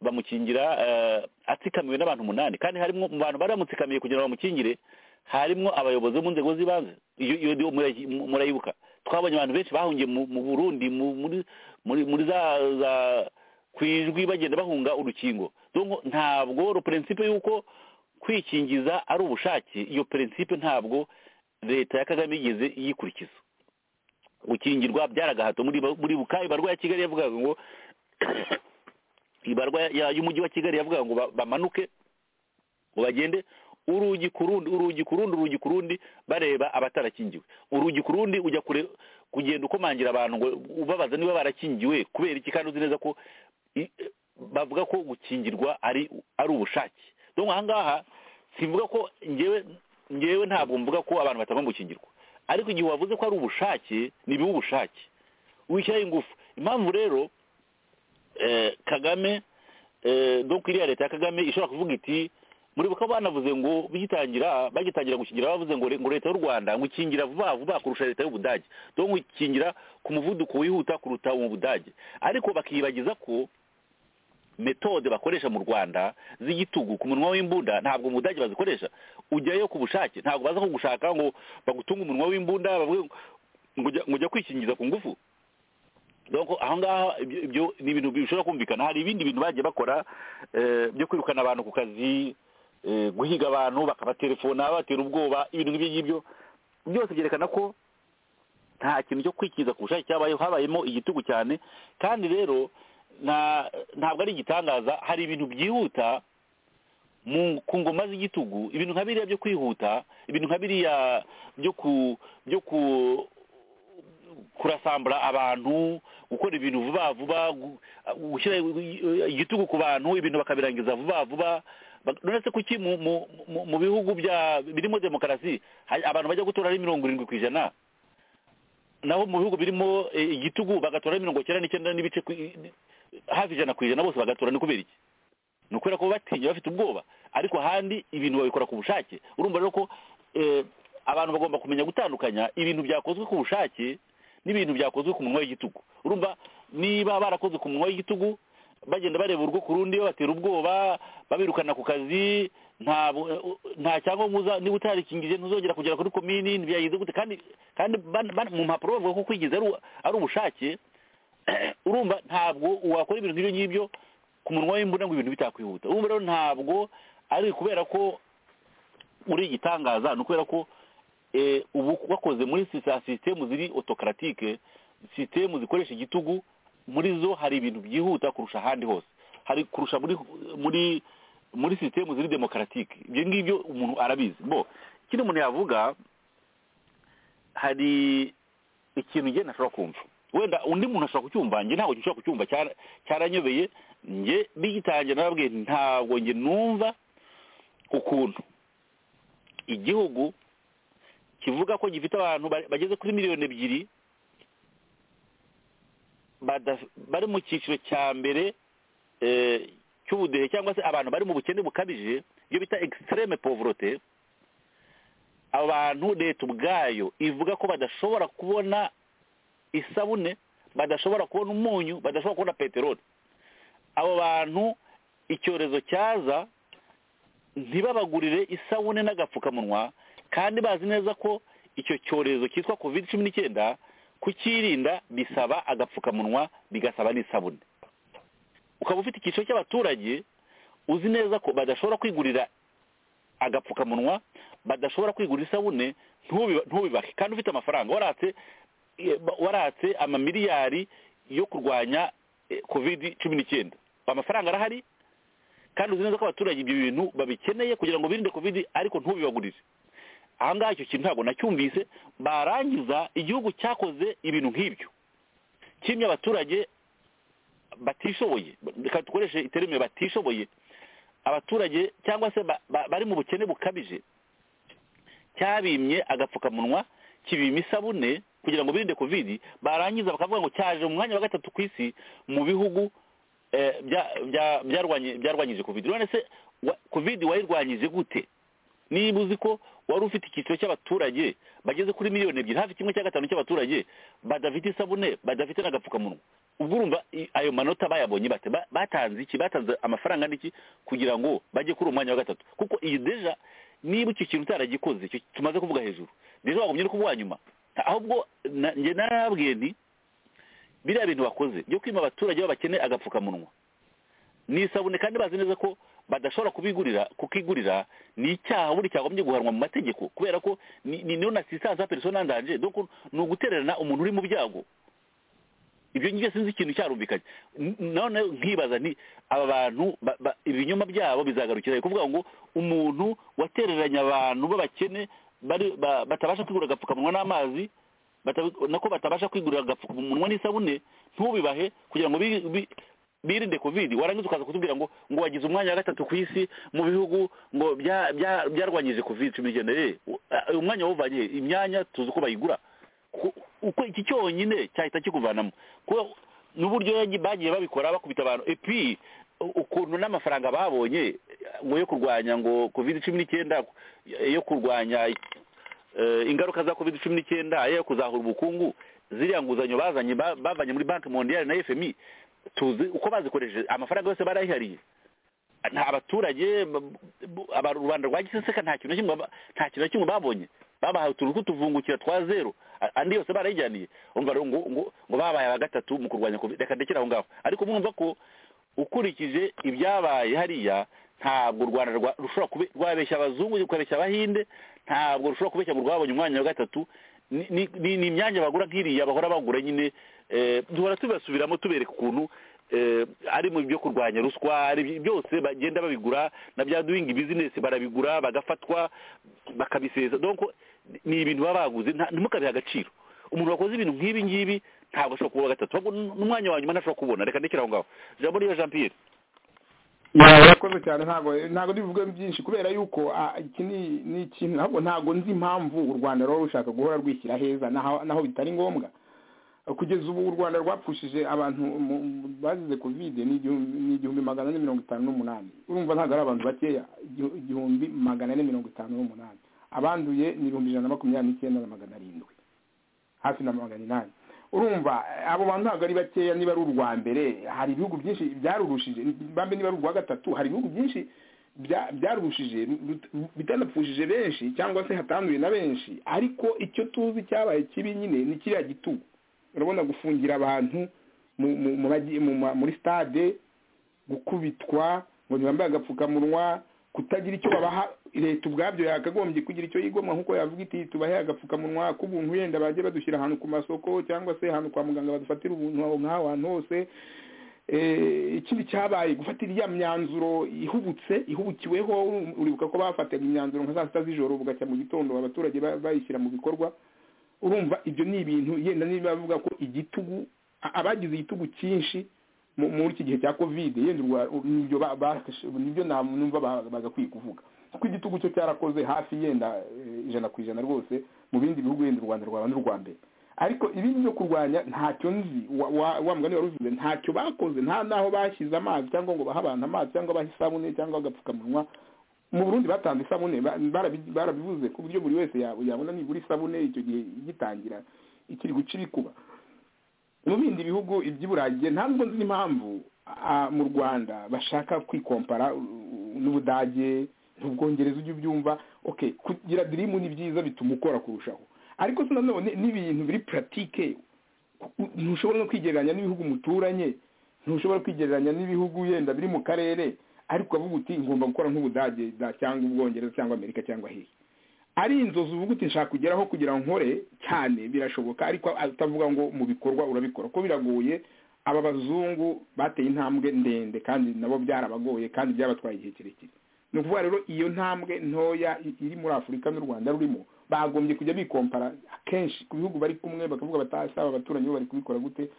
bamukingira eh, atsikamiwe n'abantu umunani kandi harimo mu bantu bari bamutsikamiye kugira ngo bamukingire harimo abayobozi bo mu nzego z'ibanze iyo iyo ndiyo murayi- murayibuka twabonye abantu benshi bahungiye mu mu burundi mu- muri muri muri za za ku ijwi bagenda bahunga urukingo Donc ntabwo ro principe y'uko kwikingiza ari ubushake iyo principe ntabwo leta ya kagame yigeze yikurikiza gukingirwa byaragahato muri muri buka ibarwa ya kigali yavugaga ngo ibarwa ya- y'umujyi wa kigali yavugaga ngo ba- bamanuke ngo bagende urugi ku rundi urugi ku rundi urugi ku rundi bareba abatarakingiwe urugi ku rundi ujya kure kugenda ukomangira abantu ngo ubabaza niba barakingiwe kubera iki kandi uzi neza ko i- bavuga ko gukingirwa ari ari ubushake donc aha ngaha simvuga ko ngewe ngewe ntabwo mvuga ko abantu batagomba gukingirwa ariko igihe wavuze ko ari ubushake ni biba ubushake wishyiraho ingufu impamvu rero kagame doko iriya leta ya kagame ishobora kuvuga iti muribuka banavuze ngo bigitangira bagitangira gukingira bavuze ngo ngo leta y'u rwanda ngo ikingira vuba vuba kurusha leta y'ubudage dore ngo ikingira ku muvuduko wihuta kuruta mu budage ariko bakiyibagiza ko metode bakoresha mu rwanda z'igitugu ku munwa w'imbunda ntabwo mu budage bazikoresha ujyayo ku bushake ntabwo baza kugushaka ngo bagutunge umunwa w'imbunda ngo ujya kwikingiza ku ngufu aho ngaho ibyo ni ibintu bishobora kumvikana hari ibindi bintu bagiye bakora byo kwirukana abantu ku kazi guhiga abantu bakabatelefona batera ubwoba ibintu nk'ibyo ngibyo byose byerekana ko nta kintu cyo kwikiza ku bushake cyabayeho habayemo igitugu cyane kandi rero ntabwo ari igitangaza hari ibintu byihuta ku ngoma z'igitugu ibintu nka biriya byo kwihuta ibintu nka biriya byo kurasambura abantu gukora ibintu vuba vuba gushyira igitugu ku bantu ibintu bakabirangiza vuba vuba nonese kuki mu bihugu birimo demokarasi abantu bajya gutora ari mirongo irindwi ku ijana naho mu bihugu birimo igitugu bagatora mirongo icyenda n'icyenda n'ibice hafi ijana ku ijana bose bagatora ni kubera iki ni ukubera ko batinya bafite ubwoba ariko ahandi ibintu babikora ku bushake urumva rero ko abantu bagomba kumenya gutandukanya ibintu byakozwe ku bushake n'ibintu byakozwe ku munwa w'igitugu urumva niba barakoze ku munwa w'igitugu bagenda bareba urugo ku rundi batera ubwoba babirukana ku kazi nta cyangombwa niba utarikingije ntuzongera kugera kuri komini ntibyagize gute kandi kandi mu mpapuro bavuga ko kwigiza ari ubushake urumva ntabwo wakora ibintu nk'ibyo ngibyo ku munwa w'imbunda ngo ibintu bitakwihuta urumva rero ntabwo ari kubera ko uri igitangaza ni ukubera ko ubu bakoze muri sisitemu ziri otokaratike sisitemu zikoresha igitugu muri zo hari ibintu byihuta kurusha ahandi hose hari kurusha muri muri muri sisitemu ziri demokaratike ibyo ngibyo umuntu arabizi bo ikindi umuntu yavuga hari ikintu njye ntashobora kumva wenda undi muntu ashobora kucyumva njye ntabwo gishobora kucyumva cyaranyobeye njye bigitangira narabwiye ntabwo njye numva ukuntu igihugu kivuga ko gifite abantu bageze kuri miliyoni ebyiri bari mu cyiciro cya mbere cy'ubudehe cyangwa se abantu bari mu bukene bukabije ibyo bita egisitereme povorote abantu leta ubwayo ivuga ko badashobora kubona isabune badashobora kubona umunyu badashobora kubona peteroli abo bantu icyorezo cyaza ntibabagurire isabune n'agapfukamunwa kandi bazi neza ko icyo cyorezo cyitwa kovide cumi n'icyenda kukirinda bisaba agapfukamunwa bigasaba n'isabune ukaba ufite icyiciro cy'abaturage uzi neza ko badashobora kwigurira agapfukamunwa badashobora kwigurira isabune ntubibake kandi ufite amafaranga waratse waratse amamiliyari yo kurwanya kovidi cumi n'icyenda amafaranga arahari kandi uzi neza ko abaturage ibyo bintu babikeneye kugira ngo birinde kovidi ariko ntubibagurize aha ngaha icyo kintu ntabwo nacyumvise barangiza igihugu cyakoze ibintu nk'ibyo kimwe abaturage batishoboye reka dukoreshe iterime batishoboye abaturage cyangwa se bari mu bukene bukabije cyabimye agapfukamunwa kibima isabune kugira ngo birinde kovidi barangiza bakavuga ngo cyaje mu mwanya wa gatatu ku isi mu bihugu byarwanyije kovidi none se kovidi wayirwanyije gute niba uzi ko wari ufite icyiciro cy'abaturage bageze kuri miliyoni ebyiri hafi kimwe cya gatanu cy'abaturage badafite isabune badafite n'agapfukamunwa ubwo urumva ayo manota bayabonye bate batanze iki batanze amafaranga n'iki kugira ngo bajye kuri uwo mwanya wa gatatu kuko iyi deja niba icyo kintu utaragikoze icyo tumaze kuvuga hejuru deja wagombye no kubuha nyuma ahubwo njye narababwiye ni biriya bintu bakoze byo kwima abaturage b'abakene agapfukamunwa ni isabune kandi bazi neza ko badashobora kubigurira kukigurira ni icyaha buri cyagombye guhanwa mu mategeko kubera ko ni niyo na sisansa perisona ndanje ni ugutererana umuntu uri mu byago ibyo ngibyo sinzi ikintu cyarumvikanye none nkibaza ni aba bantu ibinyoma byabo bizagarukira kuvuga ngo umuntu watereranye abantu b'abakene batabasha kwigurira agapfukamunwa n'amazi nako batabasha kwigurira agapfukamunwa n'isabune ntubibahe kugira ngo birinde covid warangiza ukaza kutubwira ngo ngo wagize umwanya wa gatatu ku isi mu bihugu ngo bya- bya- byarwanyije covid cumi n'icyenda eh uwo mwanya wawuvanye he? imyanya tuzi uko bayigura Ku- uko iki cyonyine cyahita kikuvanamo kuko n'uburyo yagi- bagiye babikora bakubita abantu epi u- ukuntu n'amafaranga babonye ngo yo kurwanya ngo covid cumi n'icyenda yo kurwanya eh, ingaruka za covid cumi n'icyenda ayo kuzahura ubukungu ziriya nguzanyo bazanye ba- bavanye muri banki mondiale na fmi tuzi uko bazikoresheje amafaranga yose barayihariye nta abaturage ba- bu- aba- rubanda rwa giseseka nta kintu na kimwe ba- nta kintu na kimwe babonye babahaye utuntu tw'utuvungukira twa zero a- andi yose barayijyaniye umva rero ngo ngo ngo babaye aba gatatu mu kurwanya covid reka ndekere aho ngaho ariko mwumva ko ukurikije ibyabaye hariya ntabwo u rwanda rwa- rushobora kube rwabeshya abazungu rukabeshya abahinde ntabwo rushobora kubeshya ngo rwabonye umwanya wa gatatu ni- ni- ni ni imyanya bagura nk'iriya bahora bagura nyine eh, duhora tubasubiramo tubereka ukuntu eh, ari mu byo kurwanya ruswa ari by- byose bagenda babigura na bya doing business barabigura bagafatwa bakabiseza donc ni ibintu baba baguze nta- ntimukabihe agaciro umuntu wakoze ibintu nk'ibi ngibi ntabwo ashobora kuba uwa gatatu ahubwo n- n'umwanya wa nyuma ntashobora kubona reka ndekere aho ngaho jambo niba jean pierre urakoze cyane ntabwo ntabwo rivuge byinshi kubera yuko ah, iki ni ni ikintu ntabwo ntabwo nzi impamvu u rwanda ruba rushaka guhora rwishyira heza naho naho bitari ngombwa kugeza ubu u rwanda rwapfushije abantu mu- mu- bazize covid ni igihumbi ni igihumbi magana ane mirongo itanu n'umunani urumva ntabwo ari abantu bakeya igihu- igihumbi magana ane mirongo itanu n'umunani abanduye ni ibihumbi ijana na makumyabiri n'icyenda na magana arindwi hafi na magana inani urumva eh, abo bantu ntabwo ari bakeya niba ari urwa mbere hari ibihugu byinshi byarurushije bambe niba ari urwa gatatu hari ibihugu byinshi bya- byarurushije rut- bitanapfushije benshi cyangwa se hatanduye na benshi ariko icyo tuzi cyabaye kibi nyine ni kiriya gitugu urabona gufungira abantu mu- mu- mu bagi- mu ma- muri stade gukubitwa ngo ntibambaye agapfukamunwa kutagira icyo babaha leta ubwabyo yakagombye kugira icyo yigomwa nk'uko yavuga iti tubahe agapfukamunwa k'ubuntu yenda bajye badushyira ahantu ku masoko cyangwa se ahantu kwa muganga badufatira ubuntu aho nk'aho hantu hose Eh, ikindi cyabaye gufatira iya myanzuro ihubutse ihubukiweho uribuka ko bafataga imyanzuro nka saa sita z'ijoro bugacya mu gitondo abaturage ba- bayishyira mu bikorwa urumva ibyo ni ibintu yenda niba bavuga ko igitugu a- abagize igitugu cyinshi mu- muri iki gihe cya covid yenda urwa- nibyo ba- bafashe- nibyo na- numva ba- bagakwiye kuvuga kuko igitugu cyo cyarakoze hafi yenda eh, ijana ku ijana rwose mu bindi bihugu yenda u rwanda rwaba n'urwa mbere ariko ibindi byo kurwanya ntacyo nzi wa wa- wa mugani waruvuze ntacyo bakoze nta n'aho bashyize amazi cyangwa ngo bahe abantu amazi cyangwa bahe isabune cyangwa agapfukamunwa mu burundi batanze isabune ba- barabi- barabivuze ku buryo buri wese ya- yabona nibura isabune icyo gihe igitangira ikiri guca ibikuba mu bindi bihugu iby'iburagiye ntabwo nzi impamvu ah, mu rwanda bashaka kwikompara uh, uh, n'ubudage n'ubwongereza ujya ubyumva okay kugira dirimu ni byiza bituma ukora kurushaho ariko se nanone n'ibintu biri puratike ntushobora no kwigereranya n'ibihugu muturanye ntushobora kwigereranya n'ibihugu yenda biri mu karere ariko ukavuga uti ngomba gukora nk'ubudage da- cyangwa ubwongereza cyangwa amerika cyangwa hehe ari inzozi uvuga uti nshaka kugeraho kugira ngo nkore cyane birashoboka ariko utavuga ngo mu bikorwa urabikora ko biragoye aba bazungu bateye intambwe ndende kandi nabo byarabagoye kandi byabatwaye igihe kirekire ni ukuvuga rero iyo ntambwe ntoya i- iri muri afurika n'u rwanda rurimo bagombye kujya bikompara akenshi ku bihugu bari kumwe bakavuga batasaba abaturanyi bo bari kubikora gute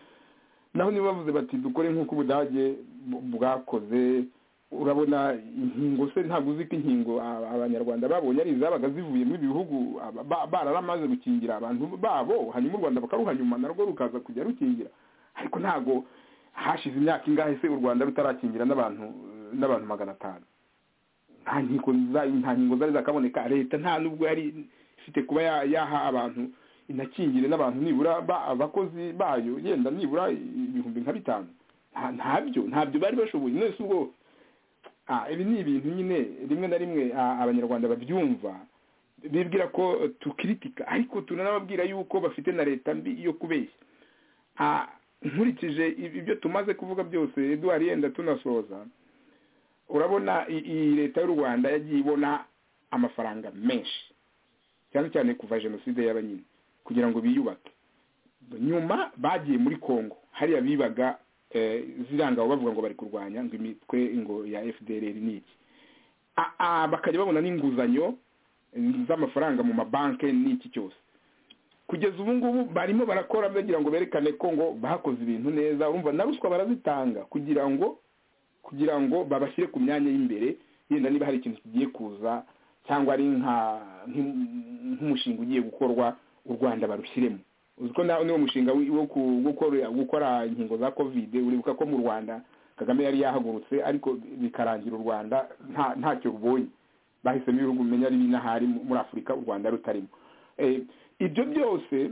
naho niba bavuze bati dukore nk'uko ubudage bu- bwakoze urabona inkingo se ntabwo uzi ko inkingo a- abanyarwanda babonye ari izabaga zivuye muri bihugu aba- ba- bararamaze gukingira abantu babo hanyuma u rwanda bakaruhanyuma narwo rukaza kujya rukingira ariko ntabwo hashize imyaka ingahe se u rwanda rutarakingira n'abantu n'abantu magana atanu nta nkingo za- nta nkingo zari zakaboneka leta nta nubwo yari ifite kuba ya- yaha abantu inakingire n'abantu nibura ba- abakozi bayo yenda nibura ibihumbi nka bitanu Nta- ntabyo ntabyo bari bashoboye none si ubwo Ah, ibi ni ibintu nyine rimwe na rimwe ah, abanyarwanda babyumva bibwira ko tukiritika ariko tunanababwira yuko bafite na leta mbi yo kubeshya Ah, nkurikije ib- ibyo tumaze kuvuga byose eduwari yenda tunasoza urabona i- iyi leta y'u rwanda yagiye ibona amafaranga menshi cyane cyane kuva jenoside y'abanyine kugira ngo biyubake nyuma bagiye muri congo hariya bibaga eh, zirangabo bavuga ngo bari kurwanya ngo imitwe ngo ya fdr ni iki A- a- bakajya babona n'inguzanyo eh, z'amafaranga mu mabanki n'iki cyose kugeza ubu ngubu barimo barakora bagira ngo berekane ko ngo bakoze ibintu neza urumva na ruswa barazitanga kugira ngo kugira ngo babashyire ku myanya y'imbere yenda niba hari ikintu kigiye kuza cyangwa ari nka nk'umushinga ugiye gukorwa u rwanda barushyiremo uzi ko niwo mushinga wo gukora inkingo za kovide uribuka ko mu rwanda kagame yari yahagurutse ariko bikarangira u rwanda ntacyo rubonye bahisemo ibihugu umenya ari n'ahari muri afurika u rwanda rutarimo ibyo byose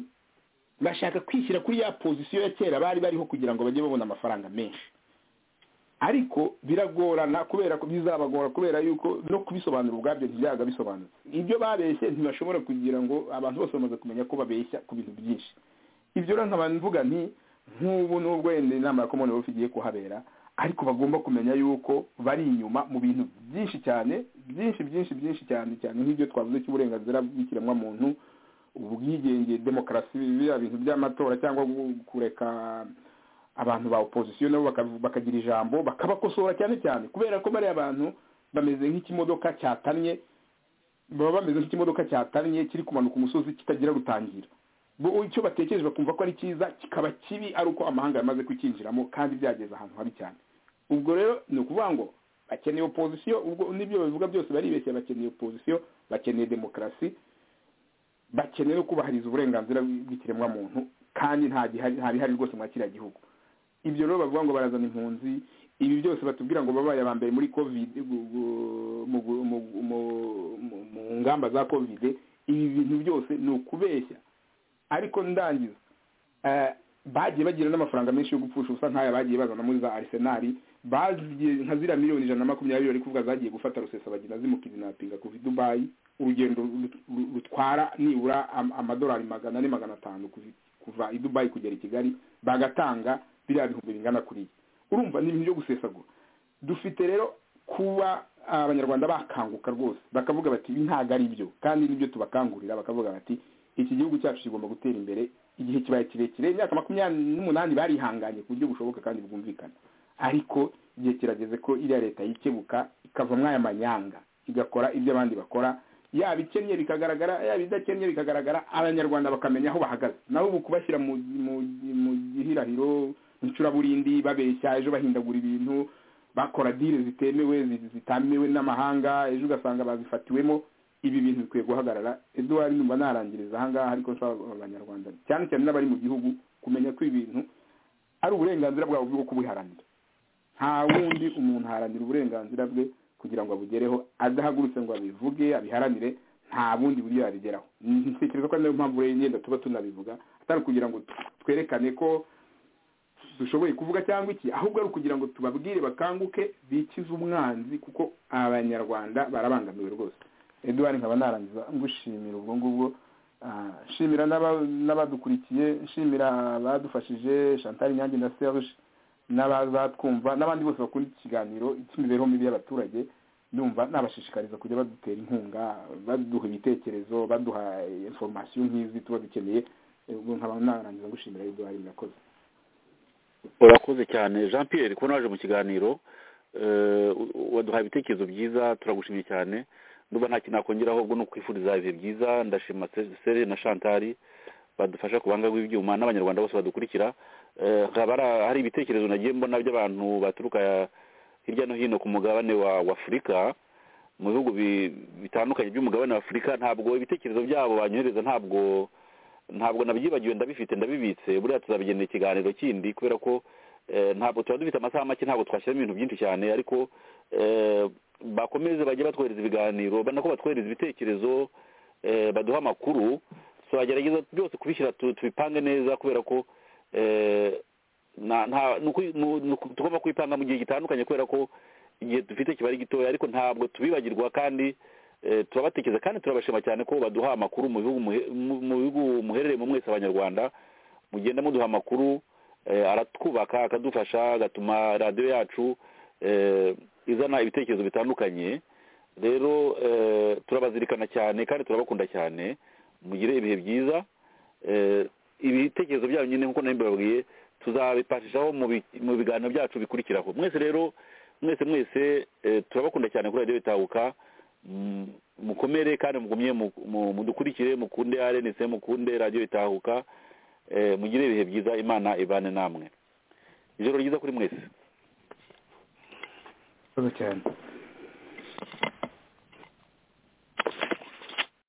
bashaka kwishyira kuri ya pozisiyo ya kera bari bariho kugira ngo bajye babona amafaranga menshi ariko biragorana kubera ko bizabagora kubera yuko no kubisobanura ubwabyo ntibyaga bisobanutse ibyo babeshye ntibashobora kugira ngo abantu bose bamaze kumenya ko babeshya ku bintu byinshi ibyo rero nkaba mvuga nti nk'ubu n'ubwo wenda inama ya komoni igiye kuhabera ariko bagomba kumenya yuko bari inyuma mu bintu byinshi cyane byinshi byinshi byinshi cyane cyane nk'ibyo twavuze cy'uburenganzira bw'ikiremwamuntu ubwigenge demokarasi biriya bintu by'amatora cyangwa kureka abantu ba opozisiyo nabo bakagira ijambo bakabakosora cyane cyane kubera ko bariya abantu bameze nk'ikimodoka cyatannye baba bameze nk'ikimodoka cyatannye kiri kumanuka umusozi kitagira rutangira icyo batekereje bakumva ko ari cyiza kikaba kibi ari uko amahanga yamaze kucyinjiramo kandi byageze ahantu habi cyane ubwo rero ni ukuvuga ngo bakeneye opozisiyo ubwo n'ibyo babivuga byose baribeshya bakeneye opozisiyo bakeneye demokarasi bakeneye no kubahiriza uburenganzira bw'ikiremwamuntu kandi ntabihari rwose muri kiriya gihugu ibyo rero bavuga ngo barazana impunzi ibi byose batubwira ngo babaye aba mbere muri kovide mu ngamba za kovide ibi bintu byose ni ukubeshya ariko ndangiza bagiye bagira n'amafaranga menshi yo gupfusha ubusa nk'aya bagiye bazana muri za arisenari bagiye nka ziriya miliyoni ijana na makumyabiri bari kuvuga zagiye gufata rusesa bagenda zimukizinapinga kuva i dubayi urugendo rutwara nibura amadolari magana ane magana atanu kuva i dubayi kugera i kigali bagatanga biriya bihumbi bingana kuriya urumva ni ibintu byo gusesagura dufite rero kuba abanyarwanda bakanguka rwose bakavuga bati ibi ntabwo ari byo kandi nibyo tubakangurira bakavuga bati iki gihugu cyacu kigomba gutera imbere igihe kibaye kirekire imyaka makumyabiri n'umunani barihanganye ku buryo bushoboka kandi bwumvikana ariko igihe kirageze ko iriya leta yikebuka ikavamo aya manyanga igakora ibyo abandi bakora yaba ikennye bikagaragara yaba idakennye bikagaragara abanyarwanda bakamenya aho bahagaze naho ubu kubashyira mu gihirahiro incuraburindi babeshya ejo bahindagura ibintu bakora dile zitemewe zitemewe n'amahanga ejo ugasanga babifatiwemo ibi bintu bikwiye guhagarara eduwari numva narangiriza ahangaha ariko nsaba abanyarwanda cyane cyane n'abari mu gihugu kumenya ko ibintu ari uburenganzira bwabo bwo kubiharanira nta wundi umuntu aharanira uburenganzira bwe kugira ngo abugereho adahagurutse ngo abivuge abiharanire nta bundi buryo yabigeraho ntekereza ko niyo mpamvu rero yenda tuba tunabivuga atari ukugira ngo twerekane ko dushoboye kuvuga cyangwa iki ahubwo ari ukugira ngo tubabwire bakanguke bikize umwanzi kuko abanyarwanda barabangamiwe rwose eduwari nkaba narangiza ngushimira ubwo ngubwo nshimira n'abadukurikiye nshimira abadufashije chantal nyange na serge n'abazatwumva n'abandi bose bakunda iki kiganiro cy'imibereho mibi y'abaturage numva nabashishikariza kujya badutera inkunga baduha ibitekerezo baduha inforomasiyo nk'izi tuba dukeneye ubwo nkaba narangiza ngushimira eduwari murakoze urakoze cyane jean pierre kubona waje mu kiganiro waduhaye ibitekerezo byiza turagushimye cyane ndumva nta kintu nakongeraho ahubwo ni ukwifuriza ibihe byiza ndashima seri na shantari badufasha ku buhanga bw'ibyuma n'abanyarwanda bose badukurikira haba hari ibitekerezo nagiye mbona by'abantu baturuka hirya no hino ku mugabane wa afurika mu bihugu bitandukanye by'umugabane wa afurika ntabwo ibitekerezo byabo banyohereza ntabwo ntabwo nabyibagiwe ndabifite ndabibitse buriya tuzabigenera ikiganiro kindi kubera ko ntabwo tuba dufite amasaha make ntabwo twashyiramo ibintu byinshi cyane ariko bakomeze bajye batwohereza ibiganiro nako batwohereza ibitekerezo baduha amakuru tuzagerageza byose kubishyira tubipange neza kubera ko tugomba kubipanga mu gihe gitandukanye kubera ko igihe dufite kiba ari gitoya ariko ntabwo tubibagirwa kandi turabatekereza kandi turabashima cyane ko baduha amakuru mu bihugu muherereyemo mwese abanyarwanda mugenda muduha amakuru aratwubaka akadufasha agatuma radiyo yacu izana ibitekerezo bitandukanye rero turabazirikana cyane kandi turabakunda cyane mugire ibihe byiza ibitekerezo byanyu nyine nk'uko mbabwiye tuzabipashishaho mu biganiro byacu bikurikiraho mwese rero mwese mwese turabakunda cyane kuri radiyo bitahuka mukomere kandi mugumye mu- mu- mudukurikire mukunde rnc mukunde radiyo itahuka eh, mugire ibihe byiza imana ibane namwe ijoro ryiza kuri mwese urakoze cyane